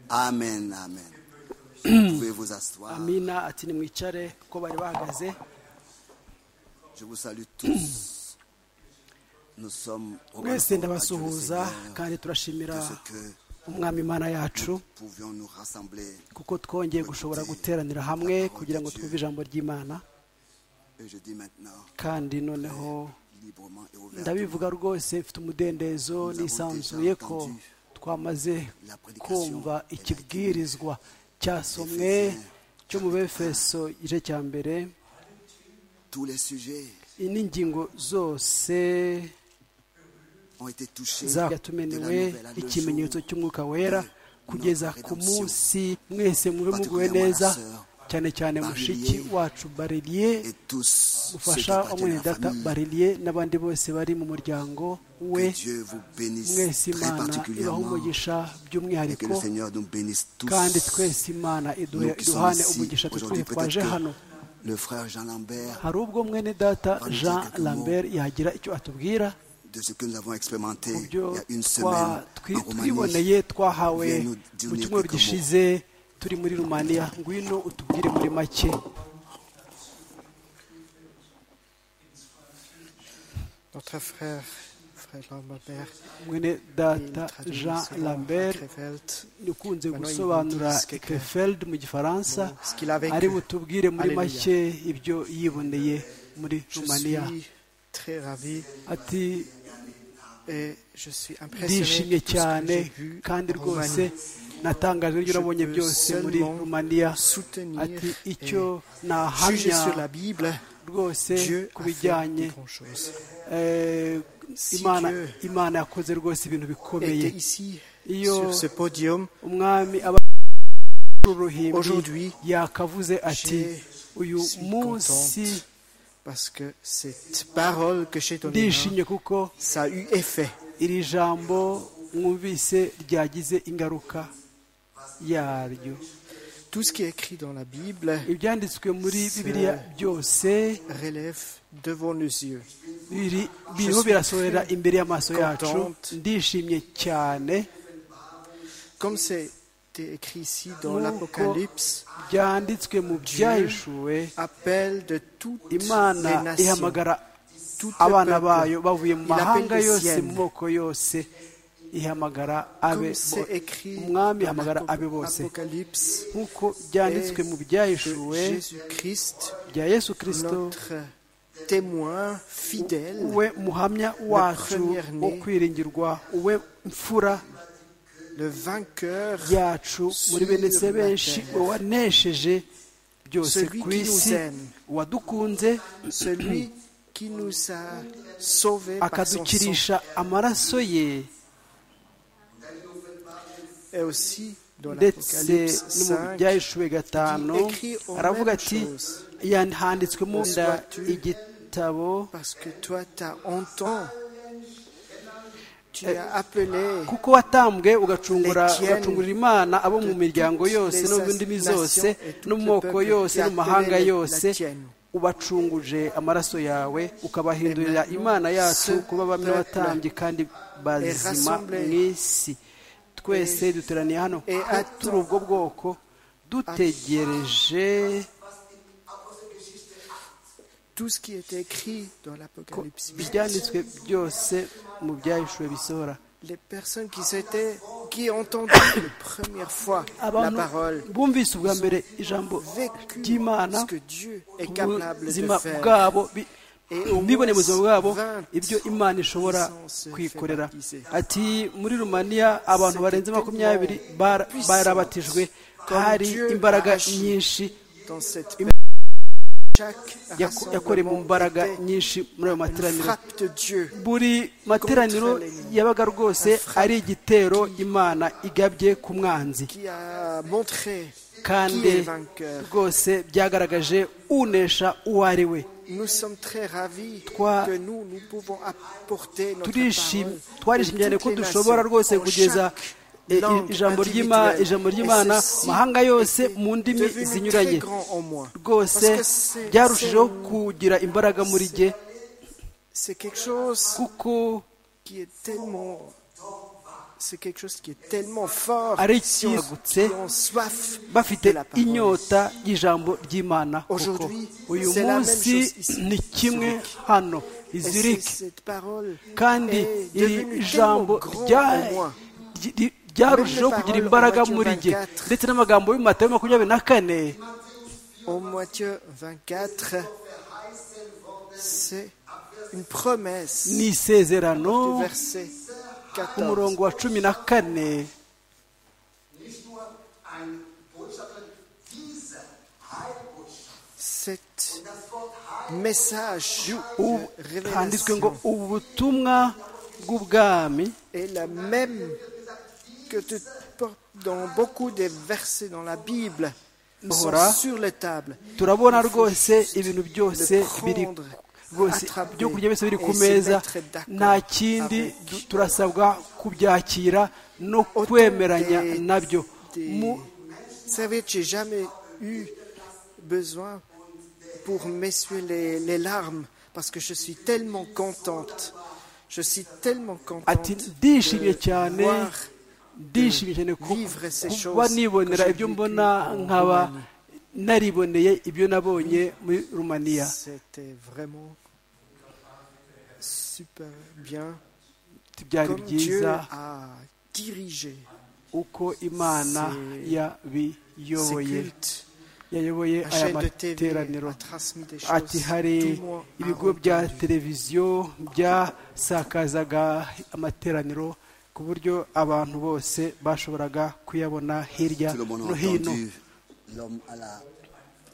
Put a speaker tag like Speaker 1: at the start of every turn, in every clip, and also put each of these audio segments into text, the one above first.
Speaker 1: amen amen pouvez vous asseoir
Speaker 2: amina ati nimwicare kuko bari bahagaze
Speaker 1: je vous salue tous nous sommes reconnaissants
Speaker 2: mwese
Speaker 1: à Dieu le
Speaker 2: ndabasuhuza
Speaker 1: Seigneur
Speaker 2: kandi turashimira
Speaker 1: de ce que
Speaker 2: umwami imana yacu
Speaker 1: pouvions nous rassembler
Speaker 2: kuko twongeye gushobora guteranira hamwe kugira ngo twumve ijambo ry'imana
Speaker 1: et je dis maintenant
Speaker 2: kandi noneho
Speaker 1: librement et ouvertement
Speaker 2: ndabivuga rwose mfite umudendezo nisanzuye ko twamaze kumva ikibwirizwa cyasomwe cyo mu befeso igice cya mbere
Speaker 1: tous les sujets
Speaker 2: n'ingingo zose
Speaker 1: ont été touchés de la
Speaker 2: zatumenewe
Speaker 1: nouvelle à le
Speaker 2: ikimenyetso
Speaker 1: jour
Speaker 2: cy'umwuka wera kugeza ku munsi mwese mube muguwe neza cyane cyane mushiki wacu bareliye
Speaker 1: et tous
Speaker 2: ufasha
Speaker 1: ceux qui appartiennent à
Speaker 2: data
Speaker 1: la famille
Speaker 2: bareliye n'abandi bose bari mu muryango we
Speaker 1: que Dieu vous bénisse très
Speaker 2: mwese imana ibaha
Speaker 1: particulièrement
Speaker 2: umugisha
Speaker 1: et que le
Speaker 2: by'umwihariko
Speaker 1: Seigneur nous bénisse tous
Speaker 2: kandi twese imana iduhe
Speaker 1: nous qui sommes
Speaker 2: iruhande
Speaker 1: ici
Speaker 2: umugisha
Speaker 1: aujourd'hui
Speaker 2: tutwiye twaje hano
Speaker 1: peut-être que le frère Jean Lambert
Speaker 2: hari ubwo mwene data jean
Speaker 1: quelques mots.
Speaker 2: lambert yagira icyo atubwira
Speaker 1: de ce que nous avons expérimenté
Speaker 2: mu
Speaker 1: il y
Speaker 2: byo
Speaker 1: a une
Speaker 2: twa-
Speaker 1: semaine en
Speaker 2: twi-
Speaker 1: Roumanie
Speaker 2: twiboneye twahawe
Speaker 1: Viens nous dire
Speaker 2: mu
Speaker 1: quelques
Speaker 2: cyumweru
Speaker 1: mots.
Speaker 2: gishize turi muri rumaniya ngwino utubwire muri make
Speaker 3: Notre frère, frère Lambert,
Speaker 2: mwene
Speaker 3: il
Speaker 2: data
Speaker 3: traduit
Speaker 2: jean
Speaker 3: selon
Speaker 2: lambert
Speaker 3: Krefeld.
Speaker 2: ukunze
Speaker 3: Bano
Speaker 2: gusobanura
Speaker 3: yibutse ko-
Speaker 2: Krefeld mu gifaransa
Speaker 3: Bon, ce qu'il a vécu.
Speaker 2: ari butubwire muri
Speaker 3: Alléluia.
Speaker 2: make ibyo yiboneye muri
Speaker 3: Je
Speaker 2: rumaniya
Speaker 3: suis très ravi
Speaker 2: ati
Speaker 3: et je suis impressionné
Speaker 2: ndishimye
Speaker 3: de tout ce que
Speaker 2: cyane
Speaker 3: j'ai vu
Speaker 2: kandi
Speaker 3: en
Speaker 2: rwose
Speaker 3: Roumanie.
Speaker 2: natangajwe n'ibyo
Speaker 3: Je
Speaker 2: nabonye
Speaker 3: peux
Speaker 2: byose muri
Speaker 3: seulement
Speaker 2: rumaniya
Speaker 3: soutenir
Speaker 2: ati
Speaker 3: et
Speaker 2: icyo
Speaker 3: Juger
Speaker 2: nahamya
Speaker 3: sur la Bible,
Speaker 2: rwose
Speaker 3: Dieu
Speaker 2: ku
Speaker 3: a fait
Speaker 2: bijyanye
Speaker 3: des grandes choses.
Speaker 2: eh,
Speaker 3: Si
Speaker 2: imana
Speaker 3: Dieu
Speaker 2: imana yakoze rwose ibintu bikomeye
Speaker 3: Était ici
Speaker 2: Iyo-
Speaker 3: sur ce podium,
Speaker 2: umwami aba uruhimbi
Speaker 3: Aujourd'hui,
Speaker 2: yakavuze ati
Speaker 3: je
Speaker 2: uyu
Speaker 3: suis
Speaker 2: munsi
Speaker 3: contente parce que cette parole que j'ai donnée,
Speaker 2: ndishimye kuko
Speaker 3: ça a eu effet.
Speaker 2: iri jambo mwumvise ryagize ingaruka yaryo
Speaker 3: Tout ce qui est écrit dans la Bible
Speaker 2: ibyanditswe muri
Speaker 3: Se-
Speaker 2: bibiliya byose
Speaker 3: relève devant nos yeux.
Speaker 2: biri- biriho birasorera imbere y'amaso yacu
Speaker 3: contente.
Speaker 2: ndishimye cyane
Speaker 3: Comme c'est écrit ici dans
Speaker 2: Nous,
Speaker 3: l'Apocalypse,
Speaker 2: byanditswe mu byahishuwe
Speaker 3: appelle de toutes les
Speaker 2: imana
Speaker 3: nations,
Speaker 2: ihamagara
Speaker 3: toutes les
Speaker 2: abana
Speaker 3: peuples.
Speaker 2: bayo bavuye mu
Speaker 3: Il appelle
Speaker 2: mahanga
Speaker 3: les
Speaker 2: yose
Speaker 3: siennes.
Speaker 2: mu moko yose ihamagara abe
Speaker 3: Comme c'est
Speaker 2: bo-
Speaker 3: écrit
Speaker 2: umwami
Speaker 3: dans
Speaker 2: ihamagara abe bose
Speaker 3: l'Apocalypse,
Speaker 2: nk'uko byanditswe mu byahishuwe
Speaker 3: Jésus-Christ,
Speaker 2: bya yesu kirisito
Speaker 3: notre témoin fidèle,
Speaker 2: we muhamya wacu
Speaker 3: premier né.
Speaker 2: wo kwiringirwa we mfura
Speaker 3: le vainqueur,
Speaker 2: yacu muri bene se benshi
Speaker 3: Sur la terre.
Speaker 2: we wanesheje byose
Speaker 3: Celui
Speaker 2: ku
Speaker 3: qui nous
Speaker 2: isi
Speaker 3: aime.
Speaker 2: wadukunze
Speaker 3: celui qui nous a sauvés par son sang.
Speaker 2: akadukirisha amaraso ye
Speaker 3: Et aussi dans
Speaker 2: ndetse
Speaker 3: l'Apocalypse
Speaker 2: no mu
Speaker 3: 5,
Speaker 2: byahishuwe gatanu aravuga ati "Ya- handitswemo nda igitabo
Speaker 3: Parce que toi, t'as entendu. Tu as appelé
Speaker 2: kuko watambwe ugacungura
Speaker 3: Les tiennes
Speaker 2: ugacungurira imana abo mu
Speaker 3: de
Speaker 2: miryango
Speaker 3: toutes
Speaker 2: yose
Speaker 3: les
Speaker 2: no mu ndimi
Speaker 3: nations
Speaker 2: zose
Speaker 3: et tout
Speaker 2: no mu
Speaker 3: le
Speaker 2: moko
Speaker 3: peuple
Speaker 2: yose
Speaker 3: qui
Speaker 2: no mu mahanga
Speaker 3: appelait la
Speaker 2: yose
Speaker 3: tienne.
Speaker 2: ubacunguje amaraso yawe ukabahindurira
Speaker 3: Et maintenant,
Speaker 2: imana yacu
Speaker 3: ce
Speaker 2: kuba bamwe
Speaker 3: peuple
Speaker 2: batambye kandi bazima
Speaker 3: rassemblée.
Speaker 2: mu isi twese duteraniye hano
Speaker 3: et
Speaker 2: kuko
Speaker 3: attend-
Speaker 2: turi ubwo bwoko dutegereje
Speaker 3: tout ce qui était écrit dans
Speaker 2: ko
Speaker 3: l'Apocalypse.
Speaker 2: ibyanditswe byose mu byahishuwe bisohora
Speaker 3: Les personnes qui s'étaient, qui ont entendu la première fois la
Speaker 2: abantu
Speaker 3: parole,
Speaker 2: bumvise ubwa mbere ijambo
Speaker 3: vécu
Speaker 2: ry'imana
Speaker 3: ce que Dieu est capable de
Speaker 2: ubuzima
Speaker 3: faire.
Speaker 2: bwabo bi-
Speaker 3: Et au
Speaker 2: ntibone mu
Speaker 3: moins
Speaker 2: buzima bwabo
Speaker 3: 20
Speaker 2: ibyo imana ishobora
Speaker 3: naissances
Speaker 2: kwikorera
Speaker 3: fait baptiser.
Speaker 2: ati muri rumaniya abantu
Speaker 3: C'était
Speaker 2: barenze makumyabiri
Speaker 3: tellement
Speaker 2: bara-
Speaker 3: puissant.
Speaker 2: barabatijwe
Speaker 3: Comme
Speaker 2: hari
Speaker 3: Dieu
Speaker 2: imbaraga
Speaker 3: a agi.
Speaker 2: nyinshi
Speaker 3: Dans cette chaque
Speaker 2: yako- yakorewe mu mbaraga
Speaker 3: rassemblement était
Speaker 2: nyinshi muri ayo
Speaker 3: une
Speaker 2: materaniro
Speaker 3: frappe de Dieu.
Speaker 2: buri materaniro yabaga rwose ari igitero imana igabye ku mwanzi
Speaker 3: qui a montré qui
Speaker 2: kandi
Speaker 3: est vainqueur.
Speaker 2: rwose byagaragaje unesha uwo ari we
Speaker 3: Nous sommes très ravis
Speaker 2: Toi-
Speaker 3: que nous, nous pouvons apporter notre
Speaker 2: turishimye
Speaker 3: parole
Speaker 2: twarishimye cyane
Speaker 3: pour
Speaker 2: ko
Speaker 3: toutes les
Speaker 2: dushobora
Speaker 3: nations,
Speaker 2: rwose
Speaker 3: en
Speaker 2: kugeza
Speaker 3: chaque
Speaker 2: eh,
Speaker 3: langue
Speaker 2: ijambo ry'Ima-
Speaker 3: individuelle.
Speaker 2: ijambo
Speaker 3: Et
Speaker 2: ry'imana
Speaker 3: ceci
Speaker 2: mahanga yose
Speaker 3: était
Speaker 2: mu ndimi
Speaker 3: devenu
Speaker 2: zinyuranye
Speaker 3: très grand en moi.
Speaker 2: rwose
Speaker 3: Parce que c'est-
Speaker 2: byarushijeho
Speaker 3: c'est-
Speaker 2: kugira imbaraga muri jye
Speaker 3: C'est quelque chose
Speaker 2: kuko
Speaker 3: qui est tellement c'est quelque chose qui est tellement fort.
Speaker 2: ari
Speaker 3: Si on,
Speaker 2: icyagutse
Speaker 3: qui ont soif
Speaker 2: bafite
Speaker 3: de la parole.
Speaker 2: inyota y'ijambo ry'imana kuko
Speaker 3: Aujourd'hui,
Speaker 2: uyu
Speaker 3: c'est la même
Speaker 2: munsi
Speaker 3: chose ici.
Speaker 2: ni kimwe hano
Speaker 3: Et
Speaker 2: izirike
Speaker 3: c'est- cette parole
Speaker 2: kandi
Speaker 3: est
Speaker 2: iri
Speaker 3: devenue
Speaker 2: jambo
Speaker 3: tellement grande
Speaker 2: rya-
Speaker 3: pour moi.
Speaker 2: ry- ry- ryarushijeho
Speaker 3: Même
Speaker 2: kugira
Speaker 3: les paroles
Speaker 2: imbaraga
Speaker 3: en Matthieu
Speaker 2: muri jye
Speaker 3: 24.
Speaker 2: ndetse n'amagambo y'umatayo makumyabiri na kane
Speaker 3: Au Matthieu 24, c'est une promesse
Speaker 2: ni isezerano
Speaker 3: du verset
Speaker 2: ku
Speaker 3: 14.
Speaker 2: murongo wa cumi na kane
Speaker 3: Cet message
Speaker 2: ubu-
Speaker 3: de
Speaker 2: handitswe ngo
Speaker 3: révélation
Speaker 2: ubu butumwa bw'ubwami
Speaker 3: est la même que tu portes dans beaucoup des versets dans la Bible Ils sont
Speaker 2: Ora.
Speaker 3: sur les tables.
Speaker 2: turabona rwose ibintu byose biri rwose ibyo kurya byose biri ku meza nta kindi du- turasabwa kubyakira no kwemeranya nabyo mu
Speaker 3: Vous savez, j'ai jamais eu besoin pour m'essuyer les, les larmes parce que je suis tellement contente. Je suis tellement contente
Speaker 2: ati ndishimye
Speaker 3: de
Speaker 2: cyane
Speaker 3: voir
Speaker 2: ndishimye cyane ku-
Speaker 3: vivre ces
Speaker 2: kuba
Speaker 3: choses
Speaker 2: nibonera
Speaker 3: que j'ai
Speaker 2: ibyo
Speaker 3: vécu
Speaker 2: mbona
Speaker 3: en
Speaker 2: nkaba
Speaker 3: Roumanie.
Speaker 2: nariboneye ibyo nabonye muri rumaniya
Speaker 3: c'était vraiment super bien
Speaker 2: byari
Speaker 3: comme Dieu
Speaker 2: byiza
Speaker 3: a dirigé
Speaker 2: uko imana
Speaker 3: C'est- ces
Speaker 2: yabiyoboye
Speaker 3: cultes.
Speaker 2: yayoboye
Speaker 3: La
Speaker 2: aya
Speaker 3: chaîne de TV
Speaker 2: materaniro
Speaker 3: a transmis des choses.
Speaker 2: ati hari
Speaker 3: Tout le monde a
Speaker 2: ibigo bya
Speaker 3: entendu.
Speaker 2: televiziyo byasakazaga amateraniro ku buryo abantu bose bashoboraga kuyabona hirya
Speaker 4: Tout le monde a
Speaker 2: no hino
Speaker 4: entendu l'homme à la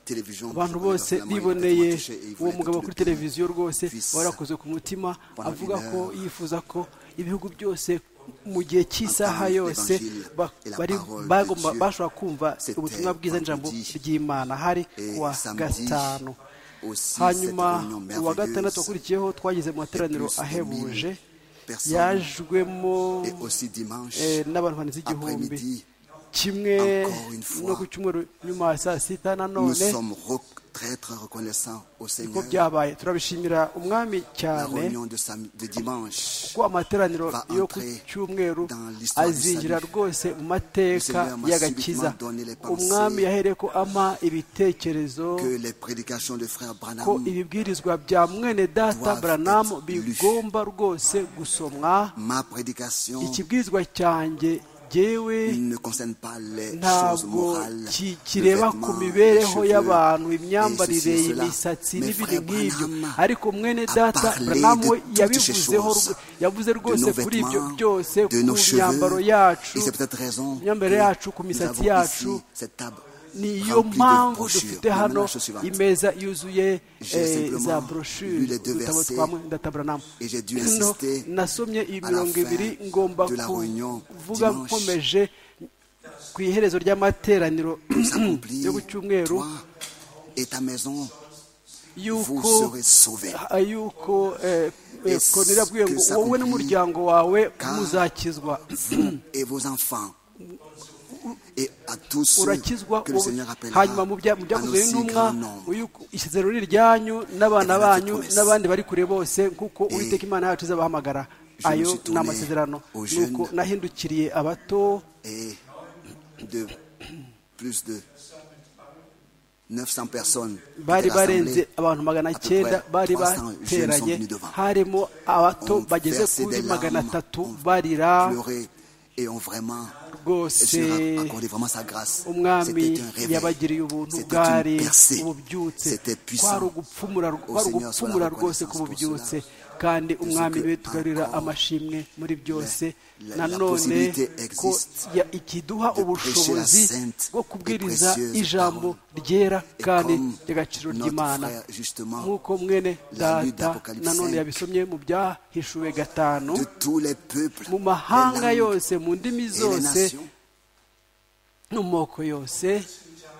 Speaker 4: télévision.
Speaker 2: abantu
Speaker 4: qui
Speaker 2: bose
Speaker 4: voulait vraiment
Speaker 2: biboneye
Speaker 4: être touché et il
Speaker 2: uwo
Speaker 4: voulait
Speaker 2: mugabo
Speaker 4: être
Speaker 2: kuri
Speaker 4: le plus
Speaker 2: televiziyo rwose
Speaker 4: puissant.
Speaker 2: warakoze ku mutima
Speaker 4: Pendant
Speaker 2: avuga
Speaker 4: une
Speaker 2: ko
Speaker 4: heure,
Speaker 2: yifuza ko ibihugu byose mu gihe cy'isaha
Speaker 4: entendu
Speaker 2: yose
Speaker 4: l'évangile
Speaker 2: ba-
Speaker 4: et la
Speaker 2: bari
Speaker 4: parole de
Speaker 2: bagomba
Speaker 4: Dieu.
Speaker 2: bashobora kumva
Speaker 4: C'était
Speaker 2: ubutumwa bwiza n'ijambo
Speaker 4: vendredi.
Speaker 2: ry'imana hari
Speaker 4: Et
Speaker 2: kuwa
Speaker 4: samedi,
Speaker 2: gatanu
Speaker 4: aussi, cette
Speaker 2: hanyuma
Speaker 4: réunion
Speaker 2: uwa
Speaker 4: merveilleuse
Speaker 2: gatandatu wakurikiyeho twagize mu materaniro
Speaker 4: plus de
Speaker 2: ahebuje
Speaker 4: 1000 personnes.
Speaker 2: yajwemo
Speaker 4: Et aussi dimanche,
Speaker 2: eh, n'abantu bane z'igihumbi
Speaker 4: après-midi,
Speaker 2: kimwe
Speaker 4: encore une fois,
Speaker 2: no ku cyumweru nyuma ya saa sita
Speaker 4: nous
Speaker 2: nanone
Speaker 4: sommes re- très très reconnaissants au
Speaker 2: niko
Speaker 4: Seigneur.
Speaker 2: byabaye turabishimira umwami
Speaker 4: La
Speaker 2: cyane
Speaker 4: réunion de, sam- de dimanche,
Speaker 2: ko amateraniro
Speaker 4: va
Speaker 2: yo ku
Speaker 4: entrer
Speaker 2: cyumweru
Speaker 4: dans l'histoire du
Speaker 2: azinjira
Speaker 4: salut.
Speaker 2: rwose mu
Speaker 4: Le
Speaker 2: mateka
Speaker 4: Seigneur m'a
Speaker 2: y'agakiza
Speaker 4: subitement donné les pensées
Speaker 2: umwami yahereye ko ama ibitekerezo
Speaker 4: que les prédications de frère
Speaker 2: ko
Speaker 4: Branham
Speaker 2: ibibwirizwa bya mwene data
Speaker 4: doivent
Speaker 2: buranamu
Speaker 4: être lues.
Speaker 2: bigomba rwose gusomwa
Speaker 4: Ma prédication
Speaker 2: ikibwirizwa cyanjye jyewe
Speaker 4: il ne concerne pas les choses
Speaker 2: ntabwo
Speaker 4: morales,
Speaker 2: ki-
Speaker 4: le
Speaker 2: kireba
Speaker 4: vêtement,
Speaker 2: ku
Speaker 4: les
Speaker 2: mibereho
Speaker 4: cheveux,
Speaker 2: y'abantu
Speaker 4: et ceci
Speaker 2: imyambarire
Speaker 4: et cela.
Speaker 2: imisatsi
Speaker 4: Mais
Speaker 2: n'ibindi
Speaker 4: frère
Speaker 2: nk'ibyo
Speaker 4: Branham
Speaker 2: ariko mwene
Speaker 4: a
Speaker 2: data
Speaker 4: parlé de
Speaker 2: Branham we
Speaker 4: toutes ces
Speaker 2: yabivuzeho
Speaker 4: choses,
Speaker 2: rwo- yavuze rwose
Speaker 4: nos
Speaker 2: kuri ibyo
Speaker 4: vêtements,
Speaker 2: byose ku
Speaker 4: de nos cheveux.
Speaker 2: myambaro yacu
Speaker 4: Et c'est peut-être raison
Speaker 2: ku myambarire
Speaker 4: que
Speaker 2: yacu ku
Speaker 4: nous
Speaker 2: misatsi
Speaker 4: avons
Speaker 2: yacu
Speaker 4: ici cette table
Speaker 2: niyo
Speaker 4: remplie de
Speaker 2: mpamvu
Speaker 4: brochures.
Speaker 2: dufite
Speaker 4: Maintenant,
Speaker 2: hano
Speaker 4: chose suivante.
Speaker 2: imeza yuzuye
Speaker 4: J'ai
Speaker 2: eh,
Speaker 4: simplement
Speaker 2: za
Speaker 4: lu
Speaker 2: brochure
Speaker 4: les deux
Speaker 2: udutabo
Speaker 4: versets
Speaker 2: twa ndatabranam
Speaker 4: et j'ai dû insister
Speaker 2: nasomye
Speaker 4: à
Speaker 2: iyi
Speaker 4: la
Speaker 2: mirongo
Speaker 4: fin
Speaker 2: ibiri ngomba
Speaker 4: de la réunion
Speaker 2: kuvuga
Speaker 4: dimanche.
Speaker 2: nkomeje ku iherezo ry'amateraniro
Speaker 4: s'accomplir.
Speaker 2: yo ku cyumweru
Speaker 4: Toi et ta maison, vous
Speaker 2: yuko
Speaker 4: serez sauvés.
Speaker 2: ah, yuko eh, eh,
Speaker 4: Est-ce
Speaker 2: Korneliyo abwiwe
Speaker 4: que
Speaker 2: ngo
Speaker 4: ça
Speaker 2: wowe
Speaker 4: accomplit?
Speaker 2: n'umuryango wawe
Speaker 4: Car-
Speaker 2: muzakizwa
Speaker 4: Vous et vos enfants. Et à tous ceux
Speaker 2: urakizwa
Speaker 4: que le
Speaker 2: wowe.
Speaker 4: Seigneur appellera
Speaker 2: hanyuma mu bya- mu
Speaker 4: en
Speaker 2: byakozwe
Speaker 4: aussi grand
Speaker 2: n'intumwa
Speaker 4: nombre.
Speaker 2: uyu- isezerano ni iryanyu n'abana
Speaker 4: Reka
Speaker 2: banyu
Speaker 4: dukomeze.
Speaker 2: n'abandi bari kure bose nk'uko
Speaker 4: Eh,
Speaker 2: uwiteka imana yacu izabahamagara
Speaker 4: je me
Speaker 2: ayo
Speaker 4: suis
Speaker 2: ni
Speaker 4: tourné
Speaker 2: amasezerano
Speaker 4: aux
Speaker 2: nuko
Speaker 4: jeunes.
Speaker 2: nahindukiriye abato
Speaker 4: Et de plus de 900 personnes
Speaker 2: bari
Speaker 4: étaient rassemblées.
Speaker 2: barenze abantu magana
Speaker 4: peu
Speaker 2: cyenda
Speaker 4: près
Speaker 2: bari
Speaker 4: 300 jeunes
Speaker 2: bateranye
Speaker 4: sont venus devant.
Speaker 2: harimo abato
Speaker 4: ont
Speaker 2: bageze
Speaker 4: versé
Speaker 2: kuri
Speaker 4: des
Speaker 2: magana
Speaker 4: larmes,
Speaker 2: atatu
Speaker 4: ont
Speaker 2: barira
Speaker 4: pleuré et ont vraiment le
Speaker 2: rwose
Speaker 4: Seigneur a accordé vraiment sa grâce.
Speaker 2: umwami
Speaker 4: C'était un réveil.
Speaker 2: yabagiriye ubuntu
Speaker 4: C'était
Speaker 2: bwari
Speaker 4: une percée.
Speaker 2: ububyutse
Speaker 4: C'était
Speaker 2: kwari
Speaker 4: puissant.
Speaker 2: ugupfumura
Speaker 4: Au
Speaker 2: kwari
Speaker 4: Seigneur soit la
Speaker 2: ugupfumura rwose ku
Speaker 4: reconnaissance pour
Speaker 2: bubyutse
Speaker 4: cela.
Speaker 2: kandi
Speaker 4: ce
Speaker 2: umwami
Speaker 4: que
Speaker 2: we tugarurira
Speaker 4: encore
Speaker 2: amashimwe muri byose
Speaker 4: la- la
Speaker 2: nanone
Speaker 4: possibilité
Speaker 2: ko
Speaker 4: existe
Speaker 2: ya- ikiduha
Speaker 4: de
Speaker 2: ubushobozi
Speaker 4: prêcher la sainte
Speaker 2: bwo
Speaker 4: et
Speaker 2: kubwiriza
Speaker 4: précieuse
Speaker 2: ijambo
Speaker 4: parole.
Speaker 2: ryera
Speaker 4: Et
Speaker 2: kandi
Speaker 4: comme
Speaker 2: ry'agaciro
Speaker 4: notre
Speaker 2: ry'imana
Speaker 4: frère, justement,
Speaker 2: nk'uko mwene
Speaker 4: la lutte
Speaker 2: data
Speaker 4: d'Apocalypse
Speaker 2: nanone
Speaker 4: 5,
Speaker 2: yabisomye mu byahishuwe gatanu
Speaker 4: De tous les peuples,
Speaker 2: mu mahanga
Speaker 4: les langues
Speaker 2: yose mu ndimi
Speaker 4: et les
Speaker 2: zose
Speaker 4: nations,
Speaker 2: no mu moko yose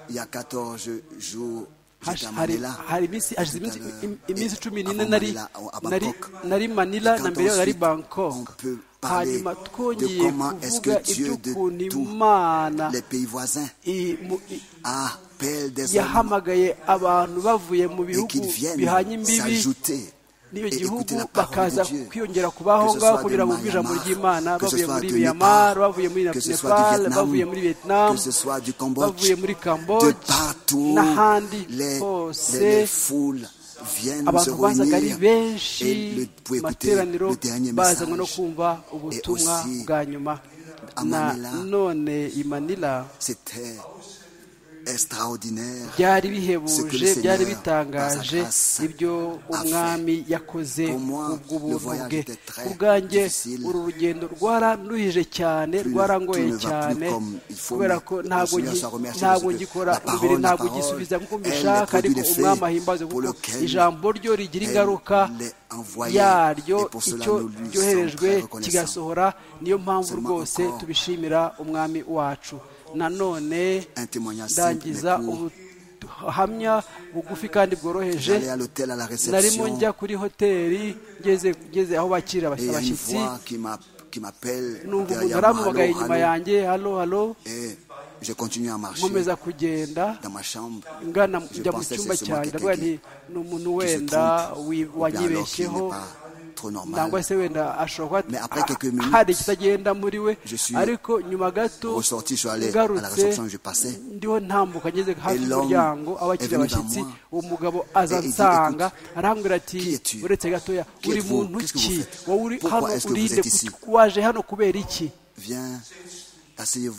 Speaker 4: il y a 14 jours, j'étais à
Speaker 2: hash- hari
Speaker 4: Manila.
Speaker 2: hari iminsi hashize
Speaker 4: Tout à
Speaker 2: iminsi-
Speaker 4: l'heure,
Speaker 2: im-
Speaker 4: et
Speaker 2: iminsi cumi n'ine
Speaker 4: avant
Speaker 2: nari
Speaker 4: Manila, à
Speaker 2: nari
Speaker 4: Bangkok.
Speaker 2: nari manila
Speaker 4: Et
Speaker 2: na
Speaker 4: quand
Speaker 2: mbere yaho nari
Speaker 4: ensuite, on
Speaker 2: bangkok
Speaker 4: peut parler
Speaker 2: hanyuma
Speaker 4: de
Speaker 2: twongeye
Speaker 4: comment est-ce que
Speaker 2: kuvuga
Speaker 4: Dieu de
Speaker 2: iby'ukuntu
Speaker 4: tous
Speaker 2: imana
Speaker 4: les pays voisins
Speaker 2: i- mu- i-
Speaker 4: appelle des hommes
Speaker 2: yahamagaye abantu bavuye mu bihugu
Speaker 4: qu'ils viennent
Speaker 2: bihanye imbibi
Speaker 4: s'ajouter
Speaker 2: n'iyo gihugu bakaza kwiyongera kubaho ngaho kugira ngo bumve ijambo ry'imana bavuye muri myanmar bavuye muri nepal bavuye muri vietnam bavuye muri cambodge n'ahandi hose abantu bazaga ari benshi materaniro bazanywe no kumva ubutumwa bwa nyuma none imanira byari bihebuje byari bitangaje ibyo umwami yakoze ubw'ubuntu bwe ubwanjye uru rugendo rwaranuhije cyane rwarangoye cyane kubera ko ntabwo ngikora umubiri ntabwo gisubiza nk'uko mbishaka ariko umwami ahimbaze kuko ijambo ryo rigira ingaruka yaryo icyo ryoherejwe kigasohora niyo mpamvu rwose tubishimira umwami wacu nanone ndangiza ubuhamya bugufi kandi bworoheje narimo njya kuri hoteli ngeze aho bakirira abashyitsi numva umuntu aramugaye inyuma yanjye halo halo nkomeza kugenda ngana njya mu cyumba cyanjye ndavuga nti ni umuntu wenda wanyibeshyeho nangwa se wenda ashobora kuba hari ikitagenda muri we ariko nyuma gato ngarutse ndiho ntambuka ngeze hafi y'umuryango abakiriya abashyitsi uwo mugabo aza nsanga arambwira ati uretse gatoya uri muntu ki wowe uri hano urinde waje hano kubera iki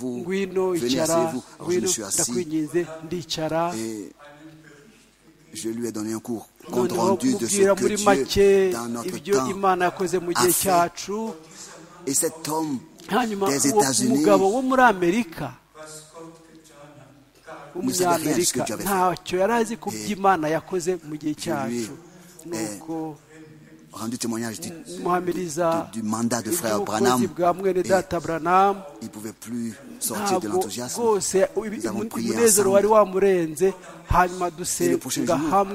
Speaker 2: ngwino icara ngwino ndakwinginze ndicara
Speaker 1: je lui ai donné un cours compte rendu de ce que Dieu dans notre temps a fait. Et cet homme des États-Unis ne savait rien de ce que tu avais fait. Et je lui ai rendu témoignage du, du, mandat de frère Branham. il ne pouvait plus sortir de l'enthousiasme. Nous avons prié ensemble. Et le prochain
Speaker 2: jour,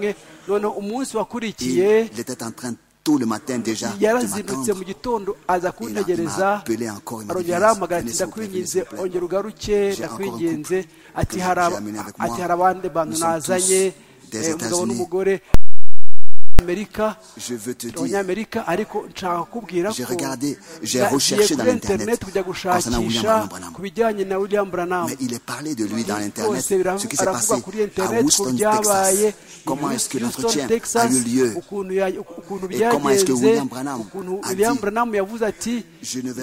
Speaker 1: il était en train de tout le matin déjà
Speaker 2: yarazindutse mu gitondo aza kuntegereza arongera arampamagara ati ndakwinginze ongera ugaruke ndakwinginze ati hari abandi bantu nazanye umugabo n'umugore amerika abanyamerika ariko nshaka kubwira ko
Speaker 1: nagiye
Speaker 2: kuri interineti kujya gushakisha ku bijyanye na william branham
Speaker 1: bose
Speaker 2: aravuga kuri interineti ku byabaye houston texas ukuntu byagenze ukuntu william branham yavuze ati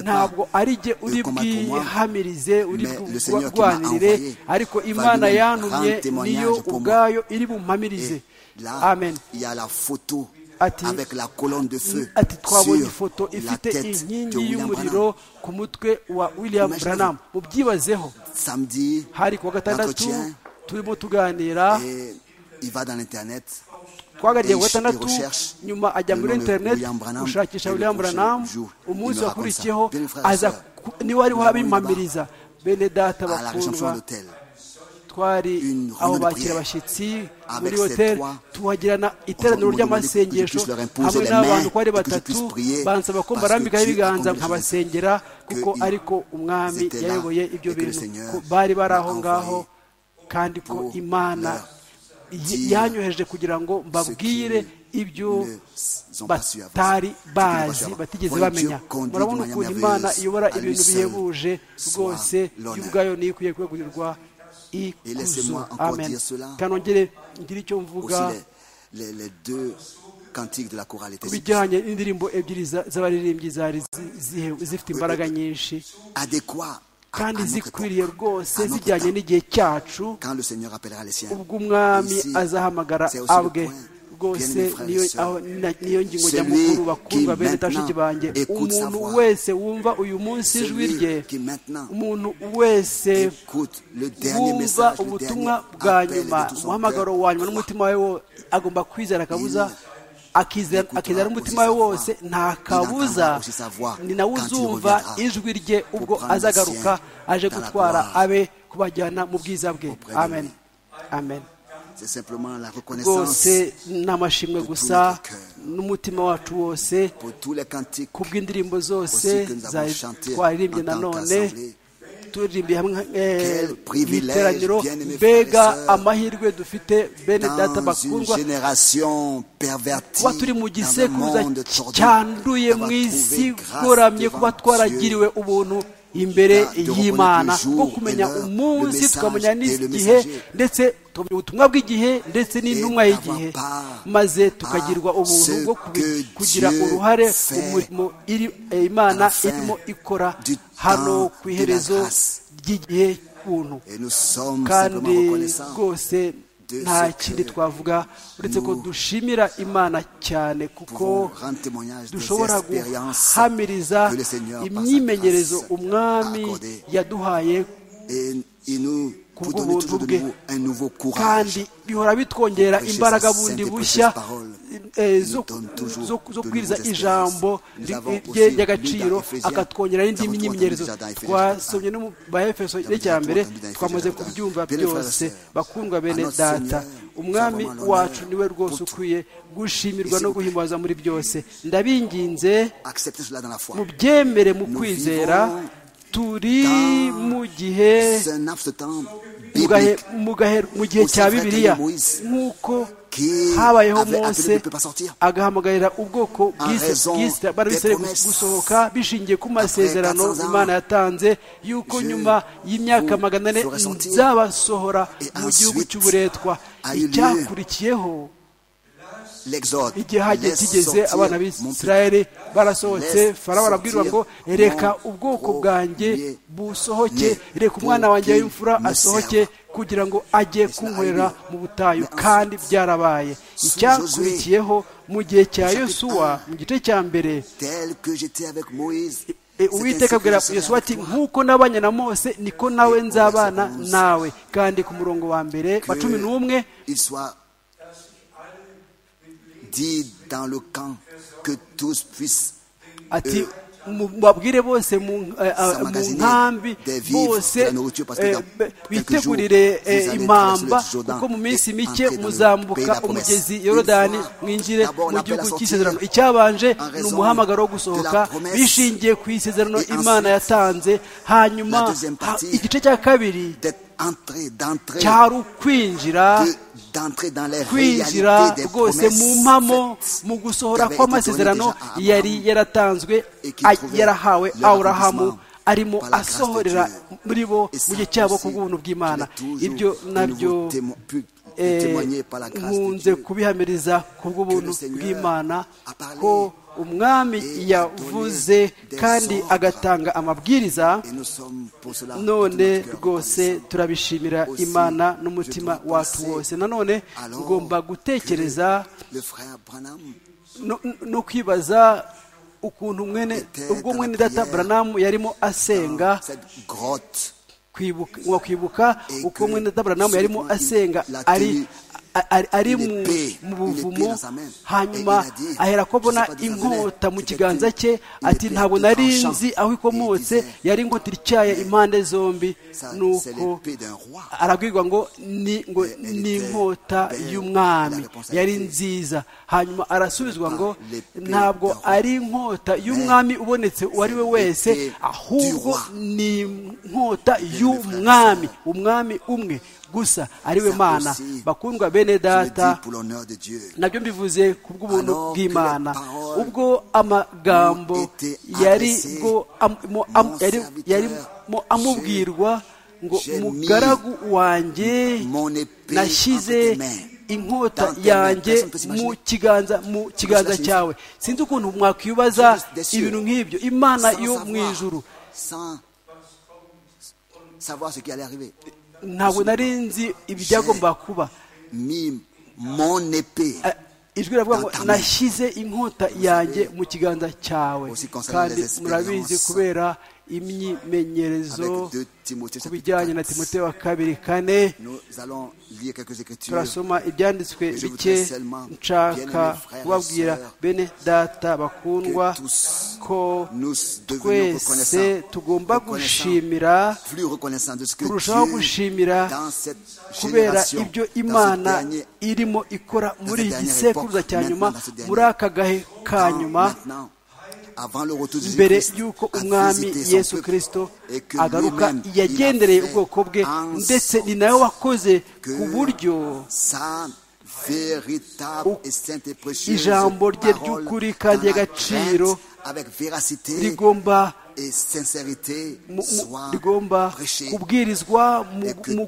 Speaker 2: ntabwo ari jye uri bwihamirize uri bwarwanire ariko imana yantumye niyo ubwayo iri bumpamirize
Speaker 1: Là, Amen. il y a la photo ati, avec la colonne de feu
Speaker 2: ati,
Speaker 1: sur
Speaker 2: ifoto
Speaker 1: la tête de William
Speaker 2: y'umuriro ku mutwe wa William Branham mubyibazeho
Speaker 1: samedi
Speaker 2: hari kuwa gatandatu turimo tuganira
Speaker 1: et il va dans l'internet
Speaker 2: twagariye kuwa gatandatu nyuma ajya muri internet gushakisha William Branham umunsi wakurikiyeho aza niwe wari wabimpamiriza bene data bakundwa twari aho bakira abashyitsi muri hoteli tuhagirana iteraniro ry'amasengesho hamwe n'abantu ko ari batatu bansaba ko barambikaho ibiganza nkabasengera kuko ariko umwami yayoboye ibyo bintu ko bari bari aho ngaho kandi ko imana yanyoheje kugira ngo mbabwire ibyo batari bazi batigeze bamenya murabona ukuntu imana iyobora ibintu bihebuje rwose y'ubwayo niyo ikwiye kwegurirwa ikuzo amen kandi ongere ngire icyo mvuga ku bijyanye n'indirimbo ebyiri z'abaririmbyi zari zifite imbaraga nyinshi kandi zikwiriye rwose zijyanye n'igihe cyacu ubwo umwami azahamagara abwe rwose niyo ngingo nyamukuru bakundwa bene tashiki banjye umuntu wese wumva uyu munsi ijwi rye umuntu wese wumva ubutumwa bwa nyuma umuhamagaro wa nyuma n'umutima we agomba kwizera akabuza akizera n'umutima we wose nta kabuza ni nawe uzumva ijwi rye ubwo azagaruka aje gutwara abe kubajyana mu bwiza bwe amen amen rwose ni amashimwe gusa n'umutima wacu wose ku bw'indirimbo zose twaririmbye nanone turirimbiye hamwe mu iteraniro mbega amahirwe dufite bene data bakundwa kuba turi mu gisekuruza cyanduye mu isi goramye kuba twaragiriwe ubuntu imbere y'imana bwo kumenya umunsi tukamenya n'igihe ndetse tukamenya ubutumwa bw'igihe ndetse n'intumwa y'igihe maze tukagirwa ubuntu bwo kugira uruhare umurimo imana irimo ikora hano ku iherezo ry'igihe cy'ubuntu kandi rwose nta kindi twavuga uretse ko dushimira imana cyane kuko dushobora guhamiriza imyimenyerezo umwami yaduhaye ku bw'ubuntu bwe kandi bihora bitwongera imbaraga bundi bushya zo kubwiriza ijambo rye ry'agaciro akatwongera n'indi myimenyerezo twasomye no mu bahefeso rya mbere twamaze kubyumva byose bakundwa bene data umwami wacu niwe rwose ukwiye gushimirwa no guhimbaza muri byose ndabinginze mubyemere mu kwizera turi mu gihe mu gihe cya bibiliya nk'uko habayeho mose agahamagarira ubwoko bw'isirayeli gusohoka bishingiye ku masezerano imana yatanze y'uko nyuma y'imyaka magana ane nzabasohora mu gihugu cy'uburetwa icyakurikiyeho igihe hajya kigeze abana b'isirayeli barasohotse farawo arabwirwa ngo reka ubwoko bwanjye busohoke reka umwana wanjye w'imfura asohoke kugira ngo ajye kunkorera mu butayu kandi byarabaye icyakurikiyeho mu gihe cya yosuwa mu gice cya mbere uwiteka abwira yesu ati nk'uko nabanye na mose niko nawe nzabana nawe kandi ku murongo wa mbere wa cumi n'umwe ati babwire bose mu nkambi bose bitegurire impamba kuko mu minsi mike muzambuka umugezi yorodani mwinjire mu gihugu cy'isezerano icyabanje ni umuhamagaro wo gusohoka bishingiye ku isezerano imana yatanze hanyuma igice cya kabiri cyari ukwinjira kwinjira rwose mu mpamo mu gusohora kw'amasezerano yari yaratanzwe yarahawe awurahamu arimo asohorera muri bo mu gihe cyabo ku bw'ubuntu bw'imana ibyo nabyo nkunze kubihamiriza ku bw'ubuntu bw'imana ko umwami yavuze kandi agatanga amabwiriza none rwose turabishimira imana n'umutima wacu wose nanone ngomba gutekereza no kwibaza ukuntu mwene ubwo mwene data buranamu yarimo asenga kwibuka uko mwene data buranamu yarimo asenga ari ari mu buvumo hanyuma ahera ko abona inkota mu kiganza cye ati ntabwo nari nzi aho ikomotse yari inkota ityaye impande zombi nuko arabwirwa ngo ni inkota y'umwami yari nziza hanyuma arasubizwa ngo ntabwo ari inkota y'umwami ubonetse uwo ari we wese ahubwo ni inkota y'umwami umwami umwe gusa ariwe mana bakundwa bene data nabyo mbivuze ku bw'ubuntu bw'imana ubwo amagambo yarimo amubwirwa ngo mugaragu wanjye nashyize inkota yanjye mu kiganza mu kiganza cyawe sinzi ukuntu mwakwibaza ibintu nk'ibyo imana yo mu ijuru ntabwo nari nzi ibyagomba kuba ijwi riravuga ngo nashyize inkota yanjye mu kiganza cyawe kandi murabizi kubera imyimenyerezo ku bijyanye na timote wa kabiri kane turasoma ibyanditswe bike nshaka kubabwira bene data bakundwa ko twese tugomba gushimira kurushaho gushimira kubera ibyo imana irimo ikora muri iki gisekuruza cya nyuma muri aka gahe ka nyuma mbere y'uko umwami yesu kirisito agaruka yagendereye ubwoko bwe ndetse ni nawe wakoze ku buryo ijambo rye ry'ukuri kandi ry'agaciro rigomba rigomba kubwirizwa mu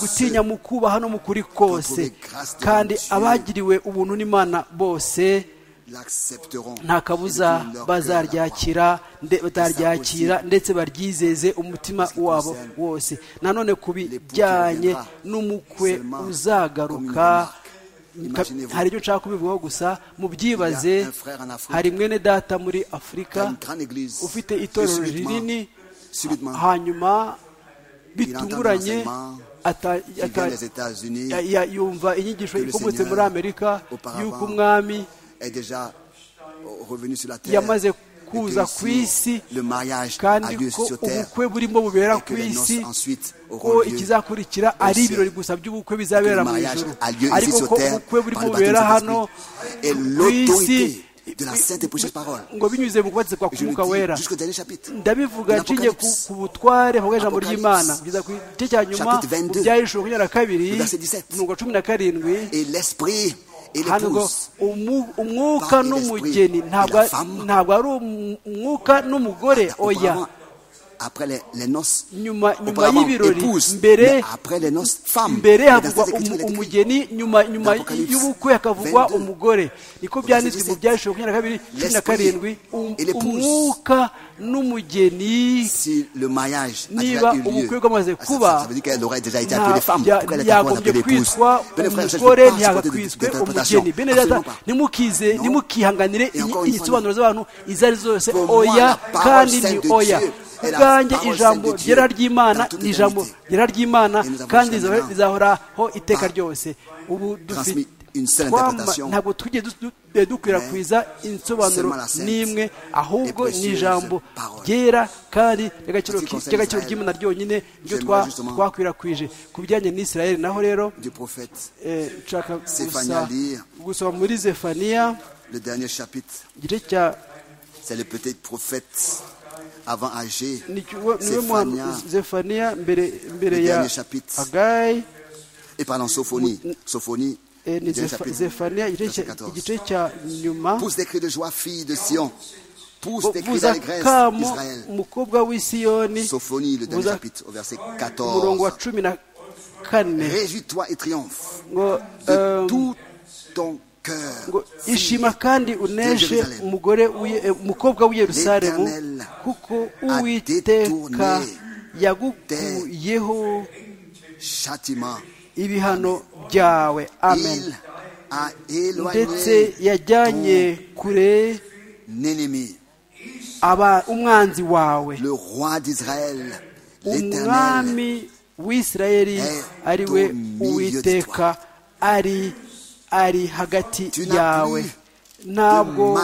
Speaker 2: gutinya mu kubaha no mu kuri kose kandi abagiriwe ubuntu n'imana bose nta kabuza bazaryakira bataryakira ndetse baryizeze umutima wabo wose nanone ku bijyanye n'umukwe uzagaruka hari ibyo nshaka kubivugaho gusa mubyibaze hari mwene data muri afurika ufite itorero rinini hanyuma bitunguranye yumva inyigisho ikomotse muri amerika y'uko umwami yamaze kuza ku isi kandi ko ubukwe burimo bubera ku isi ko ikizakurikira ari ibirori gusa by'ubukwe bizabera mu ijoro ariko ko ubukwe burimo bubera hano ku isi ngo binyuze mu kubatizwa k'umwuka wera ndabivuga nshinge ku butware mu ijambo ry'imana kugeza ku gice cya nyuma mu byahishura makumyabiri na kabiri mirongo cumi na karindwi hano umwuka n'umugeni ntabwo ari umwuka n'umugore oya nyuma y'ibirori mbere havugwa umugeni nyuma y'ubukwe hakavugwa umugore niko byanditswe mu byashize makumyabiri na kabiri cumi na karindwi umwuka n'umugeni niba ubukwe bwamaze kuba yagombye kwitwa umugore ntiyagakwitswe umugeni bene data ntimukihanganire insobanuro z'abantu izo ari zose oya kandi ni oya ubwanjye ijambo ryera ry'imana ni ijambo ryera ry'imana kandi rizahoraho iteka ryose ubu dufite ntabwo tujye dukwirakwiza insobanuro n'imwe ahubwo ni ijambo ryera kandi ry'agaciro ry'imana ryonyine ryo twakwirakwije ku bijyanye n'isirayeli naho rero nshaka gusoma muri zefaniya igice cya
Speaker 4: avant Agé,
Speaker 2: Zephania, le dernier
Speaker 4: chapitre, Agai, et pardon, Sophonie, Sophonie, Pousse des cris de joie, fille de Sion. Pousse des cris d'allégresse, Israël. Sophonie, le dernier chapitre, au verset 14. Réjouis-toi et triomphe de tout ton
Speaker 2: ngo ishima kandi uneshe umugore umukobwa w'i Yerusalemu kuko uwiteka yagukuyeho ibihano byawe amen ndetse yajyanye kure umwanzi wawe umwami w'isirayeli ari we uwiteka ari ari hagati yawe ntabwo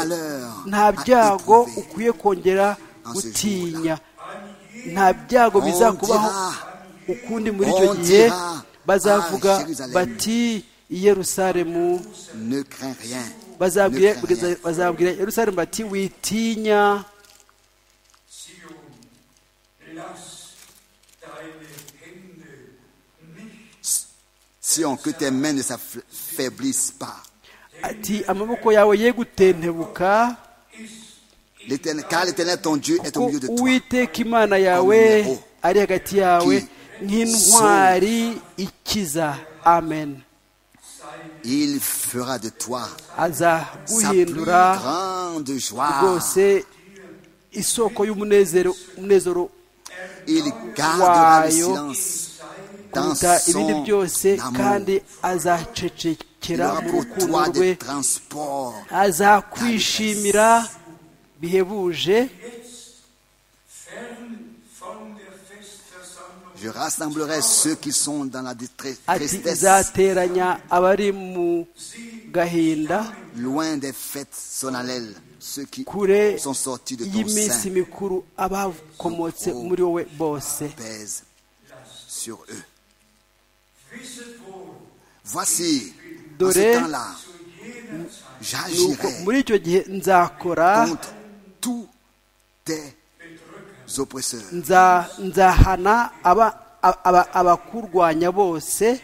Speaker 2: nta byago ukwiye kongera gutinya nta byago bizakubaho ukundi muri icyo gihe bazavuga bati Yerusalemu bazabwira Yerusalemu bati witinya
Speaker 4: Sion, que tes mains ne s'affaiblissent pas. Car l'éternel ton Dieu est au milieu de
Speaker 2: toi. Amen.
Speaker 4: Il fera de toi
Speaker 2: sa plus grande joie.
Speaker 4: Il gardera le silence
Speaker 2: kuruta ibindi byose kandi azacecekera mu rukundo rwe azakwishimira bihebuje ati izateranya abari mu gahinda kure y'iminsi mikuru abakomotse muri wowe bose
Speaker 4: Voici, en
Speaker 2: dore
Speaker 4: ce temps-là, j'agirai
Speaker 2: muri icyo gihe nzakora
Speaker 4: tous tes oppresseurs.
Speaker 2: nzahana abakurwanya bose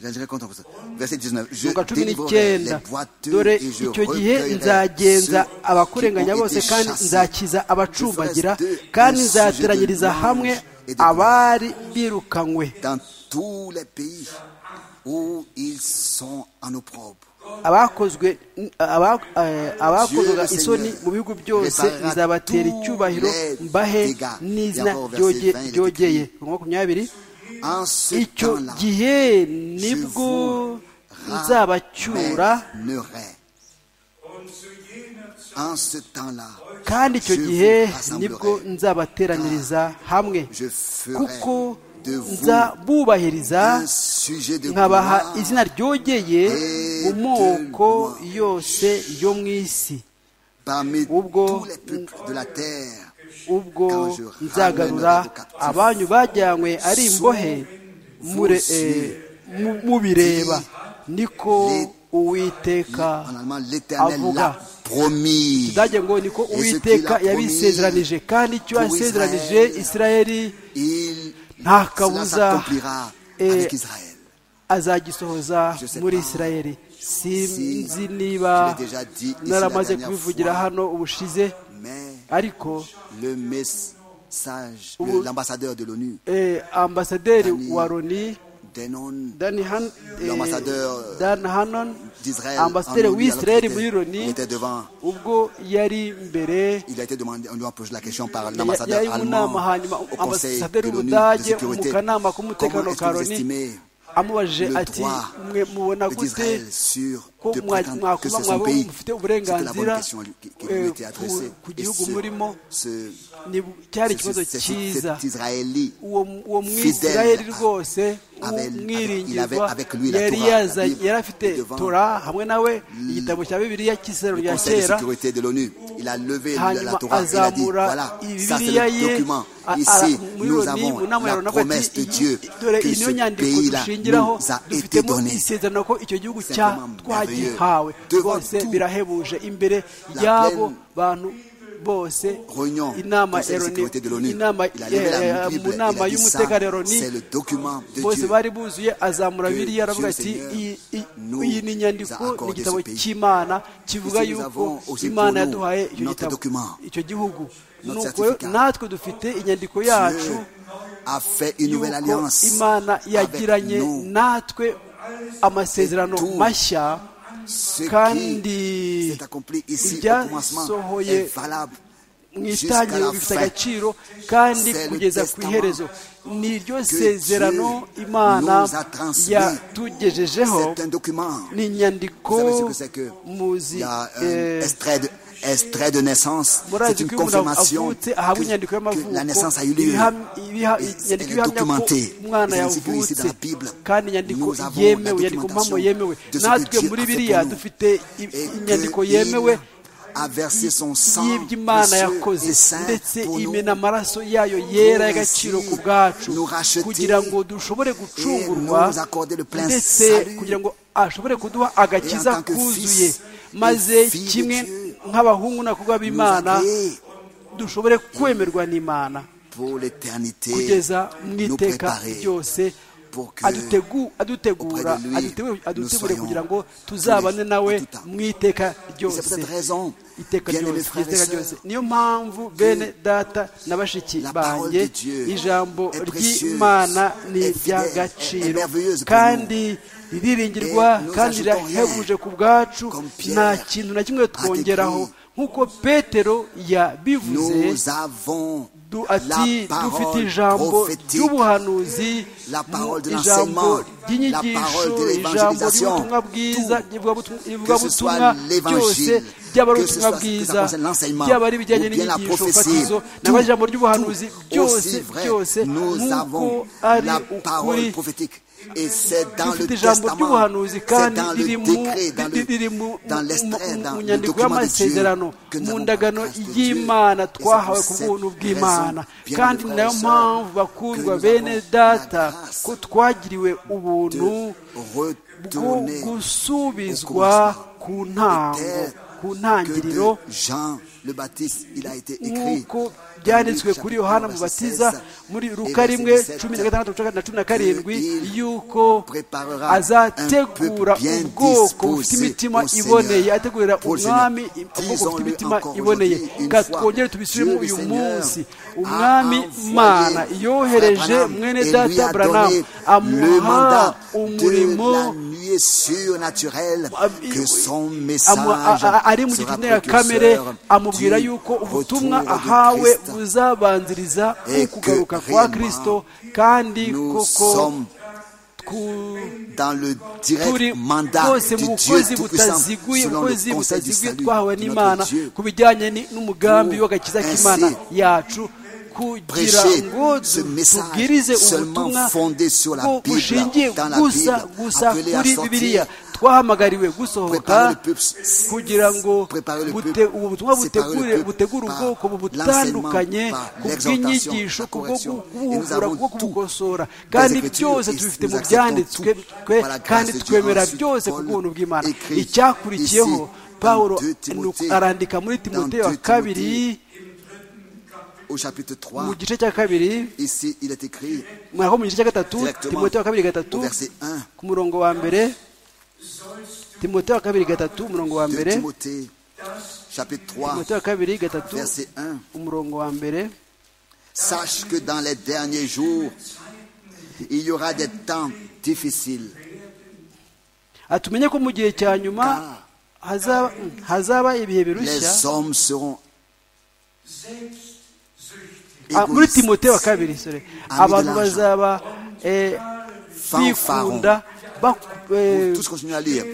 Speaker 4: Je content pour ça. Verset 19. Je
Speaker 2: mu cumi
Speaker 4: délivrerai les
Speaker 2: n'icyenda
Speaker 4: boiteux
Speaker 2: dore
Speaker 4: et je
Speaker 2: icyo gihe
Speaker 4: recueillerai
Speaker 2: nzagenza
Speaker 4: ceux
Speaker 2: abakurenganya
Speaker 4: qui ont
Speaker 2: bose
Speaker 4: été
Speaker 2: kandi
Speaker 4: chassés.
Speaker 2: nzakiza abacumbagira
Speaker 4: Je ferai de-
Speaker 2: kandi
Speaker 4: de-
Speaker 2: nzateranyiriza
Speaker 4: de-
Speaker 2: hamwe
Speaker 4: et de-
Speaker 2: abari birukanywe
Speaker 4: Dans tous les pays où ils sont en opprobre.
Speaker 2: abakozwe aba- eh, abakozwaga
Speaker 4: Dieu le
Speaker 2: isoni
Speaker 4: Seigneur
Speaker 2: mu bihugu byose
Speaker 4: réparera
Speaker 2: nzabatera
Speaker 4: tous
Speaker 2: icyubahiro
Speaker 4: les
Speaker 2: mbahe
Speaker 4: dégâts.
Speaker 2: n'izina
Speaker 4: D'abord, verset 20, il est
Speaker 2: ryogeye
Speaker 4: écrit,
Speaker 2: makumyabiri
Speaker 4: En ce
Speaker 2: icyo
Speaker 4: temps-là, je
Speaker 2: gihe nibwo
Speaker 4: vous
Speaker 2: nzabacyura
Speaker 4: ramènerai. En ce temps-là,
Speaker 2: kandi icyo
Speaker 4: je
Speaker 2: gihe
Speaker 4: vous rassemblerai.
Speaker 2: nibwo nzabateranyiriza hamwe
Speaker 4: je ferai
Speaker 2: kuko
Speaker 4: de vous
Speaker 2: nzabubahiriza
Speaker 4: un sujet de
Speaker 2: nkabaha
Speaker 4: gloire.
Speaker 2: izina ryogeye mu
Speaker 4: et de
Speaker 2: moko
Speaker 4: gloire.
Speaker 2: yose yo mu isi
Speaker 4: parmi
Speaker 2: Ubwo-
Speaker 4: tous les peuples de la terre.
Speaker 2: ubwo nzagarura abanyu bajyanywe ari imbohe mure- eh, mu- mubireba niko uwiteka
Speaker 4: En allemand, l'Éternel
Speaker 2: Avuga.
Speaker 4: l'a promis.
Speaker 2: dage ngo niko
Speaker 4: Et ce
Speaker 2: uwiteka
Speaker 4: qu'il a
Speaker 2: yabisezeranije
Speaker 4: promis
Speaker 2: kandi icyo
Speaker 4: pour
Speaker 2: yasezeranije
Speaker 4: Israël,
Speaker 2: isirayeli
Speaker 4: Il
Speaker 2: nta
Speaker 4: cela
Speaker 2: kabuza
Speaker 4: s'accomplira
Speaker 2: eh,
Speaker 4: avec Israël.
Speaker 2: azagisohoza
Speaker 4: Je sais
Speaker 2: muri
Speaker 4: pas
Speaker 2: isirayeli sinzi
Speaker 4: si
Speaker 2: niba
Speaker 4: je l'ai déjà dit ici
Speaker 2: naramaze
Speaker 4: la dernière
Speaker 2: kubivugira
Speaker 4: fois.
Speaker 2: hano ubushize
Speaker 4: Mais
Speaker 2: ariko
Speaker 4: le message,
Speaker 2: Ou-
Speaker 4: le- l'ambassadeur de l'ONU,
Speaker 2: eh, ambasaderi
Speaker 4: Dani-
Speaker 2: wa loni
Speaker 4: Denon
Speaker 2: Dan Han- eh,
Speaker 4: L'ambassadeur,
Speaker 2: Dan Hannon
Speaker 4: d'Israël,
Speaker 2: ambasaderi
Speaker 4: en ONU, alors
Speaker 2: w'isirayeli
Speaker 4: qu'il
Speaker 2: muri
Speaker 4: était- il
Speaker 2: loni
Speaker 4: était devant,
Speaker 2: ubwo yari imbere
Speaker 4: il a été demandé, on lui a posé la question par
Speaker 2: ya-
Speaker 4: l'ambassadeur
Speaker 2: yari mu nama
Speaker 4: allemand
Speaker 2: hanyuma
Speaker 4: au conseil
Speaker 2: ambasaderi
Speaker 4: de l'ONU de
Speaker 2: w'ubudage mu
Speaker 4: sécurité.
Speaker 2: kanama k'umutekano
Speaker 4: Comment est-ce
Speaker 2: ka
Speaker 4: que vous
Speaker 2: loni
Speaker 4: estimez
Speaker 2: amubajije
Speaker 4: le
Speaker 2: ati
Speaker 4: droit
Speaker 2: mwe mubona gute
Speaker 4: d'Israël sur
Speaker 2: ko
Speaker 4: de
Speaker 2: mwa-
Speaker 4: prétendre que
Speaker 2: mwakuba
Speaker 4: c'est son
Speaker 2: mwaba
Speaker 4: pays
Speaker 2: mufite
Speaker 4: C'était la bonne
Speaker 2: uburenganzira
Speaker 4: question à lui- qui qui
Speaker 2: eh,
Speaker 4: lui était
Speaker 2: ku-
Speaker 4: adressée.
Speaker 2: ku
Speaker 4: Et
Speaker 2: gihugu murimo
Speaker 4: ce,
Speaker 2: ni cyari
Speaker 4: ce,
Speaker 2: ikibazo
Speaker 4: ce, ce-
Speaker 2: cyiza
Speaker 4: cet Israélite
Speaker 2: uwo uwo
Speaker 4: Fidèle
Speaker 2: mwisirayeli
Speaker 4: à-
Speaker 2: rwose
Speaker 4: avec- avec- il avait
Speaker 2: umwiringirwa
Speaker 4: avec lui la
Speaker 2: yari
Speaker 4: Torah, la
Speaker 2: yaza-
Speaker 4: Bible,
Speaker 2: yari afite
Speaker 4: devant
Speaker 2: tora hamwe nawe igitabo cya bibiliya cy'isirayeli
Speaker 4: le
Speaker 2: rya
Speaker 4: conseil de
Speaker 2: kera
Speaker 4: sécurité de l'ONU, il a levé la, la
Speaker 2: hanyuma
Speaker 4: Torah, il a dit,
Speaker 2: azamura
Speaker 4: voilà, ça c'est
Speaker 2: bibiliya
Speaker 4: le
Speaker 2: ye
Speaker 4: document.
Speaker 2: a-
Speaker 4: Ici,
Speaker 2: a- muri
Speaker 4: nous
Speaker 2: loni mu
Speaker 4: avons
Speaker 2: nama ya
Speaker 4: la
Speaker 2: ronavu
Speaker 4: promesse de Dieu
Speaker 2: ati dore
Speaker 4: que
Speaker 2: iyi niyo
Speaker 4: ce
Speaker 2: nyandiko
Speaker 4: pays-là
Speaker 2: dushingiraho
Speaker 4: nous a été
Speaker 2: dufitemo
Speaker 4: donné.
Speaker 2: isezerano ko icyo gihugu
Speaker 4: Simplement
Speaker 2: cya
Speaker 4: merveilleux.
Speaker 2: twagihawe
Speaker 4: Devant
Speaker 2: rwose
Speaker 4: tout,
Speaker 2: birahebuje imbere
Speaker 4: la
Speaker 2: y'abo
Speaker 4: pleine
Speaker 2: bantu bose
Speaker 4: Réunion,
Speaker 2: inama
Speaker 4: conseil
Speaker 2: ya
Speaker 4: de
Speaker 2: loni
Speaker 4: sécurité de l'ONU,
Speaker 2: inama
Speaker 4: il a levé la
Speaker 2: eh, mu
Speaker 4: Bible, il
Speaker 2: nama
Speaker 4: a dit ça,
Speaker 2: y'umutekano ya loni
Speaker 4: c'est le document de
Speaker 2: bose
Speaker 4: Dieu.
Speaker 2: bari buzuye azamura
Speaker 4: que
Speaker 2: biriya aravuga
Speaker 4: Dieu
Speaker 2: ati
Speaker 4: le Seigneur
Speaker 2: "Iyi- iyi-
Speaker 4: nous
Speaker 2: iyi ni
Speaker 4: a
Speaker 2: inyandiko ni
Speaker 4: accordé
Speaker 2: igitabo
Speaker 4: ce pays."
Speaker 2: cy'imana kivuga
Speaker 4: Ici, nous
Speaker 2: yuko
Speaker 4: avons aussi
Speaker 2: imana
Speaker 4: pour nous
Speaker 2: yaduhaye icyo
Speaker 4: notre
Speaker 2: gitabo
Speaker 4: document,
Speaker 2: icyo gihugu
Speaker 4: notre
Speaker 2: nuko
Speaker 4: certificat.
Speaker 2: natwe dufite inyandiko
Speaker 4: Dieu
Speaker 2: yacu
Speaker 4: a fait une nouvelle
Speaker 2: yuko
Speaker 4: alliance
Speaker 2: imana
Speaker 4: avec
Speaker 2: yagiranye
Speaker 4: nous.
Speaker 2: natwe amasezerano
Speaker 4: Et tout
Speaker 2: mashya
Speaker 4: Ce
Speaker 2: kandi
Speaker 4: qui s'est accompli ici au commencement
Speaker 2: ibyasohoye
Speaker 4: est valable
Speaker 2: mu
Speaker 4: jusqu'à
Speaker 2: itangiriro
Speaker 4: la
Speaker 2: bifite
Speaker 4: fin.
Speaker 2: agaciro kandi
Speaker 4: C'est le
Speaker 2: kugeza ku
Speaker 4: testament
Speaker 2: iherezo ni iryo
Speaker 4: que
Speaker 2: sezerano
Speaker 4: Dieu
Speaker 2: imana
Speaker 4: nous a transmis.
Speaker 2: yatugejejeho
Speaker 4: C'est un document.
Speaker 2: ni inyandiko
Speaker 4: Vous savez ce que c'est que il
Speaker 2: muzi
Speaker 4: y a un
Speaker 2: eh,
Speaker 4: extrait de, extrait de naissance, c'est
Speaker 2: murazi
Speaker 4: une
Speaker 2: ko iyo umuntu
Speaker 4: confirmation
Speaker 2: avutse ahabwa inyandiko
Speaker 4: que, que
Speaker 2: y'amavuko
Speaker 4: la naissance a eu lieu.
Speaker 2: ibiham- ibiha-
Speaker 4: Et
Speaker 2: inyandiko
Speaker 4: elle est
Speaker 2: ihamya ko
Speaker 4: documentée.
Speaker 2: umwana
Speaker 4: C'est ainsi que ici, dans
Speaker 2: yavutse
Speaker 4: la Bible,
Speaker 2: kandi inyandiko
Speaker 4: nous avons
Speaker 2: yemewe
Speaker 4: la
Speaker 2: inyandiko mpamo
Speaker 4: documentation
Speaker 2: yemewe
Speaker 4: de ce que
Speaker 2: natwe
Speaker 4: Dieu
Speaker 2: muri
Speaker 4: a fait
Speaker 2: biriya
Speaker 4: pour nous.
Speaker 2: dufite i-
Speaker 4: et que
Speaker 2: inyandiko
Speaker 4: il
Speaker 2: yemewe
Speaker 4: a versé son sang
Speaker 2: y'iby'imana
Speaker 4: précieux
Speaker 2: yakoze
Speaker 4: et saint
Speaker 2: ndetse
Speaker 4: pour nous.
Speaker 2: imena amaraso yayo yera y'agaciro ku bwacu
Speaker 4: nous racheter
Speaker 2: kugira ngo dushobore gucungurwa
Speaker 4: et nous accorder le plein
Speaker 2: ndetse
Speaker 4: salut.
Speaker 2: kugira ngo ashobore kuduha agakiza
Speaker 4: Et en tant que
Speaker 2: kuzuye
Speaker 4: fils
Speaker 2: maze
Speaker 4: et fille de
Speaker 2: kimwe
Speaker 4: Dieu,
Speaker 2: nk'abahungu n'abakobwa
Speaker 4: Nous a
Speaker 2: b'imana
Speaker 4: créés
Speaker 2: dushobore kwemerwa n'imana
Speaker 4: pour l'éternité
Speaker 2: kugeza mu
Speaker 4: nous
Speaker 2: iteka
Speaker 4: préparer
Speaker 2: ryose
Speaker 4: pour que
Speaker 2: adutegu- adutegura
Speaker 4: auprès de lui,
Speaker 2: adutegure- adutegure
Speaker 4: nous
Speaker 2: kugira
Speaker 4: soyons
Speaker 2: ngo tuzabane
Speaker 4: unis en
Speaker 2: nawe
Speaker 4: tout temps.
Speaker 2: mu iteka
Speaker 4: Et c'est pour
Speaker 2: ryose
Speaker 4: cette raison,
Speaker 2: iteka
Speaker 4: bien aimés
Speaker 2: ryose
Speaker 4: frères et
Speaker 2: iteka ryose
Speaker 4: sœurs,
Speaker 2: niyo mpamvu bene data na bashiki
Speaker 4: la parole
Speaker 2: banjye
Speaker 4: de Dieu
Speaker 2: ijambo
Speaker 4: est précieuse,
Speaker 2: ry'imana ni
Speaker 4: est fidèle, est
Speaker 2: iry'agaciro
Speaker 4: merveilleuse pour
Speaker 2: kandi ririringirwa
Speaker 4: Et nous
Speaker 2: kandi
Speaker 4: ajoutons rien.
Speaker 2: rirahebuje ku bwacu
Speaker 4: Comme Pierre
Speaker 2: nta kintu na kimwe twongeraho nk'uko petero yabivuze
Speaker 4: nous avons
Speaker 2: Du-
Speaker 4: la
Speaker 2: ati dufite
Speaker 4: parole
Speaker 2: ijambo
Speaker 4: prophétique,
Speaker 2: ry'ubuhanuzi
Speaker 4: La parole de
Speaker 2: mu- ijambo
Speaker 4: l'enseignement, la
Speaker 2: ry'inyigisho
Speaker 4: parole de
Speaker 2: ijambo
Speaker 4: l'évangélisation,
Speaker 2: ry'ubutumwa bwiza
Speaker 4: Que ce soit
Speaker 2: ry'ivugabutumwa ryose
Speaker 4: l'évangile,
Speaker 2: ryaba ari
Speaker 4: que ce
Speaker 2: ubutumwa
Speaker 4: soit- que ça
Speaker 2: bwiza
Speaker 4: concerne l'enseignement,
Speaker 2: ryaba ari ibijyanye
Speaker 4: ou bien la
Speaker 2: n'inyigisho
Speaker 4: prophétie,
Speaker 2: fatizo
Speaker 4: tout,
Speaker 2: naba ijambo ry'ubuhanuzi
Speaker 4: tout,
Speaker 2: byose
Speaker 4: aussi vrai,
Speaker 2: byose
Speaker 4: nous
Speaker 2: nk'uko
Speaker 4: avons
Speaker 2: ari
Speaker 4: la parole
Speaker 2: ukuri
Speaker 4: prophétique, Et c'est dans le
Speaker 2: ijambo
Speaker 4: testament,
Speaker 2: ry'ubuhanuzi
Speaker 4: c'est
Speaker 2: kandi
Speaker 4: dans
Speaker 2: riri
Speaker 4: le
Speaker 2: mu
Speaker 4: décret, dans le-
Speaker 2: riri mu-
Speaker 4: dans
Speaker 2: mu-
Speaker 4: l'extrait,
Speaker 2: mu-
Speaker 4: dans
Speaker 2: mu
Speaker 4: le
Speaker 2: nyandiko
Speaker 4: document de Dieu
Speaker 2: y'amasezerano
Speaker 4: que nous
Speaker 2: mu
Speaker 4: avons
Speaker 2: ndagano
Speaker 4: la grâce de
Speaker 2: y'imana
Speaker 4: Dieu. Et c'est pour
Speaker 2: twahawe ku
Speaker 4: cette
Speaker 2: bw'ubuntu bw'imana
Speaker 4: raison,
Speaker 2: kandi
Speaker 4: bien
Speaker 2: ni nayo
Speaker 4: aimés frères et
Speaker 2: mpamvu
Speaker 4: sœurs,
Speaker 2: bakundwa
Speaker 4: que nous
Speaker 2: bene
Speaker 4: avons la
Speaker 2: data
Speaker 4: grâce
Speaker 2: ko twagiriwe ubuntu bwo
Speaker 4: retourner
Speaker 2: gusubizwa ku ntango ku
Speaker 4: que de
Speaker 2: ntangiriro
Speaker 4: Jean le Baptiste, il a été écrit.
Speaker 2: nk'uko byanditswe kuri yohana mubatiza muri ruka rimwe cumi na gatandatu na cumi na karindwi yuko azategura ubwoko bufite imitima iboneye ategurira umwami ubwoko bufite imitima iboneye Kandi twongere tubisubiremo uyu munsi umwami mana yohereje mwene data buranamu amuha umurimo
Speaker 4: surnaturelle
Speaker 2: Am-
Speaker 4: que son
Speaker 2: amu- a-
Speaker 4: message
Speaker 2: a- a- ari mu
Speaker 4: sera
Speaker 2: gitumwa ya kamere
Speaker 4: précurseur
Speaker 2: amubwira
Speaker 4: du
Speaker 2: yuko ubutumwa
Speaker 4: retour de
Speaker 2: ahawe
Speaker 4: Christ.
Speaker 2: buzabanziriza
Speaker 4: Et
Speaker 2: ukugaruka
Speaker 4: que
Speaker 2: kwa
Speaker 4: réellement,
Speaker 2: kirisito kandi
Speaker 4: Nous
Speaker 2: koko
Speaker 4: sommes
Speaker 2: tku-
Speaker 4: dans le
Speaker 2: turi
Speaker 4: direct mandat
Speaker 2: bwose
Speaker 4: du
Speaker 2: mu bukozi
Speaker 4: Dieu Tout-Puissant
Speaker 2: butaziguye
Speaker 4: selon
Speaker 2: ubukozi
Speaker 4: le conseil du
Speaker 2: butaziguye
Speaker 4: salut
Speaker 2: twahawe
Speaker 4: de
Speaker 2: n'imana
Speaker 4: notre Dieu.
Speaker 2: ku bijyanye ni- n'umugambi
Speaker 4: Pour
Speaker 2: w'agakiza
Speaker 4: ainsi
Speaker 2: k'imana yacu kugira
Speaker 4: prêcher
Speaker 2: ngo
Speaker 4: ce
Speaker 2: du-
Speaker 4: message
Speaker 2: tubwirize
Speaker 4: seulement
Speaker 2: ubutumwa
Speaker 4: fondé sur la
Speaker 2: bwo-
Speaker 4: Bible,
Speaker 2: bushingiye
Speaker 4: dans la
Speaker 2: gusa
Speaker 4: Bible,
Speaker 2: gusa
Speaker 4: appelé à
Speaker 2: kuri
Speaker 4: sortir,
Speaker 2: bibiliya twahamagariwe gusohoka
Speaker 4: préparer le peuple,
Speaker 2: kugira ngo
Speaker 4: préparer le
Speaker 2: bute-
Speaker 4: peuple,
Speaker 2: ubu butumwa
Speaker 4: séparer le
Speaker 2: butegure
Speaker 4: peuple
Speaker 2: butegure
Speaker 4: par
Speaker 2: ubwoko
Speaker 4: l'enseignement,
Speaker 2: butandukanye
Speaker 4: par
Speaker 2: ku
Speaker 4: l'exhortation,
Speaker 2: bw'inyigisho
Speaker 4: la
Speaker 2: ku bwo
Speaker 4: correction.
Speaker 2: ku-
Speaker 4: Et nous
Speaker 2: kubuhura
Speaker 4: avons
Speaker 2: bwo
Speaker 4: tout
Speaker 2: kubukosora
Speaker 4: dans
Speaker 2: kandi
Speaker 4: les Écritures
Speaker 2: byose
Speaker 4: et
Speaker 2: tubifite
Speaker 4: nous
Speaker 2: mu
Speaker 4: acceptons
Speaker 2: byanditswe
Speaker 4: tout
Speaker 2: twe
Speaker 4: par la grâce
Speaker 2: kandi
Speaker 4: de Dieu.
Speaker 2: twemera
Speaker 4: Ensuite,
Speaker 2: byose ku
Speaker 4: Paul
Speaker 2: bw'ubuntu bw'imana
Speaker 4: écrit
Speaker 2: icyakurikiyeho
Speaker 4: ici,
Speaker 2: pawulo
Speaker 4: dans deux Timothée,
Speaker 2: arandika muri
Speaker 4: dans
Speaker 2: timoteyo wa
Speaker 4: deux
Speaker 2: kabiri
Speaker 4: au chapitre 3.
Speaker 2: mu gice cya kabiri
Speaker 4: Ici, il est écrit
Speaker 2: mwaho mu gice cya gatatu
Speaker 4: Directement.
Speaker 2: timoteyo wa kabiri gatatu
Speaker 4: au verset 1
Speaker 2: ku murongo wa mbere timoteyo wa kabiri gatatu umurongo wa
Speaker 4: de
Speaker 2: mbere
Speaker 4: Timothée, chapitre 3,
Speaker 2: timoteyo wa kabiri gatatu
Speaker 4: verset 1.
Speaker 2: umurongo wa mbere
Speaker 4: Sache que dans les derniers jours, il y aura des temps difficiles.
Speaker 2: atumenye ko mu gihe cya nyuma hazaba- hazaba ibihe birushya
Speaker 4: Les hommes seront
Speaker 2: Ah, muri
Speaker 4: égoïstes,
Speaker 2: timote wa kabiri sorry.
Speaker 4: Ami de
Speaker 2: abantu
Speaker 4: l'argent.
Speaker 2: bazaba eh,
Speaker 4: fanfarons.
Speaker 2: bikunda baku- eh,
Speaker 4: Tous continuent à lire.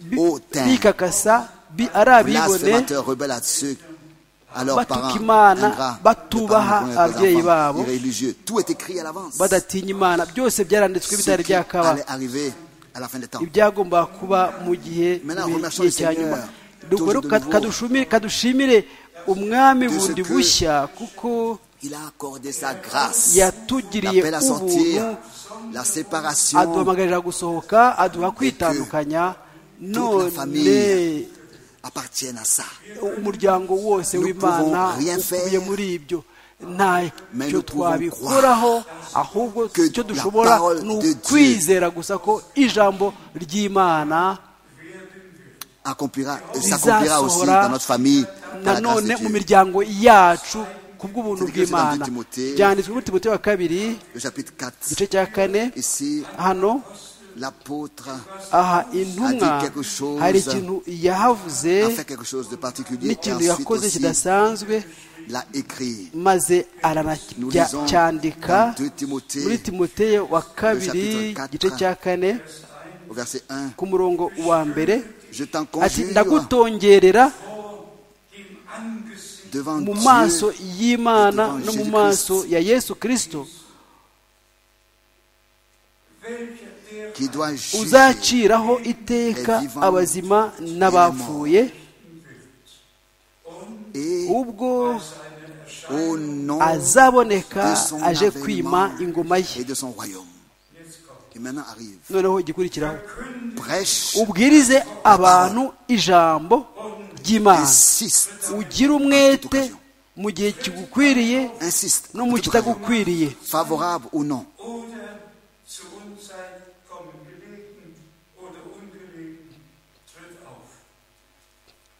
Speaker 2: bi-
Speaker 4: Hautain,
Speaker 2: bikakasa bi- ari abibone
Speaker 4: blasphémateurs, rebelles à ceux, à leurs parents,
Speaker 2: Batuka Imana,
Speaker 4: ingrats,
Speaker 2: batubaha
Speaker 4: ne parlent pas
Speaker 2: ababyeyi
Speaker 4: aux enfants,
Speaker 2: babo.
Speaker 4: irréligieux. Tout est écrit à l'avance.
Speaker 2: badatinya imana byose byaranditswe
Speaker 4: Ce
Speaker 2: bitari
Speaker 4: qui
Speaker 2: byakaba
Speaker 4: allait arriver à la fin des temps.
Speaker 2: ibyagomba kuba mu gihe mu
Speaker 4: Maintenant, remercions
Speaker 2: gihe
Speaker 4: le
Speaker 2: cya
Speaker 4: Seigneur.
Speaker 2: nyuma
Speaker 4: Toujours
Speaker 2: Dukore
Speaker 4: de
Speaker 2: ka-
Speaker 4: nouveau.
Speaker 2: kadushumi- kadushimire umwami
Speaker 4: De ce
Speaker 2: bundi
Speaker 4: que-
Speaker 2: bushya kuko
Speaker 4: Il a accordé sa grâce.
Speaker 2: yatugiriye
Speaker 4: L'appel à sortir,
Speaker 2: ubuntu
Speaker 4: la séparation
Speaker 2: aduhamagarira gusohoka aduha kwitandukanya none
Speaker 4: famille appartiennent à ça.
Speaker 2: umuryango wose
Speaker 4: Nous
Speaker 2: w'imana
Speaker 4: pouvons rien
Speaker 2: ukubiye
Speaker 4: faire.
Speaker 2: muri ibyo
Speaker 4: Mais
Speaker 2: ntacyo
Speaker 4: nous pouvons
Speaker 2: twabikoraho ahubwo
Speaker 4: que
Speaker 2: icyo
Speaker 4: la
Speaker 2: dushobora
Speaker 4: parole
Speaker 2: ni
Speaker 4: de Dieu
Speaker 2: ukwizera gusa ko ijambo ry'imana
Speaker 4: Accomplira, euh,
Speaker 2: Lisa
Speaker 4: s'accomplira aussi
Speaker 2: Sora,
Speaker 4: dans notre famille. par la grâce de
Speaker 2: nanone mu
Speaker 4: Dieu.
Speaker 2: miryango yacu ku bw'ubuntu
Speaker 4: C'est écrit dans
Speaker 2: bw'imana
Speaker 4: Timothée.
Speaker 2: byanditswe muri timote wa kabiri
Speaker 4: Le chapitre 4.
Speaker 2: igice cya kane
Speaker 4: Ici,
Speaker 2: hano
Speaker 4: l'apôtre
Speaker 2: aha intumwa
Speaker 4: A dit quelque chose.
Speaker 2: hari ikintu yahavuze
Speaker 4: a fait quelque chose de particulier et
Speaker 2: n'ikintu
Speaker 4: ensuite
Speaker 2: yakoze
Speaker 4: aussi
Speaker 2: kidasanzwe
Speaker 4: l'a écrit.
Speaker 2: maze
Speaker 4: Nous lisons
Speaker 2: aranacyandika
Speaker 4: dans 2 Timothée,
Speaker 2: muri timoteyo wa
Speaker 4: chapitre
Speaker 2: kabiri
Speaker 4: quatre.
Speaker 2: igice cya kane
Speaker 4: Au verset 1,
Speaker 2: ku murongo wa mbere
Speaker 4: je t'en
Speaker 2: ati
Speaker 4: conjure
Speaker 2: ndagutongerera
Speaker 4: devant
Speaker 2: mu
Speaker 4: Dieu
Speaker 2: maso y'imana no mu maso ya yesu kirisito
Speaker 4: qui doit juger
Speaker 2: uzaciraho iteka abazima n'abapfuye
Speaker 4: et
Speaker 2: ubwo
Speaker 4: au nom
Speaker 2: azaboneka aje kwima ingoma
Speaker 4: et
Speaker 2: ye
Speaker 4: de son royaume. Et maintenant arrive.
Speaker 2: noneho igikurikiraho
Speaker 4: Prêche,
Speaker 2: ubwirize abantu ijambo ry'imana
Speaker 4: insiste,
Speaker 2: ugire umwete mu gihe kigukwiriye
Speaker 4: insiste,
Speaker 2: no mu kitagukwiriye
Speaker 4: favorable ou non,
Speaker 5: oder zur Unzeit kommen gelegen oder ungelegen, tritt auf.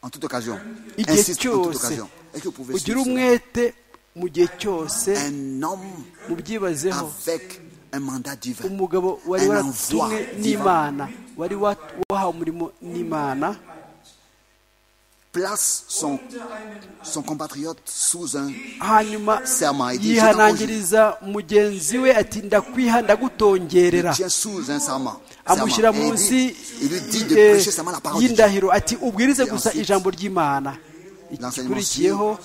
Speaker 4: en toute occasion.
Speaker 2: igihe
Speaker 4: Insiste en toute
Speaker 2: cyose
Speaker 4: occasion. Est-ce que vous pouvez
Speaker 2: ugire
Speaker 4: suivre cela?
Speaker 2: umwete mu gihe cyose
Speaker 4: un homme
Speaker 2: mubyibazeho
Speaker 4: avec un mandat divin,
Speaker 2: umugabo wari
Speaker 4: un envoi
Speaker 2: waratumwe
Speaker 4: divin,
Speaker 2: n'imana wari wa- wahawe umurimo n'imana
Speaker 4: place son, son compatriote sous un
Speaker 2: hanyuma
Speaker 4: serment. Il dit, je t'en conjure,
Speaker 2: yihanangiriza mugenzi we ati ndakwiha ndagutongerera
Speaker 4: tiens sous un serment. serment.
Speaker 2: amushyira
Speaker 4: Et il
Speaker 2: munsi
Speaker 4: dit, il lui dit de
Speaker 2: eh,
Speaker 4: prêcher seulement la parole de Dieu.
Speaker 2: y'indahiro ati ubwirize gusa
Speaker 4: ensuite,
Speaker 2: ijambo ry'imana
Speaker 4: l'enseignement
Speaker 2: ikikurikiyeho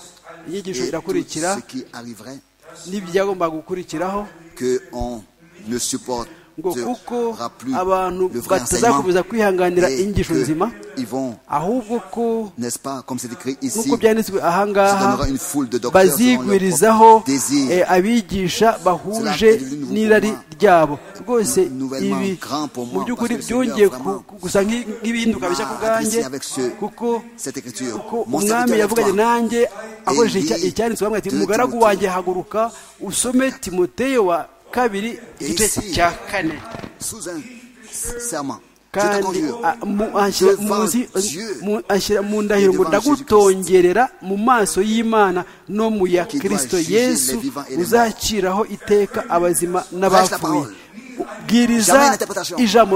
Speaker 2: inyigisho
Speaker 4: Et tout
Speaker 2: irakurikira
Speaker 4: ce qui arriverait,
Speaker 2: n'ibyagomba gukurikiraho
Speaker 4: que on ne supporte
Speaker 2: ngo kuko abantu batazakomeza kwihanganira inyigisho nzima ahubwo ko nk'uko byanditswe ahangaha bazigwirizaho abigisha bahuje n'irari ryabo rwose ibi mu by'ukuri byongeye gusa nk'ibihinduka bishya ku bwanjye kuko umwami yavuganye nanjye akoresheje icyanditswe hamwe ati mugaragu wanjye haguruka usome timoteyo wa kabiri igice cya kane kandi ashyira mu ndahiro ngo ndagutongerera mu maso y'imana no mu ya kirisito yesu uzakiraho iteka abazima n'abapfuye bwiriza ijambo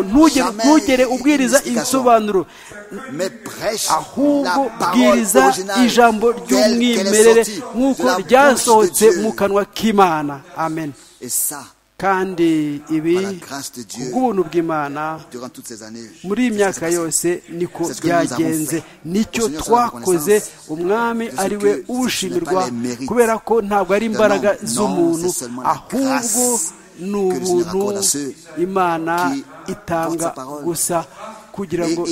Speaker 2: ntugere ubwiriza ibisobanuro ahubwo bwiriza ijambo ry'umwimerere nk'uko ryasohotse mu kanwa k'imana amen kandi ibi kubw'ubuntu bw'imana muri iyi myaka yose niko byagenze nicyo twakoze umwami ari we ubushimirwa kubera ko ntabwo ari imbaraga z'umuntu ahubwo ni ubuntu imana itanga gusa kugira ngo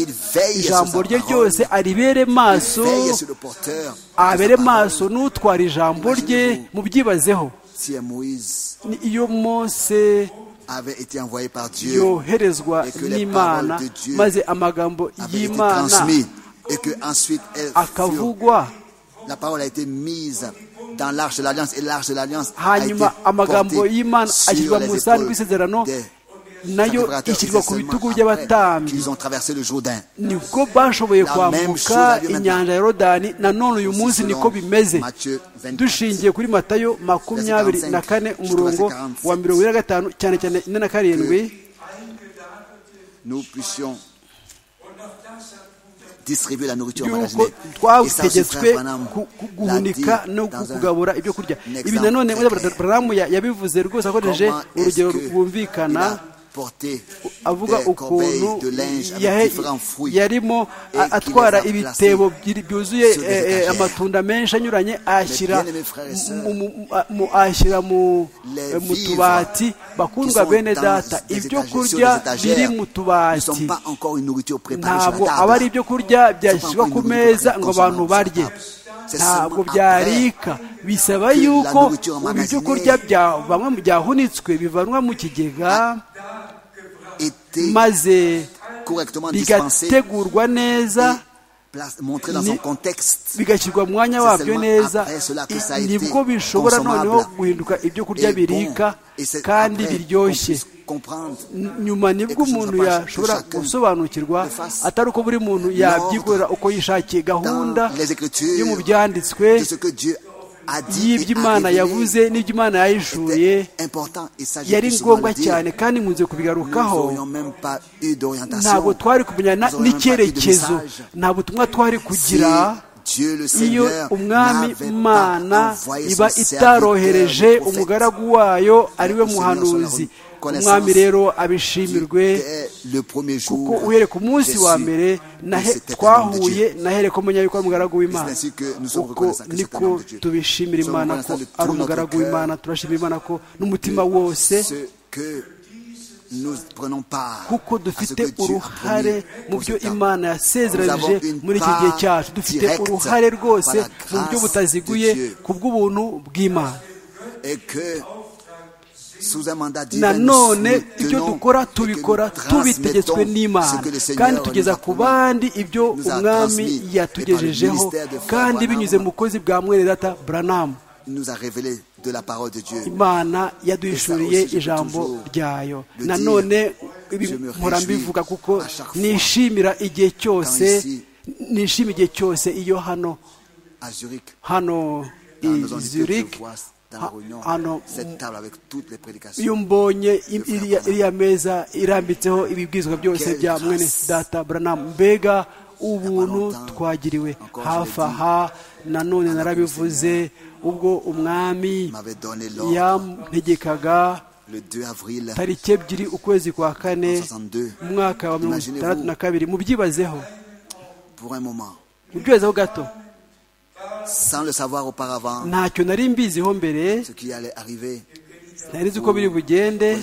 Speaker 2: ijambo rye ryose aribere maso abere maso n'utwara ijambo rye mubyibazeho iyo mose yoherezwa n'imana maze amagambo y'imana akavugwa hanyuma amagambo y'imana ashyirwa mu rusange rw'isezerano nayo ishyirwa ku bitugu by'abatambyi nibwo bashoboye kwambuka inyanja ya rodani nanone uyu munsi niko bimeze dushingiye kuri matayo makumyabiri na kane umurongo wa mirongo ine na gatanu cyane cyane ine na karindwi yuko twategetswe guhunika no kugabura ibyo kurya ibi nanone baramu yabivuze rwose akoresheje urugero rwumvikana avuga ukuntu yarimo atwara ibitebo byuzuye amatunda menshi anyuranye ayashyira mu tubati bakundwa bene data ibyo kurya biri mu tubati ntabwo aba ari ibyo kurya byashyirwa ku meza ngo abantu barye ntabwo byarika bisaba yuko ibyo kurya byahunitswe bivanwa mu kigega maze bigategurwa neza bigashyirwa mu mwanya wabyo neza nibwo bishobora noneho guhinduka ibyo kurya birika kandi biryoshye nyuma nibwo umuntu yashobora gusobanukirwa atari uko buri muntu yabyikorera uko yishakiye gahunda yo mu byanditswe y'imana yabuze n'iby'imana yayishuye yari ngombwa cyane kandi nkunze kubigarukaho ntabwo twari kumenya n'icyerekezo nta butumwa twari kugira iyo umwami mana iba itarohereje umugaragu wayo ariwe muhanuzi umwami rero abishimirwe kuko uhere ku munsi wa mbere twahuye nahere ko menya yuko ari umugaragu w'imana kuko niko tubishimira imana ko ari umugaragu w'imana turashimira imana ko n'umutima wose kuko dufite uruhare mu byo imana yasezeranyije muri iki gihe cyacu dufite uruhare rwose mu buryo butaziguye ku bw'ubuntu bw'imana nanone ibyo dukora tubikora tubitegetswe n'imana kandi tugeza ku bandi ibyo umwami yatugejejeho kandi binyuze mu bukozi bwa mweredata buranamu imana yaduhishuriye ijambo ryayo nanone mpora mbivuga kuko nishimira igihe cyose nishimira igihe cyose iyo hano hano i zurich hano iyo mbonye iriya meza irambitseho ibibwizwa byose bya mwene data buranamu mbega ubuntu twagiriwe hafi aha nanone narabivuze ubwo umwami yamutegekaga tariki ebyiri ukwezi kwa kane mu mwaka wa mirongo itandatu na kabiri mubyibazeho mubyibazeho gato ntacyo nari mbiziho mbere ntari uko biri bugende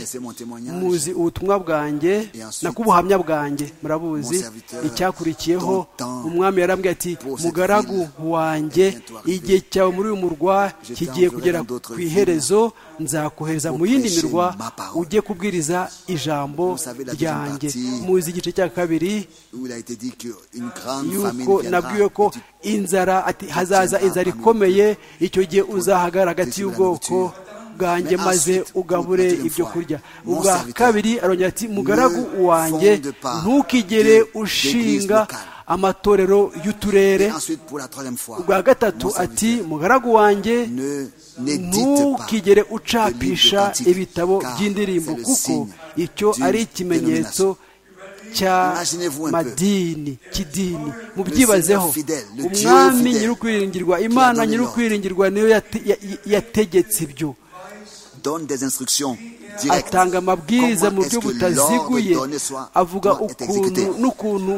Speaker 2: muzi ubutumwa bwanjye nakubuhamya bwanjye murabuzi icyakurikiyeho umwami yarambwiye ati mugaragu wanjye igihe cyawe muri uyu murwa kigiye kugera ku iherezo nzakohereza mu yindi mirwa ujye kubwiriza ijambo ryanjye muzi igice cya kabiri yuko nabwiwe ko inzara ati hazaza inzara ikomeye icyo gihe uzahagara hagati y'ubwoko bwanjye maze ugabure ibyo kurya ubwa kabiri arongera ati mugaragu wanjye ntukigere ushinga amatorero y'uturere ubwa gatatu ati mugaragu wanjye ntukigere ucapisha ibitabo by'indirimbo kuko icyo ari ikimenyetso cya madini kidini mubyibazeho umwami nyir'ukwiringirwa imana nyir'ukwiringirwa niyo yategetse ibyo atanga amabwiriza mu buryo butaziguye avuga ukuntu n'ukuntu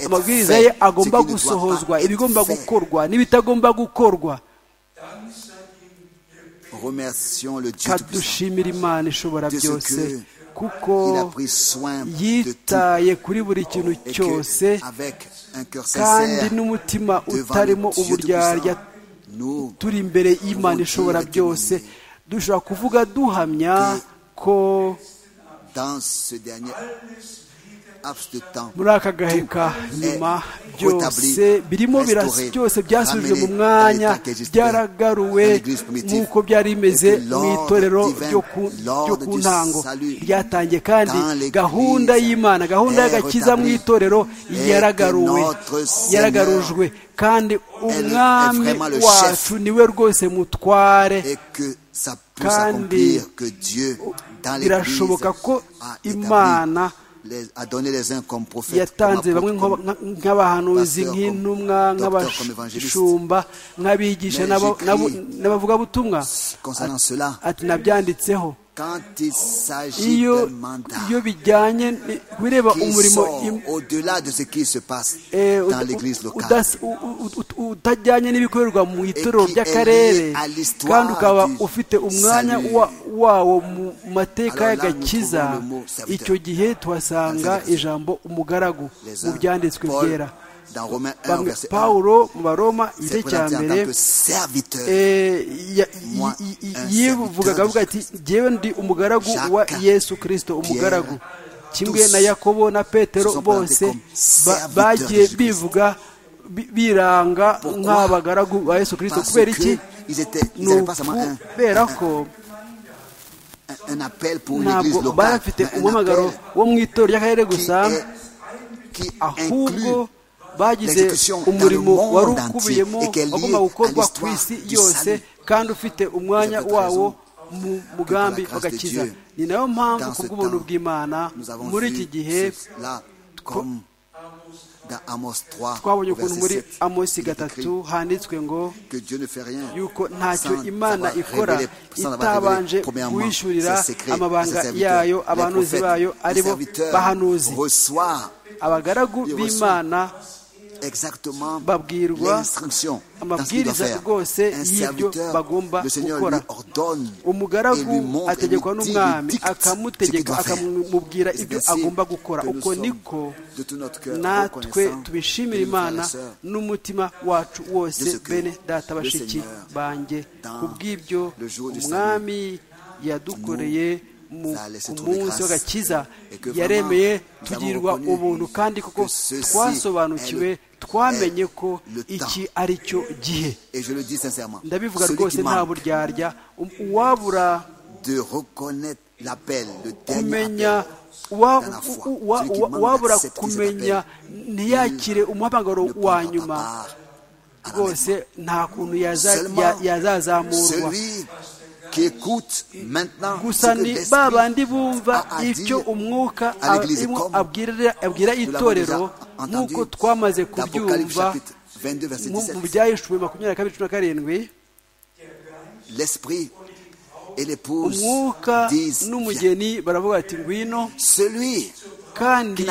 Speaker 2: amabwiriza ye agomba gusohozwa ibigomba gukorwa n'ibitagomba gukorwa kadushimira imana ishobora byose kuko yitaye kuri buri kintu cyose kandi n'umutima utarimo uburyarya turi imbere y'imana ishobora byose dushobora kuvuga duhamya ko muri aka gahe ka nyuma byose birimo byose byasubijwe mu mwanya byaragaruwe nk'uko byari bimeze mu itorero ryo ku ntango ryatangiye kandi gahunda y'imana gahunda y'agakiza mu itorero yaragaruwe yaragarujwe kandi umwami wacu niwe rwose mutware kandi birashoboka ko imana yatanze bamwe nk'abahanuzi nk'intumwa nk'abashumba nk'abigisha n'abavugabutumwa ati nabyanditseho iyo bijyanye bireba umurimo utajyanye n'ibikorerwa mu itorero ry'akarere kandi ukaba ufite umwanya wawo mu mateka y'agakiza icyo gihe tuhasanga ijambo umugaragu mu byanditswe byera pawulo mu baroma igice cya mbere yivugaga avuga ati ngewe ndi umugaragu wa yesu kirisito umugaragu kimwe na yakobo na petero bose bagiye bivuga biranga nk'abagaragu ba yesu kirisito kubera iki ni ukubera ko ntabwo barafite umumagaro wo mu itorero ry'akarere gusa ahubwo bagize umurimo wari ukubiyemo wagomba gukorwa ku isi yose kandi ufite umwanya wawo mu mugambi w'agakiza ni nayo mpamvu kubw'ubuntu bw'imana muri iki gihe twabonye ukuntu muri amosi gatatu handitswe ngo yuko ntacyo imana ikora itabanje kuwishyurira amabanga yayo abanuzi bayo aribo bahanuzi abagaragu b'imana babwirwa amabwiriza rwose y'ibyo bagomba gukora umugaragu ategekwa n'umwami akamutegeka akamubwira ibyo agomba gukora uko niko natwe tubishimira imana n'umutima wacu wose bene data bashiki banjye kubw'ibyo umwami yadukoreye ku munsi w'agakiza yaremeye tugirwa ubuntu kandi kuko twasobanukiwe twamenye ko iki ari cyo gihe ndabivuga rwose nta buryarya uwabura kumenya uwabura kumenya ntiyakire umuhamagaro wa nyuma rwose nta kuntu yazazamurwa gusa ni ba bandi bumva icyo umwuka abwira itorero nk'uko twamaze kubyumva mu byahishwe makumyabiri na kabiri cumi na karindwi umwuka n'umugeni baravuga bati ngwino kandi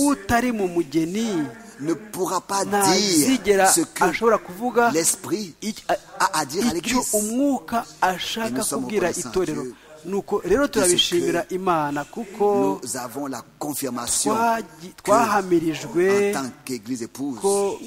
Speaker 2: utari mu mugeni
Speaker 4: ne pourra pas dire
Speaker 2: ntazigera
Speaker 4: ce
Speaker 2: ashobora
Speaker 4: que
Speaker 2: kuvuga
Speaker 4: l'Esprit
Speaker 2: iki-
Speaker 4: a à dire à
Speaker 2: icyo
Speaker 4: l'Église.
Speaker 2: umwuka ashaka
Speaker 4: Nous sommes
Speaker 2: kubwira
Speaker 4: reconnaissants
Speaker 2: itorero
Speaker 4: que-
Speaker 2: nuko rero turabishimira imana kuko
Speaker 4: Nous avons la confirmation
Speaker 2: twagi-
Speaker 4: que,
Speaker 2: twahamirijwe
Speaker 4: en tant qu'Église épouse,
Speaker 2: ko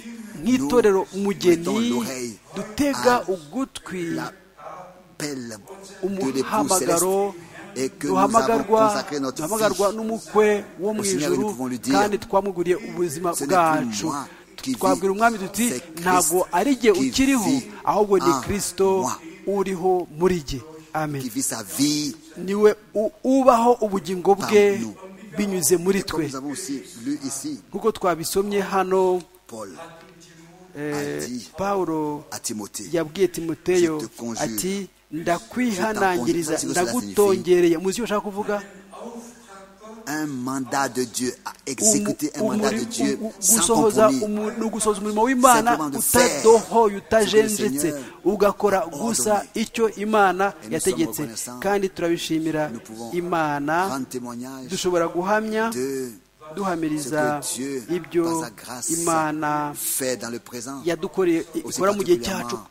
Speaker 2: nk'itorero
Speaker 4: mettons
Speaker 2: umugeni
Speaker 4: l'oreille
Speaker 2: dutega
Speaker 4: à
Speaker 2: ugutwi
Speaker 4: l'appel de l'épouse
Speaker 2: umuhamagaro
Speaker 4: céleste et que nous avons
Speaker 2: duhamagarwa
Speaker 4: consacré notre
Speaker 2: duhamagarwa
Speaker 4: vie
Speaker 2: n'umukwe wo mu
Speaker 4: Au Seigneur, nous
Speaker 2: ijuru
Speaker 4: pouvons lui dire,
Speaker 2: kandi twamuguriye ubuzima
Speaker 4: ce n'est plus
Speaker 2: bwacu
Speaker 4: moi qui
Speaker 2: twabwira
Speaker 4: vis,
Speaker 2: umwami duti
Speaker 4: c'est Christ
Speaker 2: ntabwo ari jye
Speaker 4: qui
Speaker 2: ukiriho
Speaker 4: vit
Speaker 2: ahubwo ni
Speaker 4: en
Speaker 2: kirisito
Speaker 4: moi."
Speaker 2: uriho muri jye amen
Speaker 4: qui vit sa vie.
Speaker 2: niwe u- ubaho ubugingo bwe
Speaker 4: Par nous.
Speaker 2: binyuze muri
Speaker 4: Et comme
Speaker 2: twe
Speaker 4: nous avons aussi lu ici,
Speaker 2: nk'uko twabisomye hano
Speaker 4: Paul
Speaker 2: eh,
Speaker 4: a dit
Speaker 2: pawulo
Speaker 4: à Timothée,
Speaker 2: yabwiye timoteyo
Speaker 4: Je te conjure.
Speaker 2: ati ndakwihanangiriza
Speaker 4: Je t'en conjure.
Speaker 2: ndagutongereye muzi icyo ushaka kuvuga
Speaker 4: un mandat de Dieu, à
Speaker 2: Umu-
Speaker 4: exécuter un mandat de
Speaker 2: umuri-
Speaker 4: Dieu
Speaker 2: u-
Speaker 4: sans
Speaker 2: gusohoza
Speaker 4: compromis.
Speaker 2: umu- ni ugusohoza umurimo w'imana
Speaker 4: Simplement de
Speaker 2: utadohoye
Speaker 4: faire
Speaker 2: utajenjetse
Speaker 4: ce que le Seigneur
Speaker 2: ugakora
Speaker 4: a
Speaker 2: gusa
Speaker 4: ordonné.
Speaker 2: icyo imana
Speaker 4: Et nous
Speaker 2: yategetse
Speaker 4: sommes reconnaissants.
Speaker 2: kandi turabishimira
Speaker 4: Nous pouvons
Speaker 2: imana
Speaker 4: rendre témoignage
Speaker 2: dushobora guhamya
Speaker 4: de
Speaker 2: duhamiriza
Speaker 4: ce que Dieu,
Speaker 2: ibyo
Speaker 4: par sa grâce,
Speaker 2: imana
Speaker 4: fait dans le présent.
Speaker 2: yadukoreye
Speaker 4: Aussi
Speaker 2: ikora mu gihe
Speaker 4: particulièrement
Speaker 2: cyacu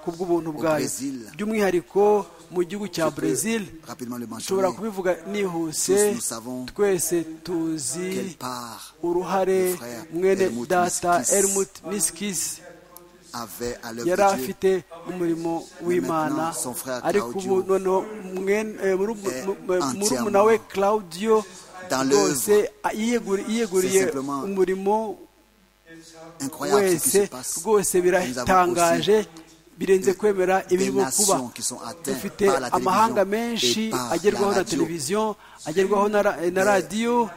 Speaker 2: kubw'ubuntu bwayo
Speaker 4: Brésil.
Speaker 2: by'umwihariko mu gihugu cya
Speaker 4: Je peux
Speaker 2: brezil
Speaker 4: rapidement le mentionner.
Speaker 2: dushobora kubivuga nihuse
Speaker 4: Tous nous savons
Speaker 2: twese tuzi
Speaker 4: Quelle part
Speaker 2: uruhare
Speaker 4: le frère
Speaker 2: mwene
Speaker 4: Helmut
Speaker 2: data
Speaker 4: Miskis
Speaker 2: Helmut miskisi
Speaker 4: avait à l'œuvre
Speaker 2: yari
Speaker 4: de Dieu.
Speaker 2: afite umurimo w'imana
Speaker 4: maintenant, son frère
Speaker 2: ariko ubu
Speaker 4: Claudio
Speaker 2: noneho mwene- eh, muru-
Speaker 4: est
Speaker 2: mu- mu- murumuna
Speaker 4: entièrement
Speaker 2: we claudio
Speaker 4: dans l'œuvre.
Speaker 2: rwose a- yiyeguri- yiyeguriye
Speaker 4: C'est simplement
Speaker 2: umurimo
Speaker 4: Incroyable ce qui se
Speaker 2: wese
Speaker 4: passe.
Speaker 2: rwose biratangaje birenze kwemera ibirimo kuba dufite amahanga menshi agerwaho na televiziyo agerwaho na ra- na radiyo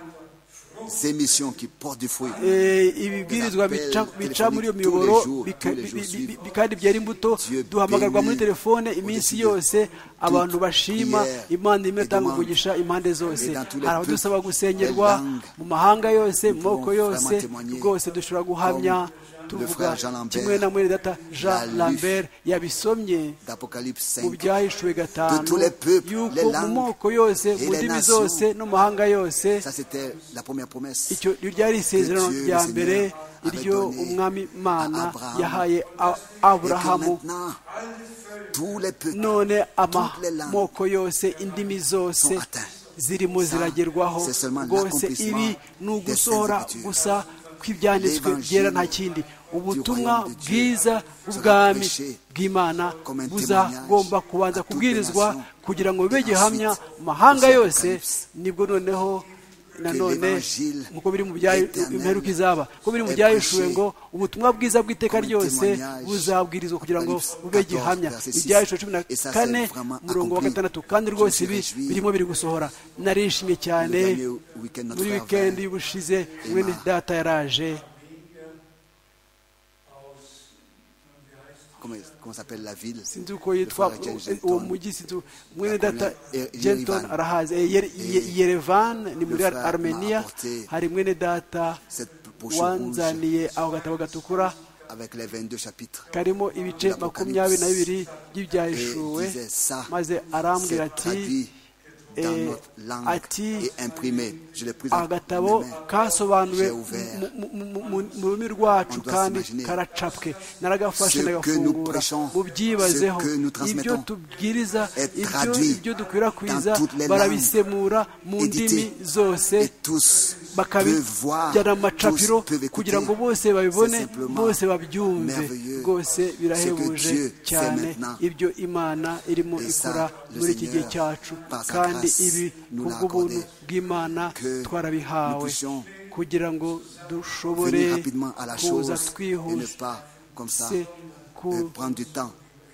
Speaker 4: Ces missions qui portent du fruit.
Speaker 2: eh, ibibwirizwa bica- bica muri iyo miyoboro bika- bi- bi- bi- kandi byera imbuto duhamagarwa muri telefone iminsi yose abantu bashima imana imwe itanga umugisha impande zose hari abadusaba gusengerwa mu mahanga yose mu moko yose rwose dushobora guhamya tuvuga kimwe na mwene data jean lambert yabisomye
Speaker 4: D'Apocalypse
Speaker 2: mu
Speaker 4: 5.
Speaker 2: byahishuwe gatanu
Speaker 4: De tous les peuples,
Speaker 2: yuko
Speaker 4: les
Speaker 2: mu
Speaker 4: langues
Speaker 2: moko yose
Speaker 4: et
Speaker 2: mu
Speaker 4: les
Speaker 2: ndimi
Speaker 4: nations.
Speaker 2: zose no mu mahanga yose
Speaker 4: Ça, c'était la première promesse.
Speaker 2: icyo iryo ryari isezerano
Speaker 4: Dieu,
Speaker 2: rya
Speaker 4: le Seigneur,
Speaker 2: mbere
Speaker 4: avait
Speaker 2: iryo
Speaker 4: donné
Speaker 2: umwami imana
Speaker 4: à Abraham.
Speaker 2: yahaye A-
Speaker 4: Et que
Speaker 2: aburahamu
Speaker 4: maintenant, tous les peuples,
Speaker 2: none
Speaker 4: les langues
Speaker 2: amoko yose indimi zose
Speaker 4: sont atteintes.
Speaker 2: zirimo
Speaker 4: Ça,
Speaker 2: ziragerwaho
Speaker 4: c'est seulement
Speaker 2: rwose
Speaker 4: l'accomplissement
Speaker 2: ibi ni
Speaker 4: des
Speaker 2: ugusohora
Speaker 4: Saintes Écritures.
Speaker 2: gusa kw'ibyanditswe
Speaker 4: L'Évangile
Speaker 2: byera nta kindi ubutumwa
Speaker 4: royaume de Dieu
Speaker 2: bwiza
Speaker 4: sera
Speaker 2: bw'ubwami
Speaker 4: prêché
Speaker 2: bw'imana
Speaker 4: comme un témoignage
Speaker 2: buzagombe kubanza
Speaker 4: à toutes les
Speaker 2: kubwirizwa
Speaker 4: nations.
Speaker 2: kugira ngo bibe
Speaker 4: Et
Speaker 2: gihamya
Speaker 4: ensuite,
Speaker 2: mu mahanga
Speaker 4: au
Speaker 2: yose
Speaker 4: Apocalypse,
Speaker 2: nibwo noneho nanone
Speaker 4: l'Évangile
Speaker 2: nk'uko biri mu bya-
Speaker 4: éternel
Speaker 2: imperuka izaba ko biri mu
Speaker 4: est
Speaker 2: byahishuwe
Speaker 4: prêché
Speaker 2: ngo ubutumwa bwiza bw'iteka
Speaker 4: comme un
Speaker 2: ryose
Speaker 4: témoignage.
Speaker 2: buzabwirizwa kugira ngo
Speaker 4: Apocalypse
Speaker 2: bube
Speaker 4: 14,
Speaker 2: gihamya
Speaker 4: verset six.
Speaker 2: ibyahishuwe cumi na
Speaker 4: Et ça, c'est
Speaker 2: kane
Speaker 4: vraiment
Speaker 2: umurongo wa
Speaker 4: accompli.
Speaker 2: gatandatu kandi
Speaker 4: Je me
Speaker 2: rwose
Speaker 4: suis
Speaker 2: ibi
Speaker 4: réjoui.
Speaker 2: birimo biri gusohora narishimye cyane
Speaker 4: Le dernier week-end, notre
Speaker 2: muri
Speaker 4: frère
Speaker 2: wikendi
Speaker 4: Vain.
Speaker 2: y'ubushize mwene
Speaker 4: Emma.
Speaker 2: data yaraje
Speaker 4: Comment, comment s'appelle la ville
Speaker 2: sinzi uko yitwa
Speaker 4: Le frère Jenton.
Speaker 2: uwo mujyi sinzi mwene
Speaker 4: Yakomeje-
Speaker 2: data
Speaker 4: Ye-
Speaker 2: jenton
Speaker 4: Yerevan.
Speaker 2: arahazi Eh, Yere- Ye-
Speaker 4: Eh,
Speaker 2: yerevan ni muri
Speaker 4: le frère m'a
Speaker 2: armenia
Speaker 4: apporté
Speaker 2: hari mwene data
Speaker 4: cette pochon
Speaker 2: wanzaniye aho gatabo gatukura
Speaker 4: avec les 22 chapitres.
Speaker 2: karimo ibice makumyabiri na bibiri by'ibyahishuwe
Speaker 4: Et disait ça,
Speaker 2: maze
Speaker 4: C'est
Speaker 2: arambwira ati
Speaker 4: traduit dans
Speaker 2: eh,
Speaker 4: notre langue
Speaker 2: ati
Speaker 4: et imprimé. Je l'ai pris en mes
Speaker 2: agatabo
Speaker 4: mains.
Speaker 2: kasobanuwe
Speaker 4: J'ai ouvert.
Speaker 2: mu- mu- mu- mu- mu rurimi rwacu
Speaker 4: On doit
Speaker 2: kandi
Speaker 4: s'imaginer
Speaker 2: karacapwe naragafashe
Speaker 4: ce que nous
Speaker 2: ndagafungura
Speaker 4: prêchons,
Speaker 2: mubyibazeho
Speaker 4: ce que nous
Speaker 2: ibyo
Speaker 4: transmettons
Speaker 2: tubwiriza
Speaker 4: est
Speaker 2: ibyo
Speaker 4: traduit
Speaker 2: ibyo dukwirakwiza
Speaker 4: dans toutes les
Speaker 2: barabisemura mu
Speaker 4: édité.
Speaker 2: ndimi zose
Speaker 4: Et tous peuvent voir,
Speaker 2: bakabijyana mu macapiro
Speaker 4: tous peuvent écouter.
Speaker 2: kugira ngo bose babibone
Speaker 4: C'est simplement
Speaker 2: bose babyumve
Speaker 4: merveilleux
Speaker 2: rwose birahebuje
Speaker 4: ce que Dieu fait
Speaker 2: cyane
Speaker 4: maintenant.
Speaker 2: ibyo imana irimo
Speaker 4: Et ça,
Speaker 2: ikora
Speaker 4: le
Speaker 2: muri iki gihe
Speaker 4: Seigneur,
Speaker 2: cyacu
Speaker 4: par sa
Speaker 2: kandi
Speaker 4: grâce,
Speaker 2: ibi
Speaker 4: nous l'a
Speaker 2: kubw'ubuntu
Speaker 4: accordé.
Speaker 2: bw'imana
Speaker 4: Que nous
Speaker 2: twarabihawe
Speaker 4: puissions
Speaker 2: kugira ngo dushobore
Speaker 4: Venir rapidement à la chose
Speaker 2: kuza
Speaker 4: et ne
Speaker 2: twihuse
Speaker 4: pas comme ça
Speaker 2: c'est
Speaker 4: euh,
Speaker 2: ku-
Speaker 4: prendre du temps,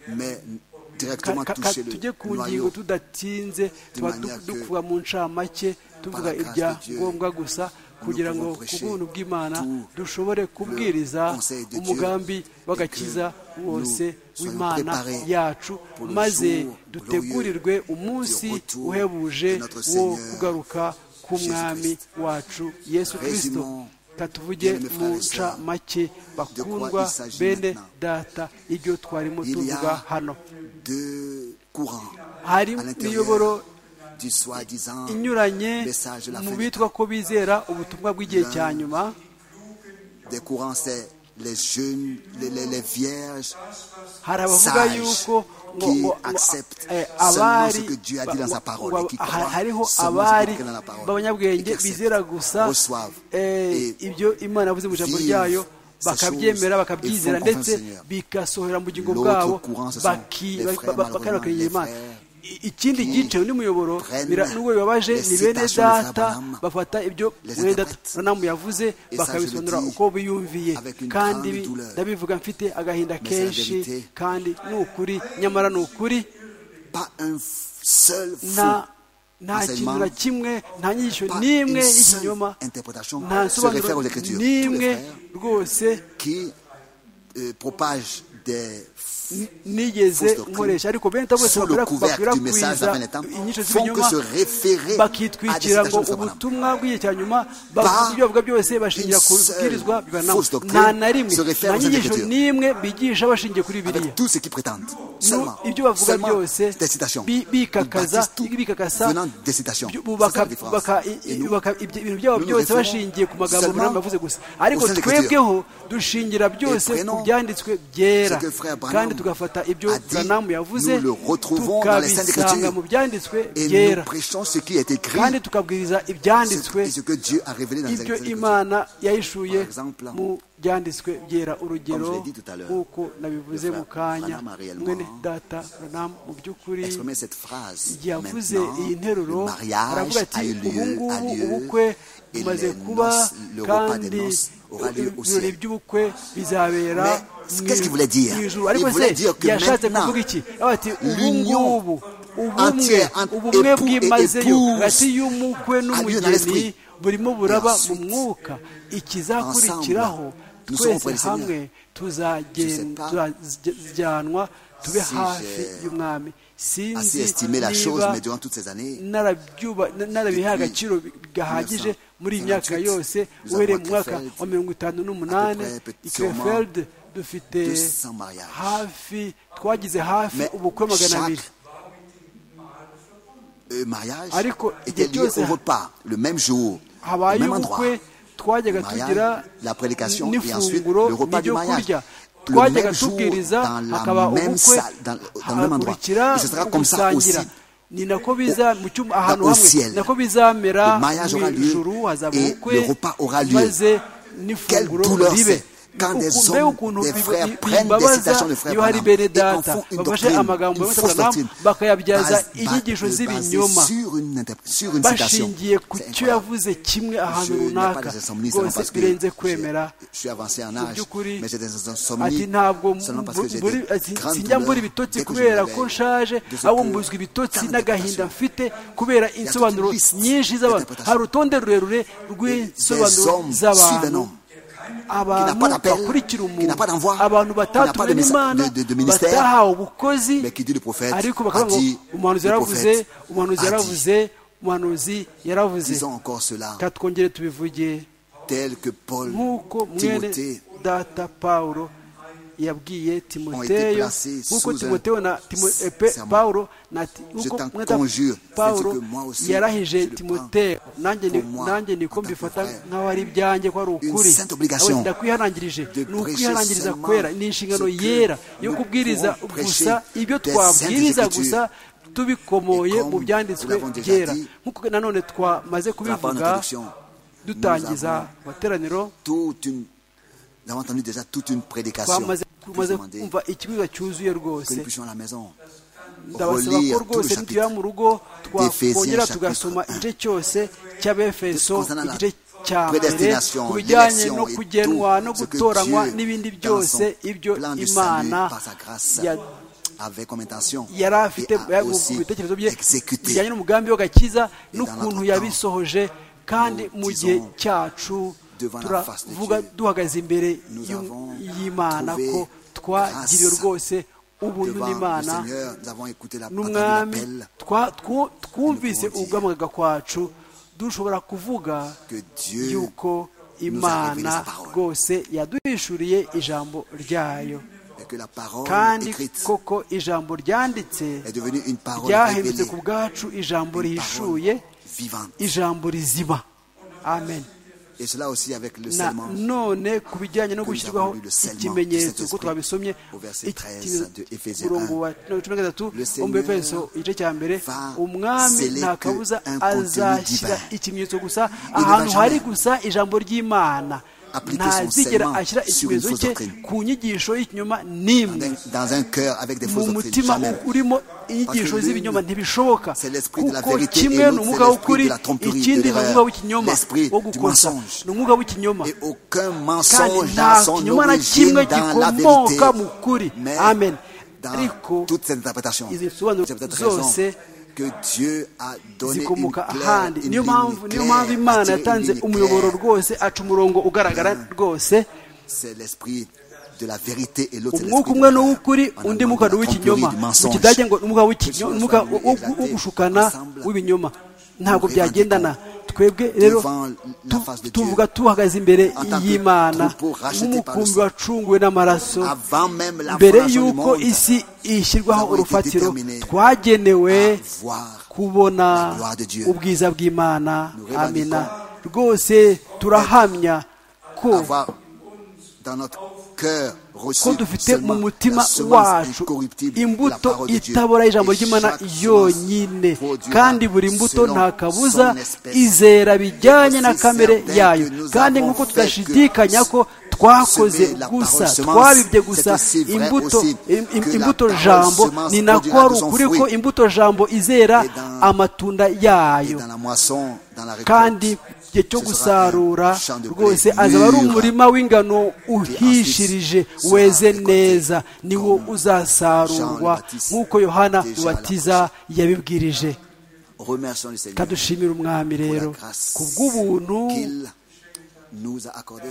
Speaker 4: mais
Speaker 2: Ka-
Speaker 4: directement
Speaker 2: ka- ka-
Speaker 4: toucher
Speaker 2: tujye ku
Speaker 4: le
Speaker 2: ngingo
Speaker 4: noyau.
Speaker 2: tudatinze tuba du-
Speaker 4: manière que
Speaker 2: dukuba mu ncamake tuvuga
Speaker 4: la grâce
Speaker 2: ibya
Speaker 4: de Dieu,
Speaker 2: ngombwa gusa kugira ngo
Speaker 4: pouvons
Speaker 2: ku
Speaker 4: prêcher
Speaker 2: buntu bw'imana
Speaker 4: tout
Speaker 2: dushobore kubwiriza
Speaker 4: conseil de Dieu
Speaker 2: umugambi w'agakiza
Speaker 4: que
Speaker 2: wose
Speaker 4: nous
Speaker 2: w'imana
Speaker 4: soyons préparés
Speaker 2: yacu
Speaker 4: pour le
Speaker 2: maze
Speaker 4: jour
Speaker 2: dutegurirwe umunsi
Speaker 4: du retour
Speaker 2: uhebuje
Speaker 4: de notre
Speaker 2: wo
Speaker 4: Seigneur
Speaker 2: kugaruka k'umwami wacu yesu kirisito
Speaker 4: Résumons,
Speaker 2: katuvuge
Speaker 4: bien aimés
Speaker 2: mu
Speaker 4: frères et sœurs,
Speaker 2: ncamake bakundwa
Speaker 4: il s'agit
Speaker 2: bene
Speaker 4: maintenant?
Speaker 2: data ibyo twarimo
Speaker 4: Il y
Speaker 2: tuvuga
Speaker 4: a
Speaker 2: hano
Speaker 4: deux courants à
Speaker 2: hari imiyoboro
Speaker 4: l'intérieur du soi-disant
Speaker 2: inyuranye
Speaker 4: message de la
Speaker 2: mu
Speaker 4: fin des
Speaker 2: bitwa ko bizera ubutumwa bw'igihe cya nyuma
Speaker 4: des courants, c'est les jeunes, les, les, les vierges
Speaker 2: hari abavuga
Speaker 4: sages
Speaker 2: yuko ngo-
Speaker 4: qui
Speaker 2: ngo- ngo-
Speaker 4: acceptent
Speaker 2: eh,
Speaker 4: seulement ce
Speaker 2: abari
Speaker 4: que Dieu a
Speaker 2: ba-
Speaker 4: dit dans sa parole et qui
Speaker 2: wa-
Speaker 4: croient
Speaker 2: ha-
Speaker 4: seulement
Speaker 2: hariho
Speaker 4: ce
Speaker 2: abari
Speaker 4: qu'il écrit dans la parole et qui
Speaker 2: b'abanyabwenge
Speaker 4: acceptent,
Speaker 2: bizera gusa
Speaker 4: reçoivent
Speaker 2: eh,
Speaker 4: et
Speaker 2: ibyo imana yavuze mu ijambo
Speaker 4: vivent
Speaker 2: ryayo
Speaker 4: ces
Speaker 2: bakabyemera
Speaker 4: choses
Speaker 2: bakabyizera
Speaker 4: et font
Speaker 2: ndetse
Speaker 4: confiance au Seigneur.
Speaker 2: bigasohora mu bugingo
Speaker 4: L'autre
Speaker 2: bwabo
Speaker 4: courant, ce sont
Speaker 2: baki-
Speaker 4: les
Speaker 2: ba-
Speaker 4: frères,
Speaker 2: ba- bakari bakiringira
Speaker 4: malheureusement,
Speaker 2: imana
Speaker 4: les frères
Speaker 2: I- ikindi
Speaker 4: qui
Speaker 2: gice undi muyoboro
Speaker 4: prennent
Speaker 2: bira- n'ubwo bibabaje
Speaker 4: les
Speaker 2: ni bene
Speaker 4: citations des frères
Speaker 2: data
Speaker 4: Branham,
Speaker 2: bafata ibyo
Speaker 4: les
Speaker 2: bene data
Speaker 4: interprètes.
Speaker 2: Branham yavuze
Speaker 4: Et ça, je le
Speaker 2: bakabisobanura
Speaker 4: dis
Speaker 2: uko biyumviye
Speaker 4: avec une
Speaker 2: kandi
Speaker 4: grande
Speaker 2: bi-
Speaker 4: douleur.
Speaker 2: ndabivuga mfite agahinda
Speaker 4: la
Speaker 2: kenshi
Speaker 4: vérité-
Speaker 2: kandi ni ukuri nyamara ni ukuri
Speaker 4: pas un f- seul faux
Speaker 2: nta nta
Speaker 4: enseignement,
Speaker 2: kintu na kimwe nta nyigisho
Speaker 4: pas
Speaker 2: n'imwe
Speaker 4: une seule
Speaker 2: y'ikinyoma
Speaker 4: interprétation
Speaker 2: nta
Speaker 4: se réfère aux
Speaker 2: nsobanuro
Speaker 4: Écritures. Tous
Speaker 2: n'imwe
Speaker 4: les frères
Speaker 2: rwose
Speaker 4: qui euh, propagent des
Speaker 2: n- nigeze
Speaker 4: Fausse doctrine.
Speaker 2: nkoresha ariko bene ta bose
Speaker 4: sous le
Speaker 2: bakura-
Speaker 4: couvert du message de la
Speaker 2: bakwirakwiza
Speaker 4: fin des temps
Speaker 2: inyigisho
Speaker 4: font que
Speaker 2: z'ibinyoma
Speaker 4: se référer à des
Speaker 2: bakitwikira ngo
Speaker 4: citations de Saint-Bernard.
Speaker 2: ubutumwa bw'igihe cya nyuma bavuga ibyo bavuga byose bashingira ku
Speaker 4: seule
Speaker 2: bwirizwa bibanaho
Speaker 4: fausse doctrine
Speaker 2: nta na rimwe
Speaker 4: se réfère
Speaker 2: nta
Speaker 4: aux
Speaker 2: nyigisho
Speaker 4: Écritures.
Speaker 2: n'imwe bigisha bashingiye kuri biriya
Speaker 4: avec tout ce qu'ils prétendent. Seulement,
Speaker 2: ibyo bavuga
Speaker 4: seulement
Speaker 2: byose
Speaker 4: des citations.
Speaker 2: bi-
Speaker 4: Ils
Speaker 2: bikakaza
Speaker 4: bâtissent tout
Speaker 2: bikakasa
Speaker 4: venant des citations.
Speaker 2: byu-
Speaker 4: C'est ça
Speaker 2: bubaka-
Speaker 4: la différence.
Speaker 2: baka-
Speaker 4: Et
Speaker 2: i-
Speaker 4: nous,
Speaker 2: bubaka ibyo- ibintu byabo
Speaker 4: nous nous
Speaker 2: byose
Speaker 4: référons
Speaker 2: bashingiye ku magambo
Speaker 4: seulement
Speaker 2: Branham yavuze gusa ariko
Speaker 4: aux saintes écritures.
Speaker 2: twebweho dushingira byose
Speaker 4: Et prenons
Speaker 2: ku byanditswe byera
Speaker 4: ce que frère Branham
Speaker 2: kandi tugafata ibyo
Speaker 4: a dit,
Speaker 2: Branham yavuze
Speaker 4: nous le retrouvons dans les saintes
Speaker 2: tukabisanga
Speaker 4: écritures.
Speaker 2: mu byanditswe
Speaker 4: et nous
Speaker 2: byera
Speaker 4: prêchons ce qui est écrit
Speaker 2: kandi tukabwiriza
Speaker 4: ce-
Speaker 2: ibyanditswe
Speaker 4: et ce que Dieu a révélé dans les
Speaker 2: ibyo
Speaker 4: Écritures.
Speaker 2: imana yahishuye
Speaker 4: Par exemple,
Speaker 2: mu byanditswe byera
Speaker 4: comme je
Speaker 2: urugero
Speaker 4: l'ai dit tout à l'heure,
Speaker 2: nk'uko nabivuze
Speaker 4: le frère
Speaker 2: mu kanya
Speaker 4: Branham a réellement
Speaker 2: mwene data Branham mu by'ukuri
Speaker 4: Exprimer cette phrase.
Speaker 2: yavuze
Speaker 4: Maintenant, le
Speaker 2: iyi nteruro
Speaker 4: mariage
Speaker 2: aravuga ati
Speaker 4: a eu
Speaker 2: ubu
Speaker 4: lieu, a
Speaker 2: ngubu ubukwe
Speaker 4: lieu, et
Speaker 2: bumaze
Speaker 4: les
Speaker 2: kuba
Speaker 4: noces, le repas des
Speaker 2: kandi
Speaker 4: noces aura lieu au
Speaker 2: ibirori
Speaker 4: ciel.
Speaker 2: by'ubukwe bizabera
Speaker 4: Mais
Speaker 2: mu
Speaker 4: qu'est-ce qu'il voulait dire
Speaker 2: mu ijuru
Speaker 4: Il
Speaker 2: ariko se
Speaker 4: voulait dire que
Speaker 2: yashatse
Speaker 4: maintenant,
Speaker 2: kuvuga iki avuga ati ubu
Speaker 4: l'union
Speaker 2: ngubu ubumwe
Speaker 4: entière entre
Speaker 2: ubumwe
Speaker 4: époux et
Speaker 2: bwimazeyo
Speaker 4: épouse
Speaker 2: hagati y'umukwe
Speaker 4: a lieu dans
Speaker 2: n'umugeni
Speaker 4: l'esprit.
Speaker 2: burimo buraba mu
Speaker 4: ensuite,
Speaker 2: mwuka ikizakurikiraho
Speaker 4: ensemble, nous serons
Speaker 2: twese
Speaker 4: auprès du Seigneur.
Speaker 2: hamwe tuzagen-
Speaker 4: sais pas
Speaker 2: tuzajyanwa tube
Speaker 4: si
Speaker 2: hafi
Speaker 4: j'ai
Speaker 2: y'umwami
Speaker 4: Assez
Speaker 2: sinzi
Speaker 4: estimer la chose,
Speaker 2: niba
Speaker 4: mais durant toutes ces années,
Speaker 2: narabyuba na- narabiha agaciro gahagije muri iyi myaka
Speaker 4: 1928,
Speaker 2: yose
Speaker 4: nous
Speaker 2: uhereye
Speaker 4: avons
Speaker 2: mu mwaka
Speaker 4: Krefeld,
Speaker 2: wa mirongo itanu n'umunani
Speaker 4: à peu près,
Speaker 2: i
Speaker 4: sûrement,
Speaker 2: krefeld dufite
Speaker 4: 200 mariages.
Speaker 2: hafi twagize hafi
Speaker 4: Mais
Speaker 2: ubukwe magana
Speaker 4: chaque
Speaker 2: abiri
Speaker 4: le mariage
Speaker 2: Ariko,
Speaker 4: était
Speaker 2: igihe
Speaker 4: lié
Speaker 2: cyose
Speaker 4: au repas, le même jour, au
Speaker 2: habaye
Speaker 4: même endroit.
Speaker 2: ubukwe twajyaga
Speaker 4: Le mariage,
Speaker 2: tugira
Speaker 4: la prédication, et ensuite
Speaker 2: n'ifunguro
Speaker 4: le repas du
Speaker 2: n'ibyo
Speaker 4: mariage.
Speaker 2: kurya
Speaker 4: Le
Speaker 2: twajyaga
Speaker 4: même jour,
Speaker 2: tubwiriza
Speaker 4: dans la
Speaker 2: hakaba
Speaker 4: même
Speaker 2: ubukwe
Speaker 4: salle, dans- dans le même endroit.
Speaker 2: hagakurikira
Speaker 4: Et ce sera comme ça
Speaker 2: gusangira
Speaker 4: aussi.
Speaker 2: ni nako biza mu cyumba ahantu
Speaker 4: au
Speaker 2: hamwe
Speaker 4: ciel.
Speaker 2: nako bizamera
Speaker 4: Le mariage
Speaker 2: mu
Speaker 4: aura lieu
Speaker 2: ijuru hazaba
Speaker 4: et le
Speaker 2: ubukwe
Speaker 4: repas aura lieu.
Speaker 2: maze n'ifunguro
Speaker 4: Quelle douleur
Speaker 2: ribe
Speaker 4: c'est quand des
Speaker 2: Uku-
Speaker 4: hommes,
Speaker 2: mbega ukuntu
Speaker 4: des
Speaker 2: biba-
Speaker 4: frères
Speaker 2: bi-
Speaker 4: prennent des
Speaker 2: bibabaza
Speaker 4: citations de frères
Speaker 2: iyo hari
Speaker 4: Branham
Speaker 2: bene
Speaker 4: et en
Speaker 2: data
Speaker 4: font une
Speaker 2: bafashe
Speaker 4: doctrine,
Speaker 2: amagambo
Speaker 4: une
Speaker 2: ya
Speaker 4: fausse
Speaker 2: Branham
Speaker 4: doctrine,
Speaker 2: bakayabyaza
Speaker 4: base-
Speaker 2: inyigisho
Speaker 4: basée
Speaker 2: z'ibinyoma
Speaker 4: sur une interpr- sur une citation.
Speaker 2: bashingiye ku
Speaker 4: C'est
Speaker 2: cyo
Speaker 4: incroyable.
Speaker 2: yavuze kimwe ahantu
Speaker 4: Je n'ai pas
Speaker 2: runaka
Speaker 4: des insomnies, seulement
Speaker 2: rwose
Speaker 4: parce que
Speaker 2: birenze
Speaker 4: j'ai-
Speaker 2: kwemera
Speaker 4: je suis avancé en
Speaker 2: Mu
Speaker 4: âge,
Speaker 2: by'ukuri,
Speaker 4: mais j'ai des
Speaker 2: ati
Speaker 4: insomnies,
Speaker 2: ntabwo
Speaker 4: seulement parce que j'ai
Speaker 2: mburi-
Speaker 4: des
Speaker 2: ati,
Speaker 4: grandes
Speaker 2: sinjya mbura
Speaker 4: douleurs
Speaker 2: ibitotsi
Speaker 4: dès que je me
Speaker 2: kubera ko
Speaker 4: réveille.
Speaker 2: nshaje
Speaker 4: De ce
Speaker 2: ahubwo
Speaker 4: que
Speaker 2: mbuzwa ibitotsi
Speaker 4: tant
Speaker 2: n'agahinda
Speaker 4: d'interprétations.
Speaker 2: mfite kubera
Speaker 4: toute
Speaker 2: insobanuro
Speaker 4: une liste
Speaker 2: nyinshi z'abantu
Speaker 4: d'interprétations.
Speaker 2: hari urutonde rurerure
Speaker 4: Des
Speaker 2: rw'insobanuro
Speaker 4: hommes suivent un
Speaker 2: z'abantu
Speaker 4: homme. qui n'a
Speaker 2: abantu
Speaker 4: pas d'appel,
Speaker 2: bakurikira
Speaker 4: qui
Speaker 2: umuntu
Speaker 4: n'a pas d'envoi,
Speaker 2: abantu
Speaker 4: qui n'a pas
Speaker 2: batatumwe
Speaker 4: de messa-
Speaker 2: n'imana
Speaker 4: de- de- de ministère,
Speaker 2: batahawe ubukozi
Speaker 4: mais qui dit le prophète,
Speaker 2: ariko
Speaker 4: a
Speaker 2: bakavuga
Speaker 4: dit,
Speaker 2: ngo umuhanuzi
Speaker 4: le
Speaker 2: yaravuze
Speaker 4: prophète
Speaker 2: umuhanuzi
Speaker 4: a dit.
Speaker 2: yaravuze umuhanuzi yaravuze
Speaker 4: Disons encore cela,
Speaker 2: reka twongere tubivuge
Speaker 4: tel que Paul,
Speaker 2: nk'uko mwene
Speaker 4: Timothée,
Speaker 2: data pawulo yabwiye timoteyo
Speaker 4: placés
Speaker 2: nk'uko
Speaker 4: sous
Speaker 2: timoteyo
Speaker 4: un
Speaker 2: na Timo- eh, pe-
Speaker 4: serment.
Speaker 2: pawulo na Ti-
Speaker 4: Je
Speaker 2: nk'uko
Speaker 4: t'en
Speaker 2: mwene data
Speaker 4: conjure, c'est ce
Speaker 2: pawulo
Speaker 4: que moi aussi,
Speaker 2: yarahije
Speaker 4: je le
Speaker 2: timoteyo nanjye ni-
Speaker 4: pour moi,
Speaker 2: nanjye niko
Speaker 4: en tant que
Speaker 2: mbifata
Speaker 4: frère.
Speaker 2: nk'aho ari ibyanjye ko ari ukuri
Speaker 4: sainte obligation
Speaker 2: Abo ndakwihanangirije
Speaker 4: de
Speaker 2: ni
Speaker 4: prêcher
Speaker 2: ukwihanangiriza
Speaker 4: seulement
Speaker 2: kwera ni inshingano
Speaker 4: ce que
Speaker 2: yera yo
Speaker 4: nous
Speaker 2: kubwiriza
Speaker 4: pouvons
Speaker 2: gusa
Speaker 4: prêcher
Speaker 2: ibyo
Speaker 4: des
Speaker 2: twabwiriza
Speaker 4: saintes
Speaker 2: gusa tubikomoye
Speaker 4: Et comme
Speaker 2: mu byanditswe
Speaker 4: nous l'avons déjà
Speaker 2: byera
Speaker 4: dit,
Speaker 2: nk'uko nanone twamaze
Speaker 4: la part
Speaker 2: kubivuga
Speaker 4: d'introduction,
Speaker 2: dutangiza amateraniro
Speaker 4: toute une, nous avons entendu déjà toute une prédication.
Speaker 2: twamaze
Speaker 4: Puis
Speaker 2: tumaze
Speaker 4: demander
Speaker 2: kumva ikibuga cyuzuye
Speaker 4: que nous
Speaker 2: rwose
Speaker 4: puissions à la maison
Speaker 2: ndabasaba ko
Speaker 4: relire tout le
Speaker 2: rwose nitugera
Speaker 4: chapitre
Speaker 2: mu rugo
Speaker 4: d'Éphésiens
Speaker 2: twakongera
Speaker 4: chapitre
Speaker 2: tugasoma
Speaker 4: 1.
Speaker 2: igice cyose cy'abefeso
Speaker 4: Concernant la
Speaker 2: igice cya mbere
Speaker 4: prédestination,
Speaker 2: ku bijyanye
Speaker 4: l'élection
Speaker 2: no
Speaker 4: et
Speaker 2: kugenwa
Speaker 4: tout
Speaker 2: no
Speaker 4: ce que
Speaker 2: gutoranywa
Speaker 4: Dieu,
Speaker 2: n'ibindi
Speaker 4: dans
Speaker 2: byose
Speaker 4: son
Speaker 2: ibyo
Speaker 4: plan du
Speaker 2: imana
Speaker 4: salut, par sa grâce,
Speaker 2: ya-
Speaker 4: avait comme intention
Speaker 2: yari afite
Speaker 4: et a
Speaker 2: mu
Speaker 4: aussi
Speaker 2: bitekerezo bye
Speaker 4: exécuté.
Speaker 2: bijyanye n'umugambi w'agakiza
Speaker 4: Et
Speaker 2: n'ukuntu
Speaker 4: dans notre
Speaker 2: yabisohoje kandi
Speaker 4: nous
Speaker 2: mu gihe
Speaker 4: disons
Speaker 2: cyacu
Speaker 4: devant la face de
Speaker 2: turavuga
Speaker 4: Dieu,
Speaker 2: duhagaze imbere
Speaker 4: nous
Speaker 2: y'u-
Speaker 4: avons
Speaker 2: y'imana
Speaker 4: trouvé
Speaker 2: ko twagiriwe
Speaker 4: grâce
Speaker 2: rwose ubuntu
Speaker 4: devant le
Speaker 2: n'imana
Speaker 4: Seigneur. Nous avons écouté la entendu
Speaker 2: n'umwami
Speaker 4: l'appel
Speaker 2: twa- twu- twumvise
Speaker 4: Nous pouvons dire
Speaker 2: uguhamagarwa kwacu dushobora kuvuga
Speaker 4: que Dieu
Speaker 2: yuko
Speaker 4: nous a révélé sa
Speaker 2: imana
Speaker 4: parole.
Speaker 2: rwose yaduhishuriye ijambo ryayo
Speaker 4: et que la parole
Speaker 2: kandi
Speaker 4: écrite
Speaker 2: koko ijambo ryanditse
Speaker 4: est devenue une parole
Speaker 2: ryahindutse
Speaker 4: révélée,
Speaker 2: ku bwacu ijambo
Speaker 4: une parole
Speaker 2: rihishuye
Speaker 4: vivante.
Speaker 2: ijambo rizima amen
Speaker 4: Et cela aussi avec le
Speaker 2: na
Speaker 4: serment.
Speaker 2: none ku bijyanye no gushyirwaho
Speaker 4: lu serment
Speaker 2: ikimenyetso
Speaker 4: du
Speaker 2: kuko twabisomye
Speaker 4: au verset 13 de Ephésiens
Speaker 2: umurongo wa cumi na
Speaker 4: Le
Speaker 2: gatatu wo mu
Speaker 4: Seigneur
Speaker 2: befeso igice cya mbere
Speaker 4: va
Speaker 2: umwami
Speaker 4: sceller
Speaker 2: nta
Speaker 4: que
Speaker 2: kabuza
Speaker 4: un contenu
Speaker 2: azashyira
Speaker 4: divin.
Speaker 2: ikimenyetso gusa
Speaker 4: va
Speaker 2: ahantu hari
Speaker 4: jamais
Speaker 2: gusa ijambo ry'imana
Speaker 4: appliquer son
Speaker 2: ntazigera
Speaker 4: serment
Speaker 2: ashyira
Speaker 4: sur une
Speaker 2: ikimenyetso
Speaker 4: fausse
Speaker 2: cye
Speaker 4: doctrine.
Speaker 2: ku nyigisho y'ikinyoma n'imwe
Speaker 4: Dans- Dans un cœur avec des
Speaker 2: mu
Speaker 4: fausses doctrines.
Speaker 2: mutima
Speaker 4: Jamais.
Speaker 2: urimo
Speaker 4: Parce que
Speaker 2: inyigisho
Speaker 4: l'une,
Speaker 2: z'ibinyoma ntibishoboka
Speaker 4: c'est l'esprit de la
Speaker 2: kuko
Speaker 4: vérité et
Speaker 2: kimwe ni
Speaker 4: l'autre,
Speaker 2: umwuka
Speaker 4: c'est
Speaker 2: w'ukuri
Speaker 4: l'esprit de la tromperie, de
Speaker 2: ikindi ni
Speaker 4: l'erreur,
Speaker 2: umwuka w'ikinyoma
Speaker 4: l'esprit
Speaker 2: wo
Speaker 4: du
Speaker 2: gukosa
Speaker 4: mensonge.
Speaker 2: ni umwuka w'ikinyoma
Speaker 4: Et aucun
Speaker 2: kandi
Speaker 4: mensonge
Speaker 2: nta
Speaker 4: n'a son
Speaker 2: kinyoma na
Speaker 4: origine
Speaker 2: kimwe
Speaker 4: dans la
Speaker 2: gikomoka mu
Speaker 4: vérité.
Speaker 2: kuri
Speaker 4: Mais
Speaker 2: amen
Speaker 4: dans
Speaker 2: ariko
Speaker 4: toutes ces interprétations,
Speaker 2: izi bisobanuro
Speaker 4: c'est peut-être raison
Speaker 2: zose
Speaker 4: que Dieu a donné une
Speaker 2: zikomoka
Speaker 4: claire,
Speaker 2: ahandi
Speaker 4: une
Speaker 2: niyo
Speaker 4: ligne
Speaker 2: mpamvu niyo mpamvu
Speaker 4: claire,
Speaker 2: imana
Speaker 4: attirer une
Speaker 2: yatanze
Speaker 4: ligne
Speaker 2: umuyoboro
Speaker 4: claire.
Speaker 2: rwose aca umurongo ugaragara rwose
Speaker 4: C'est l'esprit de la vérité et l'autre c'est
Speaker 2: umwuka
Speaker 4: l'esprit de
Speaker 2: umwe ni
Speaker 4: la-
Speaker 2: uw'ukuri
Speaker 4: en
Speaker 2: undi
Speaker 4: allemand,
Speaker 2: mwuka
Speaker 4: de
Speaker 2: ni
Speaker 4: la
Speaker 2: uw'ikinyoma
Speaker 4: tromperie, du
Speaker 2: mu
Speaker 4: mensonge.
Speaker 2: kidage ngo ni umwuka
Speaker 4: Que
Speaker 2: w'ikinyoma
Speaker 4: ce
Speaker 2: umwuka
Speaker 4: soit lui
Speaker 2: wo-
Speaker 4: exalté,
Speaker 2: wo gushukana
Speaker 4: ensemble,
Speaker 2: w'ibinyoma ntabwo
Speaker 4: nous
Speaker 2: byagendana twebwe rero
Speaker 4: devant la
Speaker 2: tu-
Speaker 4: face de Dieu.
Speaker 2: tuvuga tuhagaze imbere
Speaker 4: En tant que
Speaker 2: y'imana
Speaker 4: troupeau racheté par le
Speaker 2: nk'umukumbi
Speaker 4: sang.
Speaker 2: wacunguwe n'amaraso
Speaker 4: Avant même la
Speaker 2: mbere
Speaker 4: fondation du
Speaker 2: y'uko
Speaker 4: monde,
Speaker 2: isi ishyirwaho
Speaker 4: nous avons été
Speaker 2: urufatiro
Speaker 4: déterminés
Speaker 2: twagenewe
Speaker 4: à voir la
Speaker 2: kubona
Speaker 4: gloire de Dieu.
Speaker 2: ubwiza bw'imana
Speaker 4: Nous revendiquons
Speaker 2: amina rwose turahamya ko
Speaker 4: avoir dans notre cœur reçu
Speaker 2: ko dufite mu
Speaker 4: seulement la
Speaker 2: mutima
Speaker 4: semence
Speaker 2: wacu
Speaker 4: incorruptible, la
Speaker 2: imbuto
Speaker 4: parole de Dieu.
Speaker 2: itabora y'ijambo
Speaker 4: Et
Speaker 2: ry'imana
Speaker 4: chaque semence
Speaker 2: yonyine
Speaker 4: produira
Speaker 2: kandi buri mbuto
Speaker 4: selon
Speaker 2: nta kabuza
Speaker 4: son espèce.
Speaker 2: izera bijyanye
Speaker 4: Et
Speaker 2: na
Speaker 4: voici
Speaker 2: kamere
Speaker 4: certains
Speaker 2: yayo
Speaker 4: que nous
Speaker 2: kandi
Speaker 4: avons
Speaker 2: nk'uko
Speaker 4: fait
Speaker 2: tudashidikanya
Speaker 4: que
Speaker 2: ko twakoze
Speaker 4: semer la
Speaker 2: gusa
Speaker 4: parole semence,
Speaker 2: twabibye
Speaker 4: c'est
Speaker 2: gusa
Speaker 4: aussi vrai
Speaker 2: imbuto
Speaker 4: aussi
Speaker 2: im-
Speaker 4: que
Speaker 2: im-
Speaker 4: la
Speaker 2: imbuto
Speaker 4: parole
Speaker 2: jambo
Speaker 4: semence
Speaker 2: ni nako
Speaker 4: produira
Speaker 2: ari
Speaker 4: de son
Speaker 2: ukuri ko
Speaker 4: fruit.
Speaker 2: imbuto jambo izera
Speaker 4: Et dans-
Speaker 2: amatunda
Speaker 4: Et
Speaker 2: yayo
Speaker 4: dans la moisson, dans la récolte,
Speaker 2: kandi igihe cyo
Speaker 4: ce sera
Speaker 2: gusarura
Speaker 4: un champ de blé
Speaker 2: rwose azaba ari
Speaker 4: mûr.
Speaker 2: umurima w'ingano uhishirije
Speaker 4: sera
Speaker 2: weze
Speaker 4: récolté
Speaker 2: neza niwo
Speaker 4: comme Jean
Speaker 2: uzasarurwa
Speaker 4: le Baptiste
Speaker 2: nk'uko yohana
Speaker 4: déjà
Speaker 2: mubatiza yabibwirije
Speaker 4: remercions le Seigneur
Speaker 2: kadushimira umwami rero
Speaker 4: pour la grâce
Speaker 2: ku bw'ubuntu
Speaker 4: qu'il nous a accordé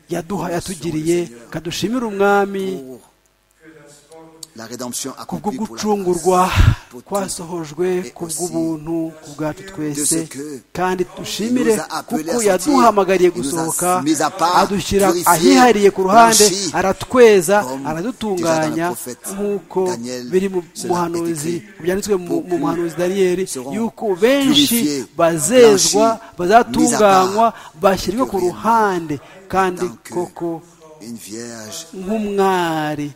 Speaker 2: yaduha yatugiriye kadushimira umwami
Speaker 4: pour la rédemption
Speaker 2: ku bwo
Speaker 4: accomplie pour la
Speaker 2: gucungurwa
Speaker 4: pour
Speaker 2: kwasohojwe
Speaker 4: et
Speaker 2: ku
Speaker 4: aussi
Speaker 2: bw'ubuntu ku bwacu twese
Speaker 4: de ce que
Speaker 2: kandi dushimire
Speaker 4: il nous a appelés
Speaker 2: kuko
Speaker 4: à sortir,
Speaker 2: yaduhamagariye
Speaker 4: il nous a
Speaker 2: gusohoka
Speaker 4: mis à part,
Speaker 2: adushyira
Speaker 4: purifié,
Speaker 2: ahihariye ku ruhande
Speaker 4: blanchi,
Speaker 2: aratweza
Speaker 4: comme
Speaker 2: aradutunganya
Speaker 4: déjà dans le prophète
Speaker 2: nk'uko
Speaker 4: Daniel,
Speaker 2: biri mu
Speaker 4: cela
Speaker 2: muhanuzi
Speaker 4: est écrit,
Speaker 2: byanditswe mu
Speaker 4: beaucoup
Speaker 2: mu muhanuzi dariyeli
Speaker 4: seront
Speaker 2: yuko benshi
Speaker 4: purifiés,
Speaker 2: bazezwa
Speaker 4: blanchis,
Speaker 2: bazatunganywa
Speaker 4: mis à part,
Speaker 2: bashyirwe ku
Speaker 4: purifiés,
Speaker 2: ruhande kandi
Speaker 4: tant que
Speaker 2: koko
Speaker 4: une vierge
Speaker 2: nk'umwari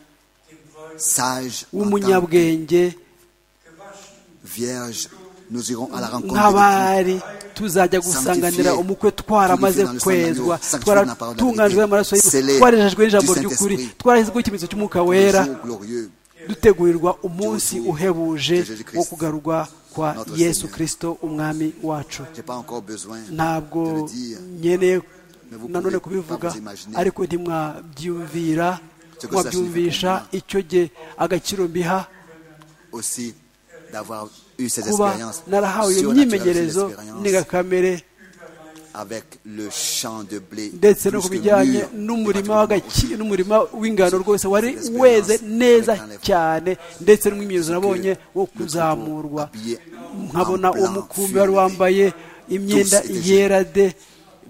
Speaker 4: sage, en tant que
Speaker 2: w'umunyabwenge
Speaker 4: vierge, nous irons à la rencontre de
Speaker 2: nk'abari tuzajya gusanganira
Speaker 4: Sanctifié,
Speaker 2: umukwe twaramaze
Speaker 4: purifié dans le sang de l'agneau, sanctifié dans
Speaker 2: kwezwa
Speaker 4: la parole de la
Speaker 2: twaratunganijwe
Speaker 4: vérité,
Speaker 2: n'amaraso
Speaker 4: scellé
Speaker 2: y'Yesu, twarejejwe n'ijambo
Speaker 4: du
Speaker 2: ry'ukuri
Speaker 4: Saint-Esprit.
Speaker 2: twarashyizweho ikimenyetso cy'umwuka wera
Speaker 4: le jour glorieux
Speaker 2: dutegurirwa umunsi uhebuje
Speaker 4: de Jésus Christ,
Speaker 2: wo kugarurwa kwa
Speaker 4: notre
Speaker 2: yesu
Speaker 4: Seigneur.
Speaker 2: kirisito umwami wacu
Speaker 4: J'ai pas encore besoin
Speaker 2: ntabwo
Speaker 4: de le dire.
Speaker 2: nkeneye
Speaker 4: Mais vous
Speaker 2: nanone
Speaker 4: pouvez pas
Speaker 2: kubivuga
Speaker 4: vous imaginer.
Speaker 2: ariko ntimwabyumvira
Speaker 4: Ce que cela
Speaker 2: mwabyumvisha
Speaker 4: signifie pour
Speaker 2: icyo gihe agaciro mbiha
Speaker 4: Aussi d'avoir eu ces
Speaker 2: kuba
Speaker 4: expériences
Speaker 2: narahawe iyo
Speaker 4: surnaturelles, ces
Speaker 2: myimenyerezo
Speaker 4: expériences
Speaker 2: n'ingakamere
Speaker 4: avec le champ de blé
Speaker 2: ndetse no
Speaker 4: plus
Speaker 2: ku
Speaker 4: que
Speaker 2: bijyanye
Speaker 4: mûr,
Speaker 2: n'umurima
Speaker 4: pratiquement
Speaker 2: w'agaki- n'umurima w'ingano rwose wari
Speaker 4: Cette expérience
Speaker 2: weze neza
Speaker 4: avec l'enlèvement.
Speaker 2: cyane ndetse n'umwimyezo
Speaker 4: que
Speaker 2: nabonye wo
Speaker 4: le
Speaker 2: kuzamurwa
Speaker 4: troupeau habillé
Speaker 2: nkabona
Speaker 4: en blanc
Speaker 2: uwo mukumbi wari
Speaker 4: fut
Speaker 2: wambaye imyenda
Speaker 4: étaient jeunes.
Speaker 2: yera de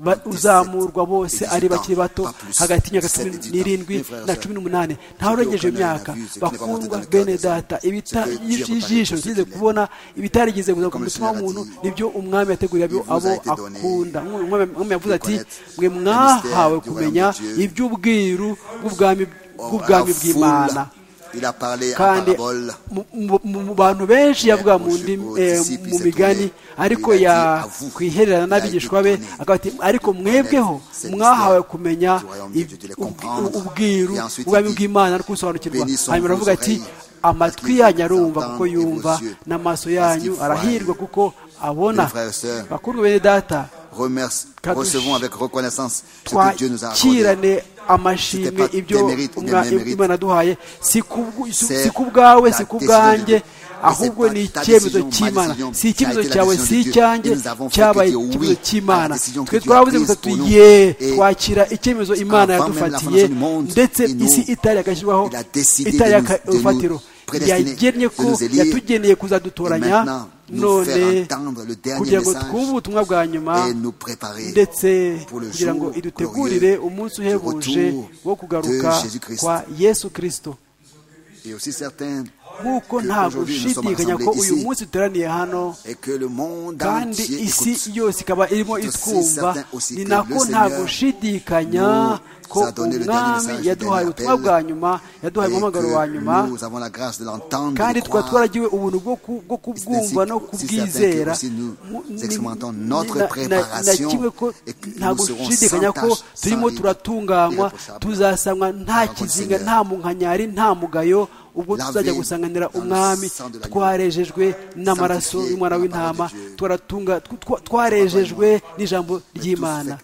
Speaker 2: ba-
Speaker 4: 17
Speaker 2: uzamurwa bose
Speaker 4: et
Speaker 2: ari
Speaker 4: 18
Speaker 2: bakiri bato
Speaker 4: pas plus.
Speaker 2: hagati y'imyaka
Speaker 4: 17
Speaker 2: cumi
Speaker 4: et 18
Speaker 2: n'irindwi
Speaker 4: Mes frères et
Speaker 2: na
Speaker 4: sœurs,
Speaker 2: cumi n'umunani
Speaker 4: ce que
Speaker 2: ntawarengeje
Speaker 4: aucun
Speaker 2: iyo myaka
Speaker 4: n'a vu, ce qui n'est pas monté
Speaker 2: bakundwa
Speaker 4: dans le cœur
Speaker 2: bene
Speaker 4: des hommes,
Speaker 2: data ibita-
Speaker 4: ce que Dieu a
Speaker 2: ij-
Speaker 4: préparé
Speaker 2: ijisho
Speaker 4: pour ceux
Speaker 2: ryigeze
Speaker 4: qui l'aiment.
Speaker 2: kubona ibitarigeze kuza ku
Speaker 4: Comme le
Speaker 2: mutima
Speaker 4: Seigneur a
Speaker 2: w'umuntu
Speaker 4: dit,
Speaker 2: nibyo umwami yateguriye abo
Speaker 4: Il vous
Speaker 2: abo
Speaker 4: a été donné
Speaker 2: akunda umwami umwami yavuze ati
Speaker 4: connaître
Speaker 2: mwe
Speaker 4: le
Speaker 2: mwahawe
Speaker 4: mystère du
Speaker 2: kumenya
Speaker 4: royaume de Dieu.
Speaker 2: iby'ubwiru bw'ubwami
Speaker 4: Or, à
Speaker 2: bw'ubwami
Speaker 4: la foule,
Speaker 2: bw'imana
Speaker 4: il a parlé en
Speaker 2: kandi
Speaker 4: parabole
Speaker 2: mu- mu- mu mu bantu benshi yavuga mu
Speaker 4: aux-
Speaker 2: ndimi-
Speaker 4: aux
Speaker 2: eh,
Speaker 4: disciples,
Speaker 2: mu
Speaker 4: c'est
Speaker 2: migani
Speaker 4: tourné.
Speaker 2: ariko
Speaker 4: Il a dit,
Speaker 2: ya-
Speaker 4: à vous,
Speaker 2: kwihererana
Speaker 4: il a été
Speaker 2: n'abigishwa be
Speaker 4: donné.
Speaker 2: akavuga ati ariko mwebweho
Speaker 4: C'est
Speaker 2: mwahawe
Speaker 4: mystère
Speaker 2: kumenya
Speaker 4: du royaume de Dieu, de les
Speaker 2: ib-
Speaker 4: comprendre.
Speaker 2: ubwiru
Speaker 4: Et ensuite,
Speaker 2: ubwami
Speaker 4: il dit,
Speaker 2: bw'imana no kubisobanukirwa
Speaker 4: Bénis sont
Speaker 2: hanyuma
Speaker 4: vos
Speaker 2: aravuga ati
Speaker 4: oreilles,
Speaker 2: amatwi
Speaker 4: parce
Speaker 2: yanyu
Speaker 4: qu'ils
Speaker 2: arumva kuko
Speaker 4: entendent, et vos
Speaker 2: yumva
Speaker 4: yeux,
Speaker 2: n'amaso
Speaker 4: parce
Speaker 2: yanyu
Speaker 4: qu'ils
Speaker 2: arahirwa
Speaker 4: voient.
Speaker 2: kuko abona
Speaker 4: Mes frères et sœurs,
Speaker 2: bakundwa bene data
Speaker 4: Remerce,
Speaker 2: Kadosh.
Speaker 4: recevons avec reconnaissance ce que Dieu nous a accordé.
Speaker 2: twakirane amashimwe
Speaker 4: C'était pas
Speaker 2: ibyo
Speaker 4: des mérites ou des
Speaker 2: umwa-
Speaker 4: mérites.
Speaker 2: imana duhaye si ku-
Speaker 4: C'est
Speaker 2: si ku bwawe si
Speaker 4: la
Speaker 2: ku
Speaker 4: décision de
Speaker 2: bwanjye
Speaker 4: Dieu. Et
Speaker 2: ahubwo
Speaker 4: c'est pas
Speaker 2: ni
Speaker 4: ta
Speaker 2: icyemezo
Speaker 4: décision, ma
Speaker 2: cy'imana
Speaker 4: décision,
Speaker 2: si
Speaker 4: ça
Speaker 2: icyemezo
Speaker 4: a été la
Speaker 2: cyawe
Speaker 4: décision
Speaker 2: si
Speaker 4: de Dieu.
Speaker 2: icyanjye
Speaker 4: Et nous avons fait
Speaker 2: cyabaye
Speaker 4: que Dieu, oui,
Speaker 2: icyemezo
Speaker 4: à
Speaker 2: cy'imana
Speaker 4: la décision que
Speaker 2: twe
Speaker 4: Dieu a
Speaker 2: twavuze
Speaker 4: prise
Speaker 2: gusa
Speaker 4: pour nous.
Speaker 2: tuye
Speaker 4: Et
Speaker 2: twakira icyemezo imana
Speaker 4: avant même la
Speaker 2: yadufatiye
Speaker 4: fondation du monde,
Speaker 2: ndetse
Speaker 4: et nous,
Speaker 2: isi itari yagashyirwaho
Speaker 4: il a décidé
Speaker 2: itari
Speaker 4: de nous- de nous
Speaker 2: urufatiro
Speaker 4: prédestiner,
Speaker 2: yagennye ko
Speaker 4: de nous élire,
Speaker 2: yatugeneye
Speaker 4: et
Speaker 2: kuzadutoranya
Speaker 4: maintenant, nous faire
Speaker 2: none
Speaker 4: entendre le dernier
Speaker 2: kugira ngo
Speaker 4: message
Speaker 2: twumve ubutumwa bwa nyuma
Speaker 4: et nous préparer
Speaker 2: ndetse
Speaker 4: pour le
Speaker 2: kugira ngo
Speaker 4: jour
Speaker 2: idutegurire
Speaker 4: glorieux
Speaker 2: umunsi
Speaker 4: du
Speaker 2: uhebuje
Speaker 4: retour
Speaker 2: wo kugaruka
Speaker 4: de Jésus-Christ.
Speaker 2: kwa yesu kirisito
Speaker 4: Et aussi certains
Speaker 2: nk'uko ntabwo ushidikanya ko uyu munsi duteraniye hano kandi isi yose ikaba irimo itwumva ni nako ntabwo ushidikanya ko umwami yaduhaye ubutumwa bwa nyuma yaduhaye umuhamagaro wa nyuma kandi tukaba twaragiwe ubuntu bwo kubwumva no kubwizera na kimwe ko ntabwo ushidikanya ko turimo turatunganywa tuzasangwa nta kizinga nta munkanyari nta mugayo ubwo tuzajya gusanganira umwami twarejejwe n'amaraso y'umwana w'intama twarejejwe n'ijambo ry'imana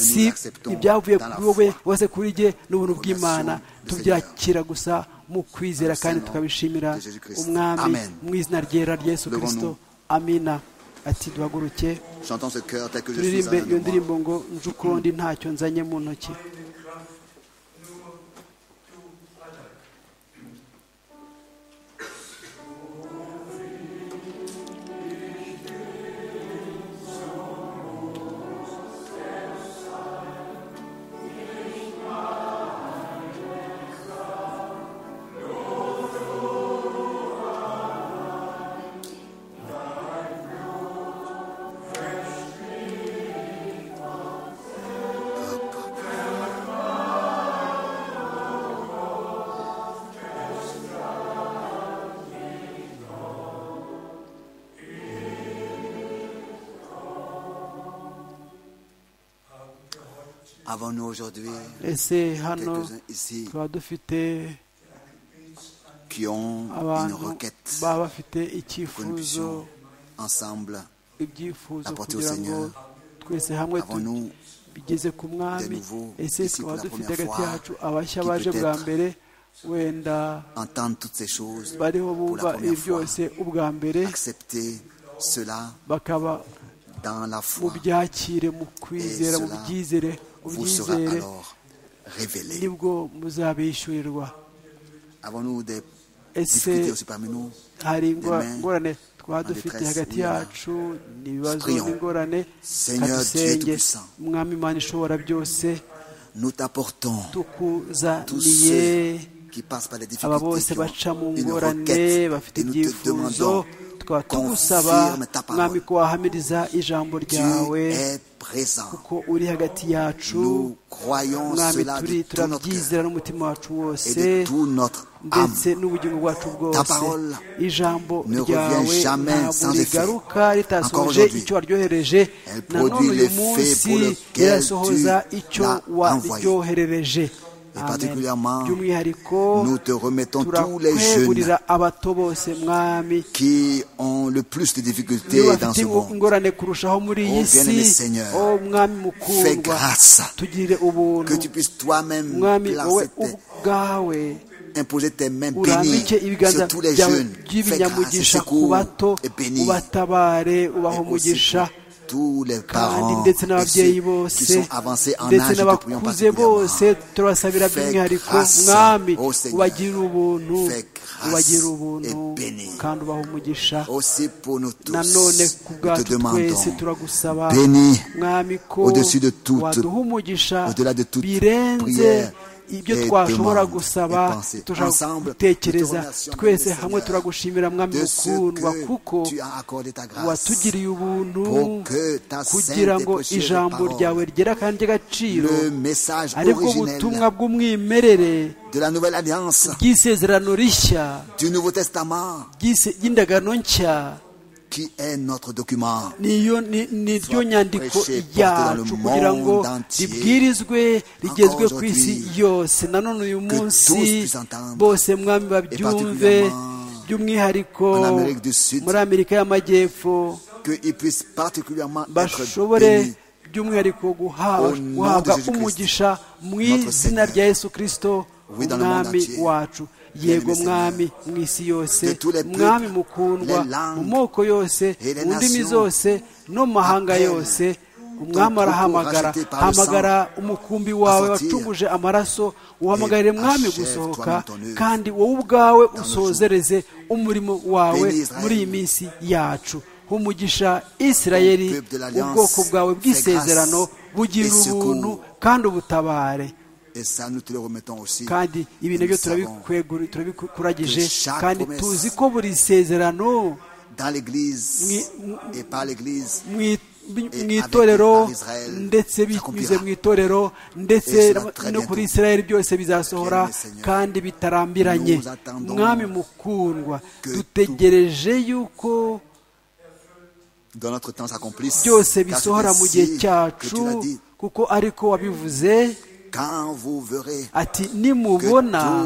Speaker 2: si ibyavuye kuri wowe bose kuri jye n'ubuntu bw'imana tubyakira gusa mu kwizera kandi tukabishimira umwami mu izina ryera ry'esu kirisito amina ati duhaguruke turirimbe iyo ndirimbo ngo nje ukundi ntacyo nzanye mu ntoki ese hano tuba dufite abantu baba bafite icyifuzo ibyifuzo kugira ngo twese hamwe tugeze ku mwami ese twaba dufite hagati yacu abashya baje bwa mbere wenda bariho bumva ibi byose ubwa mbere bakaba mubyakire mu kwizera mubyizere ubyizere nibwo muzabishyurirwa ese hari ingorane twaba dufite hagati yacu ni ibibazo n'ingorane kadusenge umwami imana ishobora byose tukuzaniye aba bose baca mu ngorane bafite ibyifuzo tukaba tugusaba mwami ko wahamiriza ijambo ryawe kuko uri hagati yacu mwami turi turabyizera n'umutima wacu wose ndetse n'ubugingo bwacu bwose ijambo ryawe ntabwo rigaruka ritasohoje icyo waryohereje nanone uyu munsi rirasohoza icyo waryoherereje by'umwihariko turakwegurira abato bose mwami bafite ingorane kurushaho muri iyi si o mwami mukundwa tugirire ubuntu mwami wowe ubwawe urambike ibiganza byawe by'ibinyamugisha ku bato ubatabare ubaha umugisha kandi ndetse n'ababyeyi bose ndetse n'abakuze bose turabasabira by'umwihariko mwami ubagirire ubuntu ubagirire ubuntu kandi ubaha umugisha nanone ku bwacu twese turagusaba mwami ko waduha umugisha birenze ibyo twashobora gusaba turashobora gutekereza twese hamwe turagushimira mwami mukundwa kuko watugiriye ubuntu kugira ngo ijambo ryawe rigere kandi ry'agaciro aribwo butumwa bw'umwimerere bw'isezerano rishya ry'indagano nshya ni ryo nyandiko yacu kugira ngo ribwirizwe rigezwe ku isi yose nanone uyu munsi bose mwami babyumve by'umwihariko muri amerika y'amajyepfo bashobore by'umwihariko guhabwa umugisha mu izina rya yesu kirisito umwami wacu yego mwami mu isi yose mwami mukundwa mu moko yose mu ndimi zose no mu mahanga yose umwami arahamagara hamagara umukumbi wawe wacunguje amaraso uhamagarire mwami gusohoka kandi wowe ubwawe usozereze umurimo wawe muri iyi minsi yacu humugisha isirayeri ubwoko bwawe bw'isezerano bugira ubuntu kandi ubutabare
Speaker 4: Et ça, nous te le remettons aussi.
Speaker 2: kandi ibi nabyo turabikwegura- turabikuragije kandi tuzi ko buri sezerano
Speaker 4: Dans l'Église
Speaker 2: Mwi-
Speaker 4: et par l'Église,
Speaker 2: mu i- mu itorero ndetse binyuze mu itorero ndetse no kuri israel byose bizasohora kandi bitarambiranye mwami mukundwa dutegereje yuko
Speaker 4: dans notre temps s'accomplisse.
Speaker 2: byose
Speaker 4: Car
Speaker 2: bisohora mu
Speaker 4: c'est
Speaker 2: gihe
Speaker 4: ainsi que
Speaker 2: cyacu
Speaker 4: tu l'as dit.
Speaker 2: kuko ariko wabivuze
Speaker 4: Quand vous verrez
Speaker 2: ati nimubona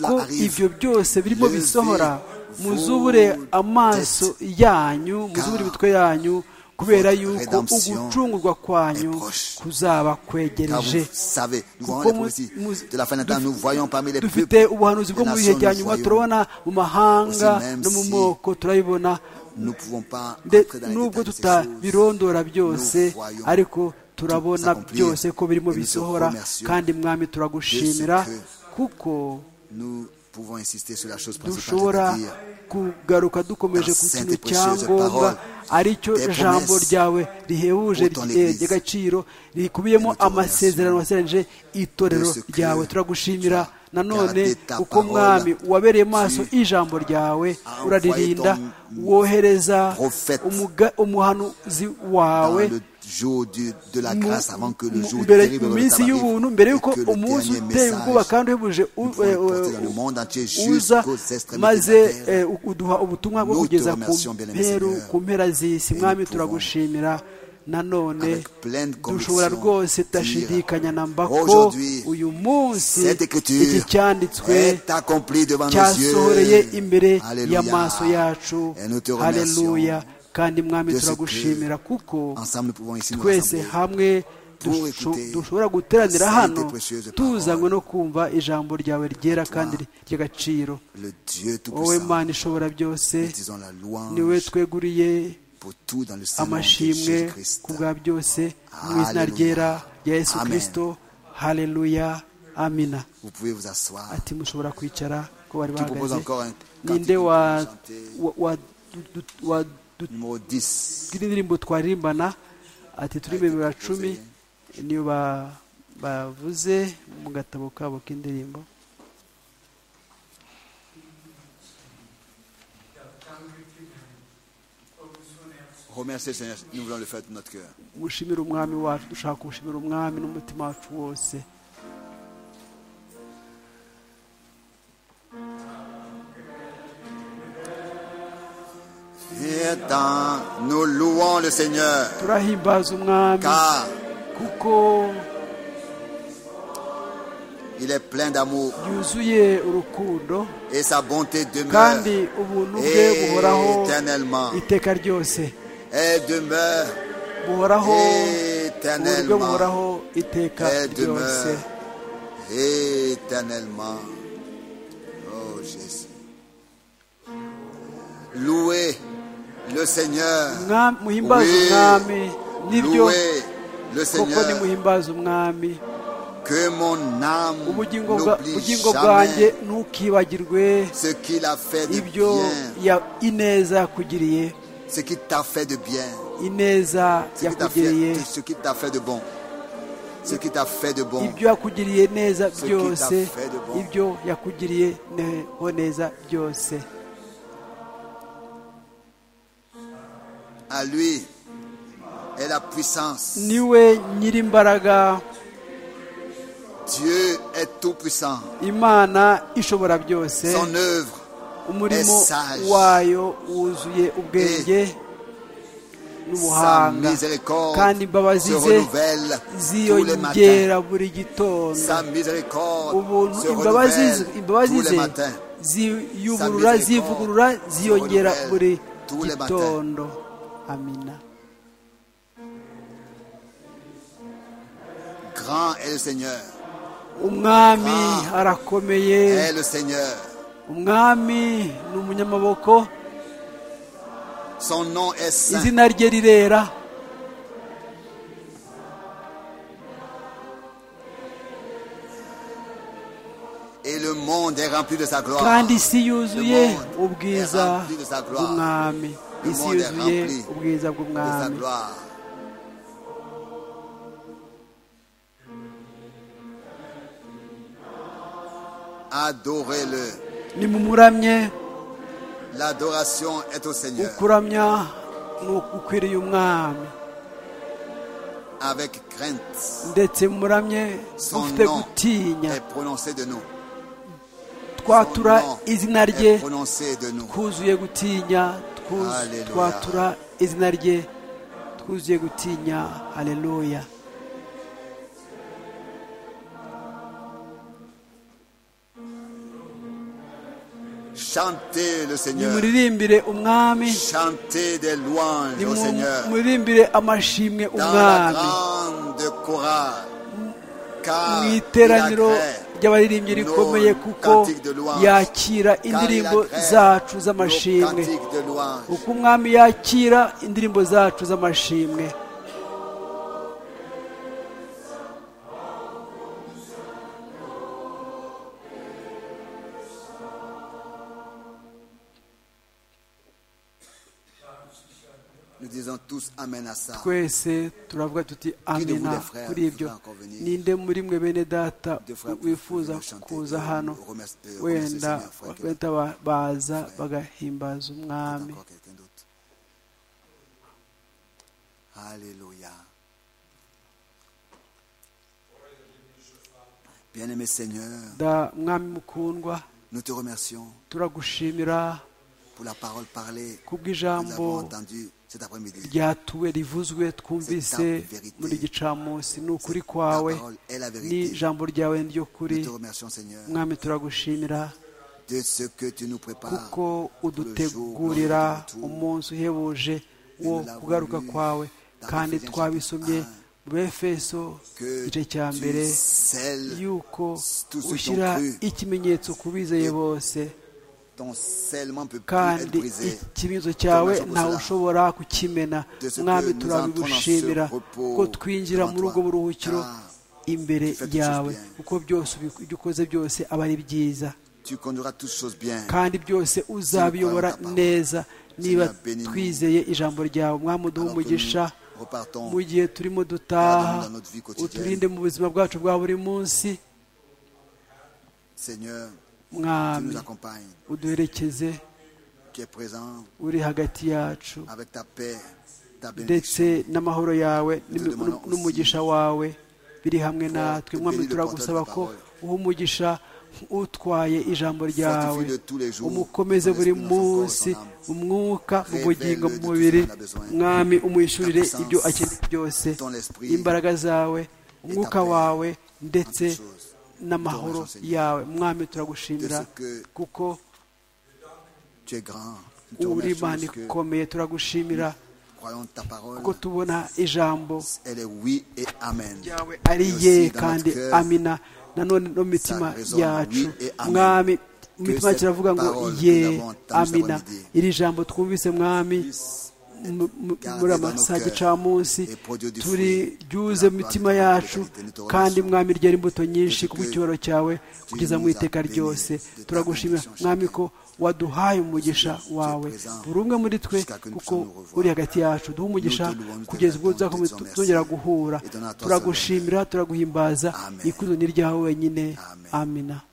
Speaker 2: ko ibyo byose birimo bisohora muzubure amaso yanyu muzubure imitwe yanyu kubera yuko ugucungurwa kwanyu kuzaba
Speaker 4: car
Speaker 2: kwegereje
Speaker 4: vous savez, nous
Speaker 2: Kuko
Speaker 4: voyons les
Speaker 2: mu-
Speaker 4: prophéties
Speaker 2: mu-
Speaker 4: de la fin des temps, nous voyons parmi les
Speaker 2: dufite
Speaker 4: peuples,
Speaker 2: ubuhanuzi bwo
Speaker 4: les
Speaker 2: mu bihe
Speaker 4: nations,
Speaker 2: bya
Speaker 4: nous
Speaker 2: nyuma
Speaker 4: voyons.
Speaker 2: turabona mu mahanga
Speaker 4: Aussi, même
Speaker 2: no mu
Speaker 4: si-
Speaker 2: moko turabibona
Speaker 4: Nous ne pouvons pas
Speaker 2: Nde-
Speaker 4: entrer dans les
Speaker 2: nubwo
Speaker 4: détails de ces choses.
Speaker 2: tutabirondora byose
Speaker 4: voyons
Speaker 2: ariko turabona
Speaker 4: tout s'accomplir.
Speaker 2: byose ko birimo
Speaker 4: Et nous te
Speaker 2: bisohora
Speaker 4: remercions
Speaker 2: kandi mwami turagushimira
Speaker 4: de ce que
Speaker 2: kuko
Speaker 4: Nous pouvons insister sur la chose principale,
Speaker 2: dushobora
Speaker 4: c'est-à-dire
Speaker 2: kugaruka dukomeje ku
Speaker 4: ta
Speaker 2: kintu
Speaker 4: sainte et précieuse
Speaker 2: cyangombwa
Speaker 4: parole,
Speaker 2: aricyo
Speaker 4: tes
Speaker 2: jambo
Speaker 4: promesses
Speaker 2: ryawe rihebuje
Speaker 4: pour ton
Speaker 2: rye-
Speaker 4: Église.
Speaker 2: ry'agaciro rikubiyemo
Speaker 4: Et nous te
Speaker 2: amasezerano
Speaker 4: remercions
Speaker 2: waseranije itorero
Speaker 4: de ce que
Speaker 2: ryawe turagushimira
Speaker 4: tu as
Speaker 2: nanone
Speaker 4: gardé ta
Speaker 2: kuko
Speaker 4: parole,
Speaker 2: mwami wabereye maso
Speaker 4: tu
Speaker 2: ijambo ryawe
Speaker 4: envoyé
Speaker 2: uraririnda
Speaker 4: ton
Speaker 2: wohereza
Speaker 4: prophète
Speaker 2: umuga- umuhanuzi
Speaker 4: dans
Speaker 2: wawe
Speaker 4: le jour du- de la
Speaker 2: mu-
Speaker 4: grâce avant que le
Speaker 2: mu-
Speaker 4: jour
Speaker 2: mbere-
Speaker 4: terrible
Speaker 2: mu
Speaker 4: ne
Speaker 2: minsi
Speaker 4: t'arrive
Speaker 2: y'ubuntu mbere
Speaker 4: et
Speaker 2: y'uko
Speaker 4: que le
Speaker 2: umunsi
Speaker 4: dernier
Speaker 2: uteye ubwoba
Speaker 4: message
Speaker 2: kandi uhebuje u-
Speaker 4: nous pourrons
Speaker 2: eh,
Speaker 4: porter
Speaker 2: eh,
Speaker 4: dans le monde entier
Speaker 2: uza
Speaker 4: jusqu'aux extrémités
Speaker 2: maze
Speaker 4: de la terre.
Speaker 2: eh, u- uduha ubutumwa bwo
Speaker 4: Nous te
Speaker 2: kugeza ku
Speaker 4: remercions, bien-aimé
Speaker 2: mperu
Speaker 4: Seigneur.
Speaker 2: ku mpera z'isi
Speaker 4: nous
Speaker 2: mwami
Speaker 4: pouvons,
Speaker 2: turagushimira nanone
Speaker 4: avec pleine
Speaker 2: dushobora
Speaker 4: conviction,
Speaker 2: rwose
Speaker 4: dire,
Speaker 2: tudashidikanya na mba ko
Speaker 4: Aujourd'hui,
Speaker 2: uyu munsi
Speaker 4: cette
Speaker 2: iki
Speaker 4: écriture
Speaker 2: cyanditswe
Speaker 4: est accomplie devant nos
Speaker 2: cyasohoreye
Speaker 4: yeux.
Speaker 2: imbere
Speaker 4: Alléluia.
Speaker 2: y'amaso yacu
Speaker 4: Et nous te
Speaker 2: haleluya
Speaker 4: remercions
Speaker 2: kandi mwami
Speaker 4: de ce que
Speaker 2: turagushimira kuko
Speaker 4: Ensemble, nous pouvons ici nous
Speaker 2: twese
Speaker 4: rassembler.
Speaker 2: hamwe
Speaker 4: pour
Speaker 2: dusho-
Speaker 4: écouter
Speaker 2: dushobora guteranira
Speaker 4: sainte
Speaker 2: hano
Speaker 4: et précieuse
Speaker 2: tuzanywe
Speaker 4: parole.
Speaker 2: no kumva ijambo ryawe ryera kandi ry'agaciro
Speaker 4: Le Dieu
Speaker 2: wowe
Speaker 4: Tout-Puissant,
Speaker 2: mana ishobora byose
Speaker 4: nous disons la
Speaker 2: niwe
Speaker 4: louange
Speaker 2: tweguriye
Speaker 4: pour tout dans le Seigneur
Speaker 2: amashimwe
Speaker 4: Jésus-Christ.
Speaker 2: ku bwa byose mu izina
Speaker 4: Hallelujah.
Speaker 2: ryera rya yesu
Speaker 4: Amen.
Speaker 2: kirisito haleluya amina
Speaker 4: Vous pouvez vous asseoir.
Speaker 2: ati mushobora kwicara ko bari
Speaker 4: Tu proposes
Speaker 2: bahagaze
Speaker 4: encore un
Speaker 2: ninde
Speaker 4: cantique
Speaker 2: wa-
Speaker 4: pour chanter.
Speaker 2: wa- wa- du- du- wa- du-
Speaker 4: Numéro 10.
Speaker 2: indirimbo twarimbana ati turi bibiri cumi niyo ba- bavuze mu gatabo kabo k'indirimbo
Speaker 4: Remerciez le Seigneur. Nous voulons le faire de notre cœur.
Speaker 2: gushimira umwami wacu dushaka gushimira umwami n'umutima wacu wose
Speaker 4: Viens, nous louons le Seigneur,
Speaker 2: turahimbaza umwami
Speaker 4: car
Speaker 2: kuko
Speaker 4: il est plein d'amour
Speaker 2: yuzuye urukundo
Speaker 4: et sa bonté demeure
Speaker 2: kandi ubuntu bwe buhoraho
Speaker 4: éternellement.
Speaker 2: iteka ryose
Speaker 4: Elle demeure
Speaker 2: buhoraho ubuntu bwe
Speaker 4: éternellement.
Speaker 2: buhoraho iteka
Speaker 4: Elle
Speaker 2: ryose
Speaker 4: demeure éternellement. Oh Jésus. Louez le Seigneur.
Speaker 2: Mwami- muhimbaze
Speaker 4: Oui.
Speaker 2: umwami nibyo
Speaker 4: Louez le
Speaker 2: koko
Speaker 4: Seigneur.
Speaker 2: nimuhimbaze umwami
Speaker 4: Que mon âme
Speaker 2: ubugingo bwa-
Speaker 4: n'oublie
Speaker 2: ubugingo bwanjye
Speaker 4: jamais
Speaker 2: ntukibagirwe
Speaker 4: ce qu'il a fait de
Speaker 2: ibyo
Speaker 4: bien,
Speaker 2: ya- ineza yakugiriye
Speaker 4: ce qui t'a fait de bien,
Speaker 2: ineza
Speaker 4: ce qui t'a
Speaker 2: yakugiriye
Speaker 4: fait, ce qui t'a fait de bon, ce qui t'a fait de bon.
Speaker 2: ibyo yakugiriye neza
Speaker 4: Ce qui t'a
Speaker 2: byose
Speaker 4: fait de bon.
Speaker 2: ibyo yakugiriye neho neza byose
Speaker 4: À lui est la puissance.
Speaker 2: niwe nyirimbaraga
Speaker 4: Dieu est tout puissant.
Speaker 2: imana ishobora byose
Speaker 4: Son œuvre
Speaker 2: umurimo
Speaker 4: est sage.
Speaker 2: wayo wuzuye ubwenge
Speaker 4: Sa
Speaker 2: n'ubuhanga kandi
Speaker 4: miséricorde
Speaker 2: imbabazi
Speaker 4: se
Speaker 2: ze
Speaker 4: renouvelle tous les matins.
Speaker 2: ziyongera buri gitondo
Speaker 4: Sa miséricorde
Speaker 2: ubuntu
Speaker 4: se
Speaker 2: imbabazi
Speaker 4: renouvelle
Speaker 2: ze imbabazi
Speaker 4: tous les
Speaker 2: ze
Speaker 4: matins.
Speaker 2: ziyuburura
Speaker 4: Sa miséricorde
Speaker 2: zivugurura ziyongera
Speaker 4: se
Speaker 2: buri
Speaker 4: renouvelle tous les matins.
Speaker 2: gitondo amina
Speaker 4: Grand est le Seigneur.
Speaker 2: umwami
Speaker 4: Ah.
Speaker 2: arakomeye
Speaker 4: Est le Seigneur.
Speaker 2: umwami ni umunyamaboko
Speaker 4: Son nom est saint.
Speaker 2: izina rye rirera
Speaker 4: Et le monde est rempli de sa gloire.
Speaker 2: kandi isi yuzuye ubwiza bw'umwami isi yuzuye ubwiza
Speaker 4: De sa
Speaker 2: bw'umwami
Speaker 4: gloire. adorez-le.
Speaker 2: nimumuramye
Speaker 4: L'adoration est au Seigneur
Speaker 2: ukuramya ni ukwiriye umwami
Speaker 4: avec crainte.
Speaker 2: ndetse muramye
Speaker 4: Son
Speaker 2: mufite
Speaker 4: nom
Speaker 2: gutinya
Speaker 4: est prononcé de nous.
Speaker 2: twatura izina rye
Speaker 4: est prononcé de nous.
Speaker 2: twuzuye gutinya twuz-
Speaker 4: Hallelujah.
Speaker 2: twatura izina rye twuzuye gutinya haleluya
Speaker 4: Chantez le Seigneur.
Speaker 2: nimuririmbire umwami
Speaker 4: Chantez des louanges au Seigneur
Speaker 2: nimuririmbire amashimwe
Speaker 4: dans la
Speaker 2: umwami
Speaker 4: grande chorale. Car
Speaker 2: mu
Speaker 4: il
Speaker 2: iteraniro
Speaker 4: agrée
Speaker 2: ry'abaririmbyi
Speaker 4: nos
Speaker 2: rikomeye kuko
Speaker 4: cantiques de louange.
Speaker 2: yakira
Speaker 4: Car il
Speaker 2: indirimbo
Speaker 4: agrée
Speaker 2: zacu
Speaker 4: nos
Speaker 2: z'amashimwe
Speaker 4: cantiques de louange.
Speaker 2: uko umwami yakira indirimbo zacu z'amashimwe
Speaker 4: Nous disons tous Amen à ça.
Speaker 2: twese turavuga tuti amena
Speaker 4: voulait, frère,
Speaker 2: kuri ibyo
Speaker 4: voulait encore venir?
Speaker 2: ninde muri mwe bene data
Speaker 4: Deux frères
Speaker 2: wifuza
Speaker 4: voulaient chanter,
Speaker 2: kuza
Speaker 4: euh,
Speaker 2: hano
Speaker 4: remercier- euh, remercier
Speaker 2: wenda
Speaker 4: Seigneur, frère, que-
Speaker 2: bahita ba- baza bagahimbaza umwami
Speaker 4: Encore quelqu'un d'autre. Alléluia. Bien-aimé Seigneur,
Speaker 2: da mwami mukundwa
Speaker 4: nous te remercions
Speaker 2: turagushimira
Speaker 4: pour la parole parlée que nous avons
Speaker 2: kubw'ijambo
Speaker 4: entendue cet après-midi.
Speaker 2: ryatuwe rivuzwe twumvise muri gicamunsi ni ukuri kwawe
Speaker 4: Ta parole est la
Speaker 2: ni
Speaker 4: vérité.
Speaker 2: ijambo ryawe ni ryo kuri
Speaker 4: Nous te remercions Seigneur
Speaker 2: mwami turagushimira
Speaker 4: de ce que tu nous prépares
Speaker 2: kuko udutegurira umunsi uhebuje wo kugaruka kwawe kandi twabisomye mu befeso igice cya mbere
Speaker 4: scelles
Speaker 2: yuko ushyira ikimenyetso ku bizeye bose
Speaker 4: ton scellement peut plus être
Speaker 2: kandi
Speaker 4: brisé.
Speaker 2: ikibazo cyawe ntawe ushobora kukimena mwami turabigushimira ko twinjira muri ubwo buruhukiro imbere yawe kuko byose ubi- ibyo ukoze byose aba ari byiza
Speaker 4: Tu conduiras toutes choses bien.
Speaker 2: kandi byose uzabiyobora neza niba twizeye ijambo ryawe mwami uduhe
Speaker 4: Alors que
Speaker 2: umugisha
Speaker 4: nous repartons
Speaker 2: mu gihe turimo dutaha
Speaker 4: dans notre vie quotidienne.
Speaker 2: uturinde mu buzima bwacu bwa buri munsi
Speaker 4: Seigneur, tu
Speaker 2: mwami
Speaker 4: nous accompagnes.
Speaker 2: uduherekeze
Speaker 4: Tu es présent
Speaker 2: uri hagati yacu
Speaker 4: avec ta paix, ta bénédiction.
Speaker 2: ndetse n'amahoro yawe n'imi- n'u- n'umugisha wawe biri hamwe natwe mwami turagusaba ko uha umugisha utwaye ijambo ryawe umukomeze buri munsi mu mwuka mu bugingo mu mubiri mwami umwishyurire ibyo akeneye byose imbaraga zawe umwuka wawe ndetse n'amahoro yawe mwami turagushimira kuko
Speaker 4: Tu es grand. Nous te
Speaker 2: uri
Speaker 4: remercions
Speaker 2: imana
Speaker 4: parce que
Speaker 2: ikomeye turagushimira
Speaker 4: croyons ta parole.
Speaker 2: kuko tubona ijambo
Speaker 4: Elle est oui et amen.
Speaker 2: ryawe ari
Speaker 4: Et aussi
Speaker 2: ye
Speaker 4: dans
Speaker 2: kandi
Speaker 4: notre cœur,
Speaker 2: amina nanone no mu mitima
Speaker 4: résonne,
Speaker 2: yacu
Speaker 4: oui et amen.
Speaker 2: mwami mu
Speaker 4: Que
Speaker 2: mitima
Speaker 4: cette
Speaker 2: kiravuga ngo
Speaker 4: parole que
Speaker 2: ye
Speaker 4: nous avons entendue,
Speaker 2: amina
Speaker 4: nous avons dit,
Speaker 2: iri jambo twumvise mwami mu- mu-
Speaker 4: gardée
Speaker 2: muri
Speaker 4: dans
Speaker 2: amasaha
Speaker 4: nos cœurs
Speaker 2: gicamunsi
Speaker 4: et produit du
Speaker 2: turi
Speaker 4: fruit
Speaker 2: ryuze
Speaker 4: de la
Speaker 2: mu mitima
Speaker 4: gloire de
Speaker 2: yacu
Speaker 4: la vérité. Nous te
Speaker 2: kandi
Speaker 4: remercions.
Speaker 2: mwami ryari imbuto nyinshi
Speaker 4: Parce
Speaker 2: ku
Speaker 4: que
Speaker 2: cyubahiro cyawe kugeza mu
Speaker 4: nous as
Speaker 2: iteka
Speaker 4: bénis
Speaker 2: ryose
Speaker 4: de ta
Speaker 2: turagushimira
Speaker 4: bénédiction
Speaker 2: mwami
Speaker 4: chacun.
Speaker 2: ko waduhaye umugisha wawe
Speaker 4: présent
Speaker 2: buri umwe muri twe
Speaker 4: jusqu'à que nous
Speaker 2: kuko
Speaker 4: puissions nous revoir.
Speaker 2: uri hagati yacu duhe umugisha
Speaker 4: Nous te louons, nous te
Speaker 2: kugeza ubwo
Speaker 4: bénissons, nous te
Speaker 2: tuzakomeza
Speaker 4: disons merci.
Speaker 2: tuzongera guhura
Speaker 4: Et donne à toi
Speaker 2: turagushimira turaguhimbaza
Speaker 4: Amen.
Speaker 2: ikuzo ni ryawe wenyine
Speaker 4: Amen.
Speaker 2: amina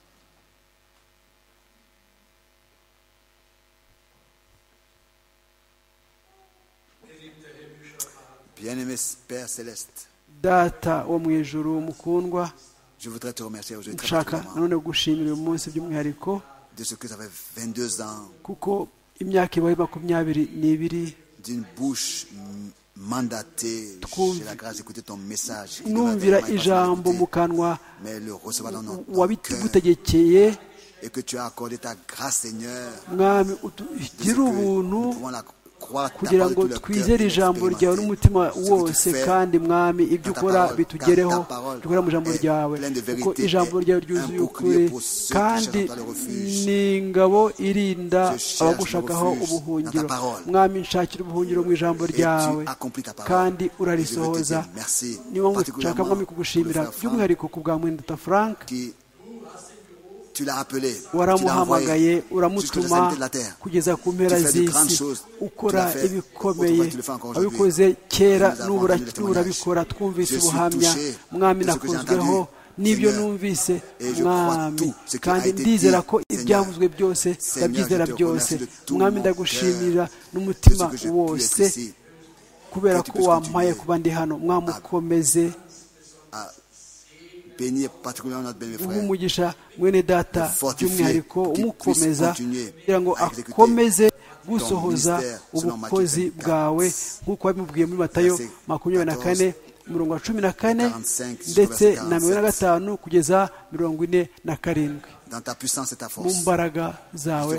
Speaker 4: Bien-aimé Père Céleste,
Speaker 2: data wo mu ijuru mukundwa
Speaker 4: je voudrais te remercier aujourd'hui très
Speaker 2: nshaka
Speaker 4: particulièrement
Speaker 2: nanone gushimira uyu munsi by'umwihariko
Speaker 4: de ce que ça fait 22 ans
Speaker 2: kuko imyaka ibaye makumyabiri n'ibiri
Speaker 4: d'une bouche mm, mandatée.
Speaker 2: Trouve-
Speaker 4: J'ai la grâce d'écouter ton message. qui devait être
Speaker 2: numvira
Speaker 4: vraiment
Speaker 2: ijambo
Speaker 4: écouté,
Speaker 2: mu kanwa
Speaker 4: Mais le recevoir dans notre cœur
Speaker 2: wabitugutegekeye
Speaker 4: et que tu as accordé ta grâce, Seigneur.
Speaker 2: mwami
Speaker 4: de ce que
Speaker 2: utugire ubuntu
Speaker 4: nous pouvons la croire ta
Speaker 2: kugira
Speaker 4: parole
Speaker 2: ngo
Speaker 4: de tout le cœur
Speaker 2: twizere
Speaker 4: et
Speaker 2: ijambo
Speaker 4: expérimenter
Speaker 2: ryawe n'umutima
Speaker 4: ce que tu
Speaker 2: wose
Speaker 4: fais
Speaker 2: kandi mwami ibyo
Speaker 4: dans ta
Speaker 2: ukora
Speaker 4: parole,
Speaker 2: bitugereho
Speaker 4: car ta parole
Speaker 2: dukora mu ijambo
Speaker 4: est
Speaker 2: ryawe
Speaker 4: pleine de
Speaker 2: kuko
Speaker 4: vérité,
Speaker 2: ijambo
Speaker 4: est
Speaker 2: ryawe
Speaker 4: un
Speaker 2: ryuzuye
Speaker 4: bouclier
Speaker 2: ukuri
Speaker 4: pour ceux qui
Speaker 2: kandi
Speaker 4: cherchent à toi le refuge.
Speaker 2: ni ingabo irinda
Speaker 4: Je cherche
Speaker 2: abagushakaho
Speaker 4: le refuge
Speaker 2: ubuhungiro
Speaker 4: dans ta parole.
Speaker 2: mwami nshakira ubuhungiro mu ijambo
Speaker 4: Et tu
Speaker 2: ryawe
Speaker 4: accomplis ta parole.
Speaker 2: kandi
Speaker 4: Je
Speaker 2: urarisohoza
Speaker 4: veux te dire merci,
Speaker 2: niyo mpamvu nshaka
Speaker 4: particulièrement
Speaker 2: mwami kugushimira
Speaker 4: pour le frère
Speaker 2: by'umwihariko ku bwa mwendata frank
Speaker 4: qui tu l'as appelé, tu l'as envoyé
Speaker 2: waramuhamagaye
Speaker 4: jusqu'aux extrémités
Speaker 2: uramutuma
Speaker 4: de la terre.
Speaker 2: kugeza ku mpera
Speaker 4: Tu fais de grandes
Speaker 2: z'isi
Speaker 4: choses.
Speaker 2: ukora
Speaker 4: Tu l'as fait.
Speaker 2: ibikomeye
Speaker 4: Autrefois, tu le fais encore aujourd'hui.
Speaker 2: abikoze kera
Speaker 4: Nous avons
Speaker 2: n'ubura-
Speaker 4: entendu le témoignage.
Speaker 2: n'urabikora twumvise
Speaker 4: Je suis
Speaker 2: ubuhamya
Speaker 4: touché
Speaker 2: mwami
Speaker 4: de ce que j'ai
Speaker 2: nakunzweho
Speaker 4: entendu.
Speaker 2: n'ibyo numvise mwami kandi ndizera ko ibyavuzwe byose ndabyizera byose mwami ndagushimira n'umutima wose kubera ko wampaye kuba ndi hano mwamukomeze umugisha mwene data by'umwihariko umukomeza kugira ngo akomeze gusohoza ubukozi bwawe nk'uko wabimubwiye muri matayo makumyabiri na kane mirongo cumi na kane ndetse na mirongo ine na gatanu kugeza mirongo ine na karindwi mu mbaraga zawe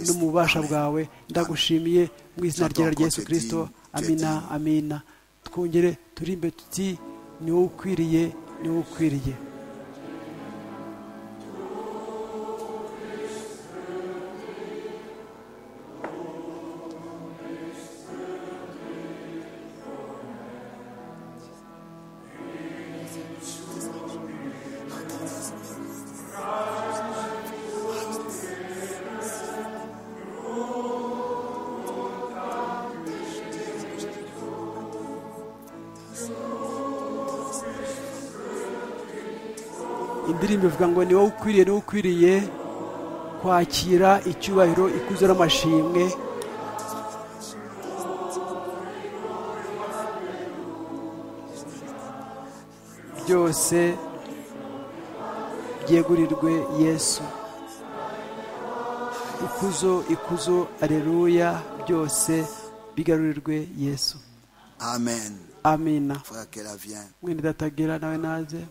Speaker 2: n'ububasha bwawe ndagushimiye mu izina rya Yesu kirisito amina amina twongere turi imbere tuti ni wowe ukwiriye ni wowe ukwiriye indirimbo ivuga ngo ni wowe ukwiriye ni wowe ukwiriye kwakira icyubahiro ikuzo n'amashimwe byose byegurirwe yesu ikuzo ikuzo areruya byose bigarurirwe yesu
Speaker 4: amen
Speaker 2: amina mwene datagera nawe naze